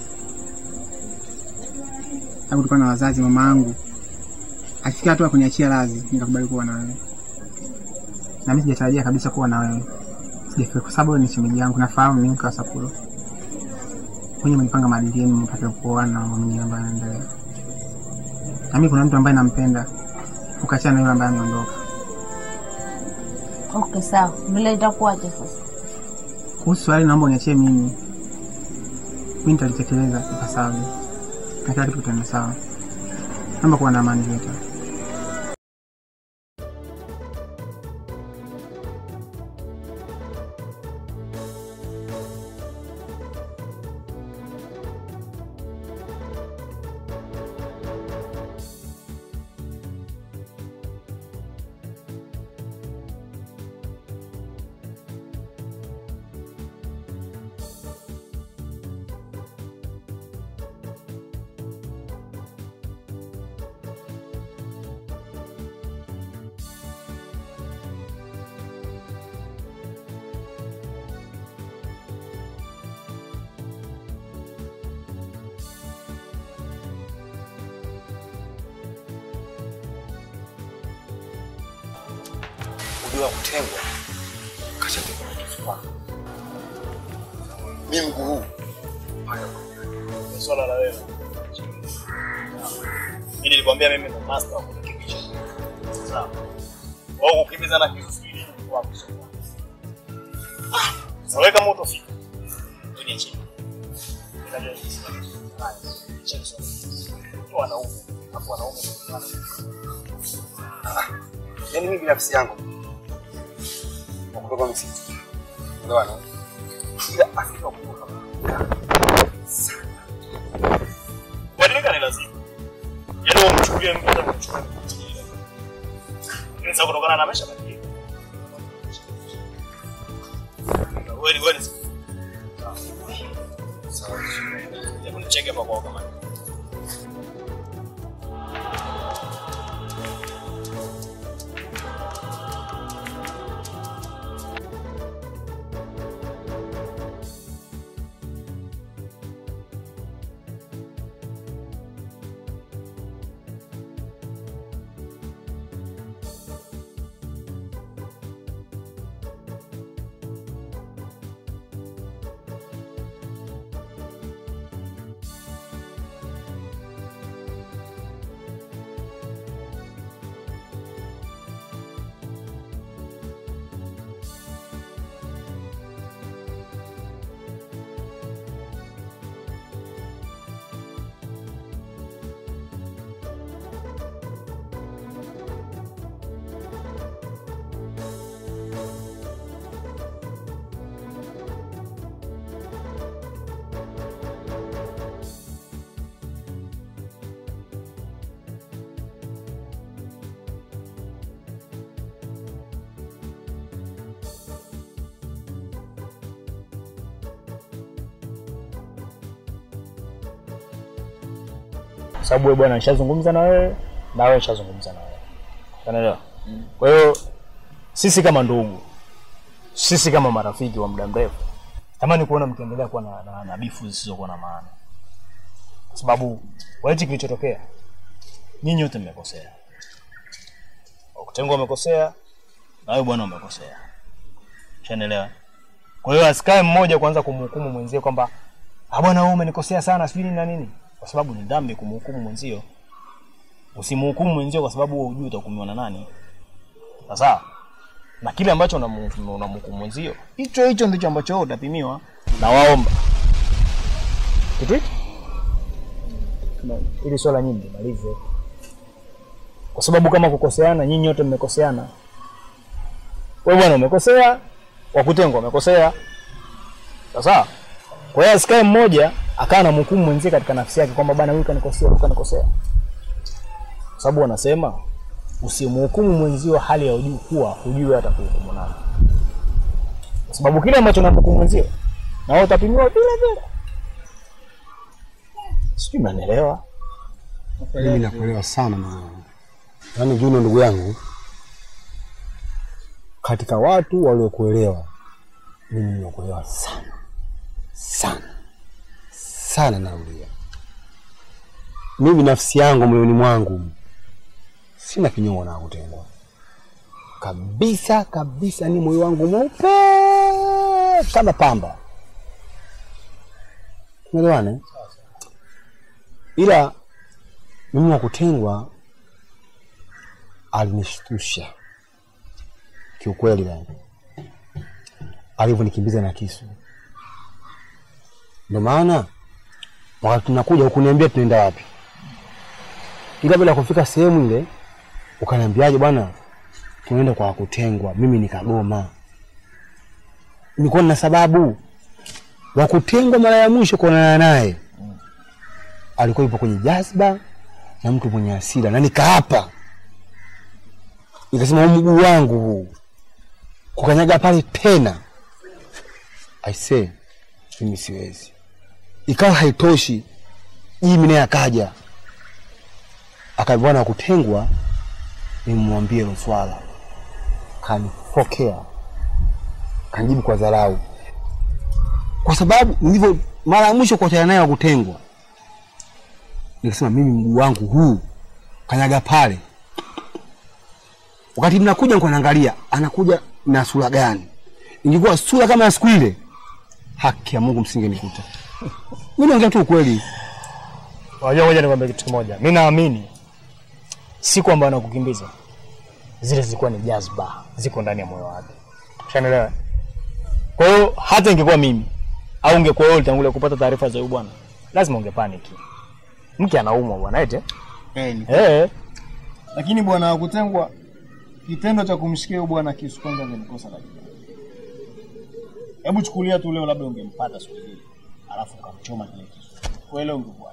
Hapo tulikuwa na wazazi, mama yangu alifikia hatua ya kuniachia radhi, nikakubali kuwa na wewe na mimi sijatarajia kabisa kuwa na wewe, sijafikiri kwa sababu wewe ni shemeji yangu, nafahamu ni mke wa Sakulo. Mwenye mlipanga maadili yenu mpaka kuoana na mambo mengine ambayo yanaendelea. na mimi kuna mtu ambaye nampenda, ukaachana na yule ambaye ameondoka. Okay, sawa. Vile itakuwaje sasa? Kuhusu swali, naomba uniachie mimi, mimi nitalitekeleza ipasavyo na kila kitu kitaenda sawa. Naomba kuwa na amani Vita. ujua kutengwa kashatengwa na kifua. Mimi mguu huu Ni swala la wewe. Mimi nilikwambia mimi ndo master wa kukimbisha. Sawa. Wao kukimbiza na kitu sijui ni kwa kusoma. Ah, sasa wewe kama utofika. Dunia chini. Ninajua ni sawa. Haya, chini sana. Tu wanaume, hapo wanaume. yaani mimi binafsi yangu wa kutoka msitu unaelewana ila Afrika kutoka Kuadilika ni lazima. Yaani wewe umchukulie mtu hata kumchukua. Ni sawa kutokana na maisha badilika. Wewe ni wewe ni sawa. Hebu nicheke hapa kwao kama. Kwa sababu wewe bwana nishazungumza na wewe na wewe nishazungumza na wewe. Unaelewa? Kwa hiyo sisi kama ndugu, sisi kama marafiki wa muda mrefu, tamani kuona mkiendelea kuwa na, na, na bifu zisizokuwa na maana, kwa sababu kwa hichi kilichotokea, nyinyi wote mmekosea. Wakutengwa wamekosea na wewe bwana umekosea, ushanielewa? Kwa hiyo asikae mmoja kwanza kumhukumu mwenzie kwamba ah, bwana wewe umenikosea sana sijui nini na nini, kwa sababu ni dhambi kumhukumu mwenzio. Usimhukumu mwenzio kwa sababu wewe hujui utahukumiwa na nani. Sawa? Na kile ambacho unamu- unamhukumu mwenzio, hicho hicho ndicho ambacho wewe utapimiwa. Na waomba kitu hicho Na ili swala nyingi malize, kwa sababu kama kukoseana, nyinyi wote mmekoseana. Wewe bwana umekosea, wakutengwa wamekosea. Sasa kwa hiyo asikae mmoja akawa na mhukumu mwenzie katika nafsi yake kwamba bwana huyu kanikosea, huyu kanikosea, kwa sababu wanasema usimhukumu mwenzio hali ya ujui kuwa hujui wewe atakuhukumu nani, kwa sababu kile ambacho unamhukumu mwenzio na wewe utapimiwa vile vile. Sijui mnanielewa? Mimi nakuelewa sana ndugu yangu. Yaani Juno ndugu yangu, katika watu waliokuelewa mimi nimekuelewa sana sana sana, narudia. Mimi nafsi yangu moyoni mwangu sina kinyongo na kutendwa kabisa kabisa, ni moyo wangu mweupe kama pamba. Tumeelewana? eh? Ila mimi wa kutengwa alinishtusha kiukweli, yani alivyonikimbiza na kisu. Ndio maana wakati tunakuja hukuniambia tunaenda wapi, ila bila kufika sehemu ile ukaniambiaje, bwana, tunaenda kwa wakutengwa. Mimi nikagoma, nilikuwa na sababu. Wakutengwa mara ya mwisho kuonana naye alikuwa yupo kwenye jazba na mtu mwenye hasira, na nikaapa nikasema, huu mguu wangu huu kukanyaga pale tena, I say mimi siwezi. Ikawa haitoshi, Jimi naye akaja akaambia na kutengwa, nimwambie hilo swala, kanifokea, kanjibu kwa dharau, kwa sababu nilivyo mara ya mwisho kuachana naye wa kutengwa nikasema mimi mguu wangu huu kanyaga pale. Wakati mnakuja nilikuwa naangalia anakuja na sura gani. Ingekuwa sura kama ya siku ile, haki ya Mungu msingenikuta. Mimi naongea tu ukweli. Unajua, ngoja nikwambie kitu kimoja. Mimi naamini siku ambayo anakukimbiza zile zilikuwa ni jazba, ziko ndani ya moyo wake. Ushanielewa? Kwa hiyo hata ingekuwa mimi au ungekuwa wewe ulitangulia kupata taarifa za huyu bwana, lazima ungepaniki. Mke anaumwa bwana ete. Eh, ni Eh, Lakini bwana wakutengwa, kitendo cha kumshikia huyo bwana kisu kwanza nilikosa la jinai. Hebu chukulia tu leo, labda ungempata siku ile, alafu ukamchoma kile kisu, kweli ungekuwa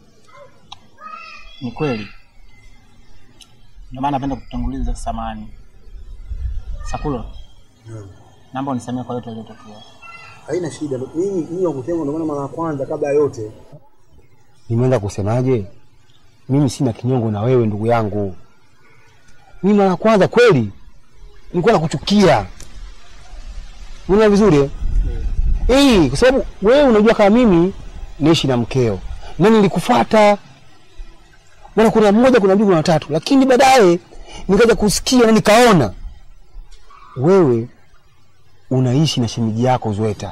ni kweli. Ndio maana napenda kutanguliza samani. Sakulo, naomba unisamee kwa yote yaliyotokea. Haina shida. Mimi mimi wa kutengwa ndio maana mara ya kwanza kabla ya yote nimeenda kusemaje? Mimi sina kinyongo na wewe ndugu yangu. Mimi mara ya kwanza kweli nilikuwa nakuchukia. Unaona vizuri eh? Eh, kwa sababu wewe unajua kama mimi naishi na mkeo na nilikufuata bwana, kuna mmoja, kuna mbili, kuna tatu, lakini baadaye nikaja kusikia na nikaona wewe unaishi na shemeji yako Zweta,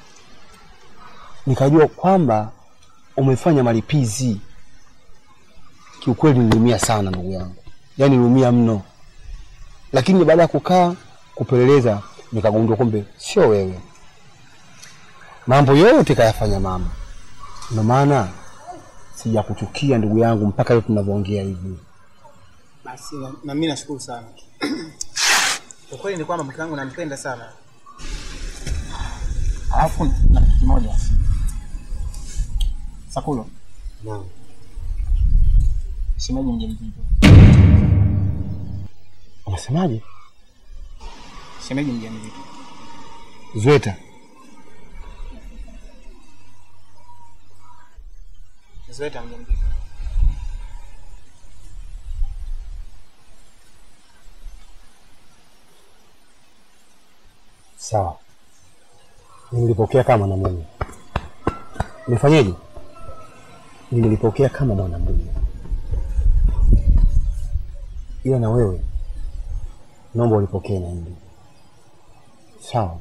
nikajua kwamba umefanya malipizi. Kiukweli niliumia sana ndugu yangu, yaani niliumia mno, lakini baada ya kukaa kupeleleza nikagundua kumbe sio wewe, mambo yote kayafanya mama. Ndio maana sijakuchukia ndugu yangu mpaka leo tunavyoongea hivi. Basi na, na mimi nashukuru sana. Kwa kweli ni kwamba mke wangu nampenda sana. Alafu na kitu kimoja. Sakulo, Naam. shemeji mjamzito. Unasemaje? Shemeji mjamzito. Zweta, Zweta mjamzito. sawa, nilipokea kama mwanamume. Nifanyeje? Nilipokea kama mwanamume, ila na wewe naomba ulipokee na hili sawa.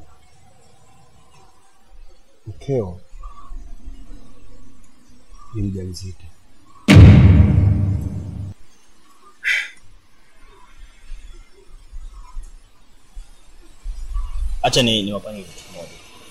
Mkeo ni mjamzito. acha ni niwafanyie kitu kimoja.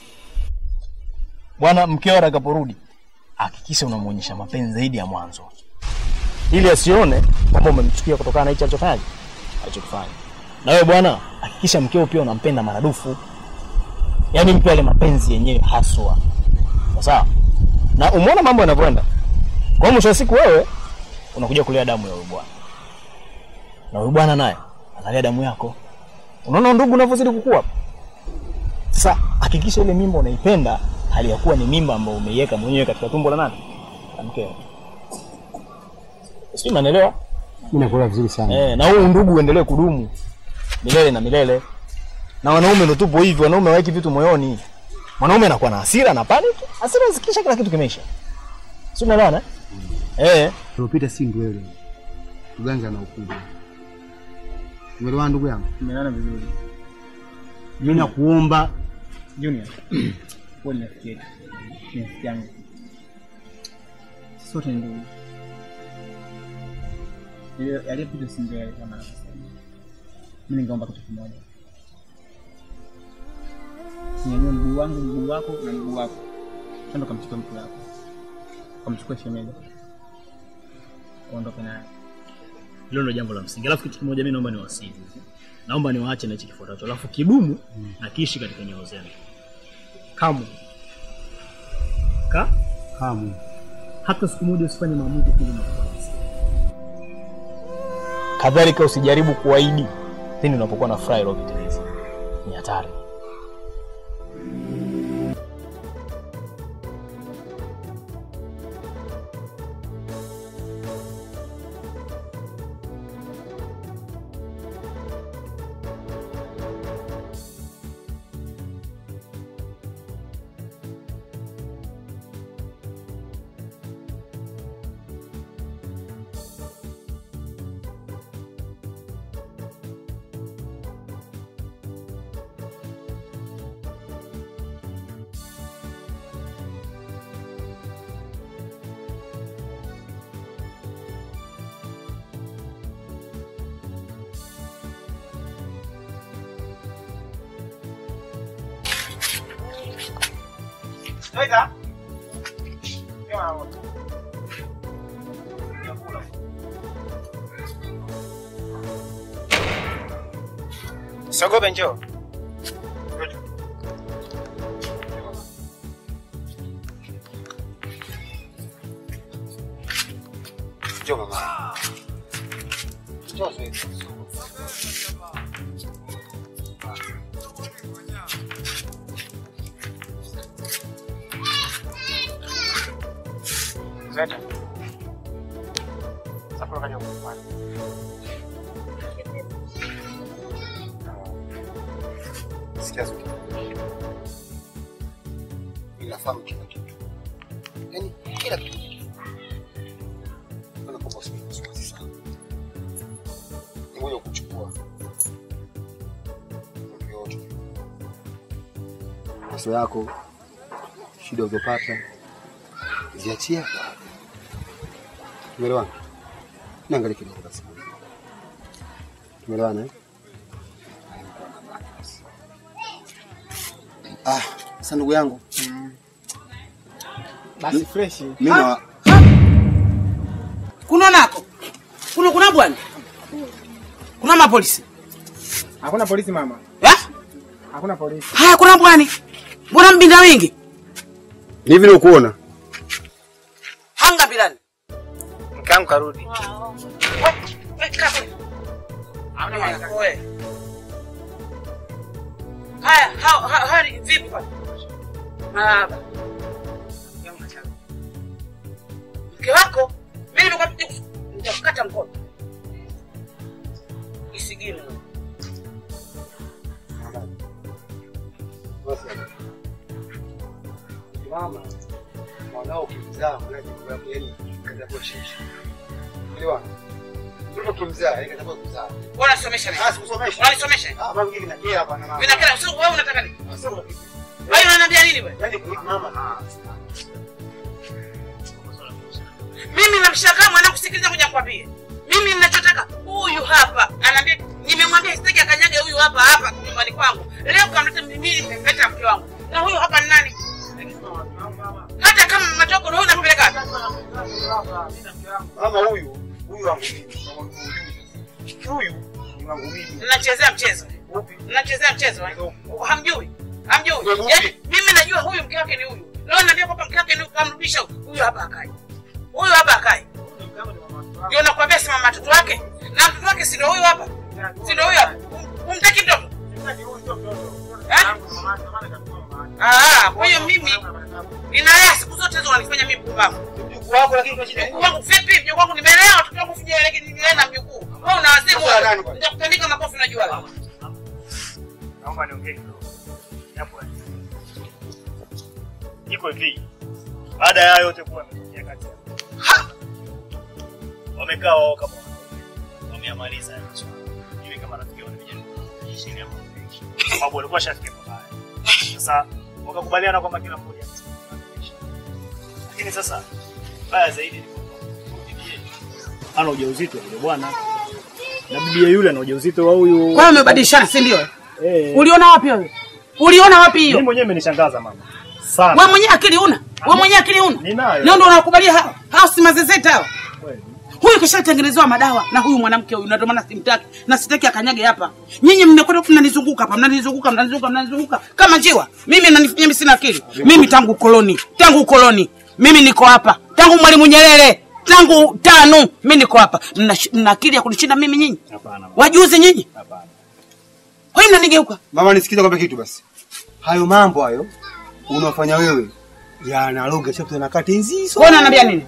Bwana mkeo atakaporudi, hakikisha unamuonyesha mapenzi zaidi ya mwanzo, ili asione kwamba umemchukia kutokana na hicho alichofanyaje alichokifanya. Na wewe bwana, hakikisha mkeo pia unampenda maradufu, yaani mpe yale mapenzi yenyewe haswa, Sawa sawa. Na umeona mambo yanavyoenda, kwa hiyo mwisho wa siku wewe unakuja kulia damu ya huyu bwana, na huyu bwana naye analia damu yako. Unaona ndugu unavyozidi kukua. Sasa hakikisha ile mimba unaipenda hali ya kuwa ni mimba ambayo umeiweka mwenyewe katika tumbo la nani? La mkeo. Sio, unanielewa? Mimi nakuelewa vizuri sana. Eh, na huu ndugu uendelee kudumu milele na milele. Na wanaume ndio tupo hivi, wanaume haweki vitu moyoni. Mwanaume anakuwa na hasira na panic, hasira zikisha kila kitu kimeisha. Sio, unaelewana? Eh, Tuliopita si ndwele, uganga na ukubwa. Umeelewana ndugu yangu? Tumeelewana vizuri. Mimi nakuomba Junior, wewe ni rafiki yetu. Ni rafiki yangu. Sisi Sote ni ndugu. Yale- Yaliyopita si ndio yale kama anavyosema. Mimi ningeomba kitu kimoja. Nyanyua mguu wangu, mguu wako na mguu wako. Twende kamchukue mtu wako. Kamchukue shemeji. Uondoke naye. Hilo ndio jambo la msingi. Alafu kitu kimoja mimi naomba niwasihi. Naomba niwaache na hichi kifuatacho. Alafu kidumu na kiishi katika nyoyo zenu. Kamwe. Ka? Kamwe. Hata siku moja usifanye maamuzi kile unapoanza. Kadhalika usijaribu kuahidi pindi unapokuwa na furaha iliyopitiliza. Ni hatari. Weka. Sogope njoo. Njoo mama. Njoo zoezi. Zeta. Sasa kaja kufanya. Sikia zote. Ninafahamu kila kitu. Yaani kila kitu. Kana kwamba usiwe wasiwasi sana. Ni moja kuchukua. Mambo yote. Maso yako, shida uzopata, ziachie hapa. Tumeelewana? Niangalie kidogo basi. Tumeelewana eh? Ah, sasa ndugu yangu. Basi fresh. Mimi na kuno nako kuno kuna bwana kuna mapolisi Hakuna polisi mama. Eh? Hakuna polisi. haya kuna bwani mbona mbinda wingi ni hivi nikuona. hanga bilani Mke wangu karudi. haya ha- ha- hali vipi bwana marahaba mke wako mimi nimekwambia nitakukata mkono isigini Mama, mwanao ukimzaa mnaje kwa sababu yani kaza kwa shishi. Elewana? Mtoto ukimzaa yani kaza kwa kuzaa. unasomesha Ah, sikusomesha. unanisomesha Ah, mama ngine nakera hapa na mama. mimi nakela sio wewe unataka nini Sasa wewe unaniambia nini wewe yani kwa mama. mimi namshangaa mwanangu sikiliza kuja kwambie mimi ninachotaka huyu hapa anaambia nimemwambia sitaki akanyage huyu hapa hapa nyumbani kwangu leo kamleta mimi nimemleta mke wangu na huyu hapa ni nani hata kama matoko na huyu nampeleka wapi? Mama huyu, huyu wangu mimi. Huyu ni wangu mimi. mnachezea mchezo mnachezea mchezo eh? hamjui hamjui yaani mimi najua huyu mke wake ni huyu leo naambia kwamba mke wake ni huyu kamrudisha huyu huyu hapa akae huyu hapa akae ndio nakwambia sima matoto wake na mtoto wake si ndio huyu hapa si ndio huyu hapa Um- umtaki mtoto Eh? Ah, kwa hiyo mimi ninalea siku zote hizo wanifanya mimi mpumbavu. Mjukuu wako lakini kwa shida. Mjukuu wangu vipi? Mjukuu wangu nimelea watoto wangu sijui lakini nimelea na mjukuu. Wewe una wazimu Sasa nani wewe. bwana? Nitakutandika makofi unajua wewe. Naomba niongee kidogo. Japo iko hivi. Baada ya hayo yote kuwa yametokea kati yao. Wamekaa wao kama wanaume. wameamaliza ya maswala. Hivi kama rafiki yao nimejaribu kuishi hapo. Sababu walikuwa shafikia pabaya. Sasa wakakubaliana kwamba kila mmoja ataishi. Lakini sasa baya zaidi ni kwamba bibi yetu ana ujauzito yule bwana. Na bibi yule ana ujauzito wa huyu. Kwa hiyo umebadilishana, si ndio? Eh. Uliona wapi wewe? Uliona wapi hiyo? Mimi mwenyewe imenishangaza mama. Sana. Wewe mwenyewe akili una? Wewe mwenyewe akili una? Ninayo. Leo ndio unakubalia hao. Hao si mazezeta hao. Kweli. Huyu kishatengenezewa madawa na huyu mwanamke huyu, na ndio maana simtaki na sitaki akanyage hapa. Nyinyi mmekwenda mnanizunguka hapa, mnanizunguka, mnanizunguka, mnanizunguka kama njiwa. Mimi mnanifanya mimi sina akili. Mimi tangu ukoloni, tangu ukoloni, mimi niko hapa. Tangu Mwalimu Nyerere, tangu tano, mimi niko hapa. Mna mna akili ya kunishinda mimi nyinyi? Hapana. Wajuzi nyinyi? Hapana. Wewe mnanigeuka. Mama, nisikize kwamba kitu basi. Hayo mambo hayo unafanya wewe yanaloga chapter na kati nzizo. Wewe unaniambia nini?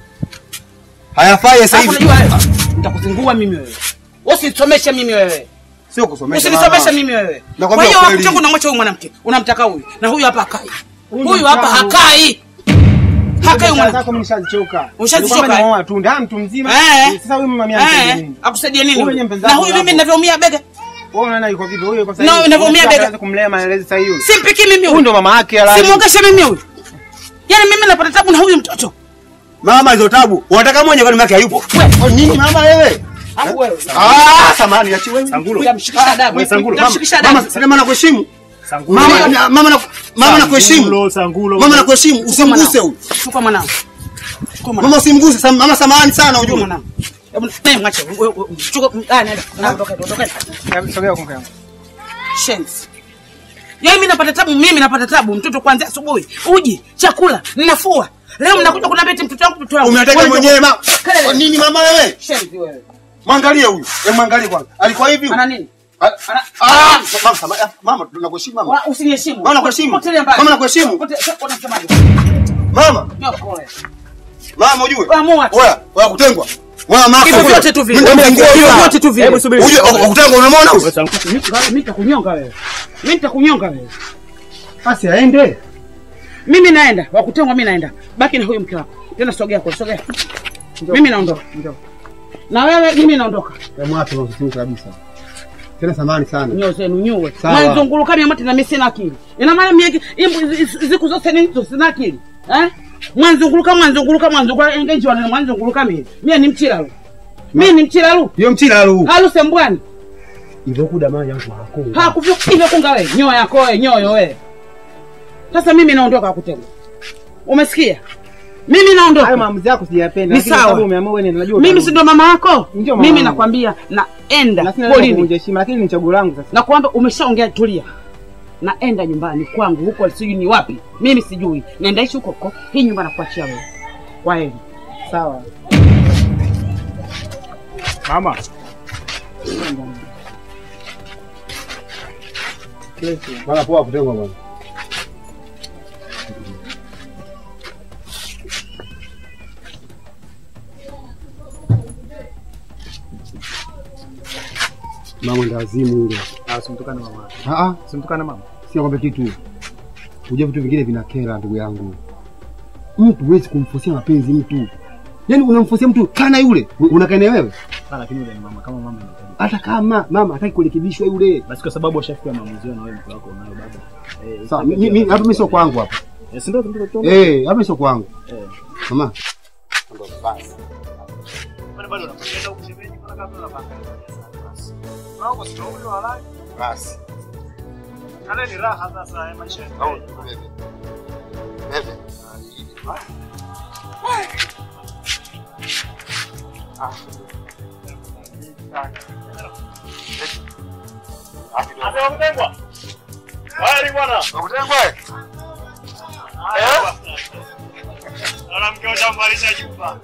Hayafai sasa Hapo hivi. unajua wewe. Nitakuzingua mimi wewe. Usinisomeshe mimi wewe. Sio kusomesha. Usinisomeshe mama. mimi wewe. Kwa Nakwambia hiyo ukweli. wakuchongo unamwacha huyu mwanamke, unamtaka huyu na huyu hapa hakai. Huyu Huyu hapa mtangu. hakai. Hakai huyu Biashara mwanamke. zako mimi nishazichoka. Ushazichoka, Nilikwambia eh? naoa tu, ndio mtu mzima. Eh. Sasa huyu mama mimi Eh, akusaidie nini? Huyu huyu? ni mpenzi Na wako huyu mimi hapo. ninavyoumia bega. Wewe unaona yuko vipi? Huyu yuko Na sahihi. unavyoumia bega. Anaweza kumlea malezi sahihi. Simpiki mimi Huyu huyu. ndo mama yake halali. Simuogeshe mimi huyu. Yaani mimi napata tabu na huyu mtoto. Mama hizo tabu. Unataka mwenye kwani mke hayupo? Oh, nini mama wewe? Hapo wewe. Ah, samani achi wewe. Sangulo. Utamshikisha adabu. Wewe Sangulo, Utamshikisha Mama, adabu. sema nakuheshimu. Sangulo. Mama, na- mama na mama nakuheshimu. Sangulo, Sangulo. Mama nakuheshimu, usimguse huyu. Chukua mwanangu. Chukua mwanangu. Mama usimguse, sam- mama samahani sana Chukua ujue. mwanangu. Hebu naye mwache. Wewe- wewe- Chukua ah nenda. Ondoka, ondoka. Sogea kwa mke Shenzi. Yaani mimi napata tabu, mimi napata tabu. Mtoto kuanzia asubuhi, uji, chakula, ninafua. Leo mnakuja kuniambia eti mtoto wangu mtoto wangu. Umetaka Wewe mwenyewe mama. Kelele. Kwa nini mama wewe? Shenzi wewe. Mwangalie huyu. Hebu mwangalie kwanza. Alikuwa hivi? Ana nini? Ah, ah, mama samahani. Ah, Mama tunakuheshimu mama. Wa- Usiniheshimu. Mama nakuheshimu. Potelea mbali. Mama nakuheshimu. Pote- sasa unasemaje? Mama, Nyoko wewe. mama ujue. Amua tu. Oya, oya kutengwa. Wewe mama. Hivyo vyote tu vile. Mimi Hivyo nimefungua vyote tu vile. Hebu subiri. Ujue wa- kutengwa unamwona huyu? Wewe Sangulo. Mimi nitakunyonga wewe. Mimi nitakunyonga wewe. Basi aende. Mimi naenda, wakutengwa mimi naenda. Baki na huyu mke wako. Tena sogea kwa sogea. Mimi naondoka. Na wewe mimi naondoka. Hebu wapi mama kabisa. Tena samahani sana. Nyoo zenu nyue. Sawa. Mwanzunguruka mimi na mimi sina akili. Ina maana mimi imbu ziku zote ni hizo sina akili. Eh? Mwanzunguruka mwanzunguruka mwanzunguruka engage wana mwanzunguruka mimi. Mimi ni mchiralu. Mimi ni mchiralu. Hiyo mchila lu. Halu sembwani. Hivyo kuda mama yangu hakuna. Hakuvyo hivyo kunga wewe. Nyoo yako wewe, nyoyo wewe. Sasa mimi naondoka kutengwa. Umesikia? Mimi Hayo naondoka. maamuzi yako sijayapenda. Ni lakini sawa. sababu umeamua wewe ndio najua. Mimi utarudi. si ndo mama yako? Ndio mama Mimi wangu. nakwambia naenda Na sina neno polini. kuvunja heshima lakini ni chaguo langu sasa. na kwamba umeshaongea, tulia, naenda nyumbani kwangu huko, sijui ni wapi, mimi sijui, naendaishi huko huko. Hii nyumba nakuachia wewe. Kwa heri. Sawa. Mama. Mara poa kutengwa bwana. Mama ndazimu yule. Ah, usimtukane mama. Ah ah, Usimtukane mama. sio kwamba kitu. Unajua vitu vingine vinakera ndugu yangu. Mtu huwezi kumfosia mapenzi mtu. Yaani unamfosia mtu kana yule, unakana wewe. Ah, lakini yule ni mama kama mama anahitaji. Hata kama mama hataki kurekebishwa yule. Basi kwa sababu ashafikia maamuzi na wewe mke wako unayo baba. Eh, Sawa, mimi mimi- hapa mimi sio kwangu hapa. Eh, si ndio ndio ndio. Eh, hapa sio kwangu. Eh. Mama. Bado bado unakwenda huko shemeji kuna kama unapanga. Nao kwa sababu ndio halali. Basi. Kale ni raha sasa ya maisha. Au bebe. Bebe. Asa wakutengwa. Haya bwana. Wakutengwa. Eh? Naona mke ushamalisha jumba.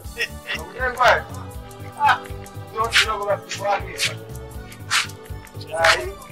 Wakutengwa. Ah, ndio kidogo basi kwake.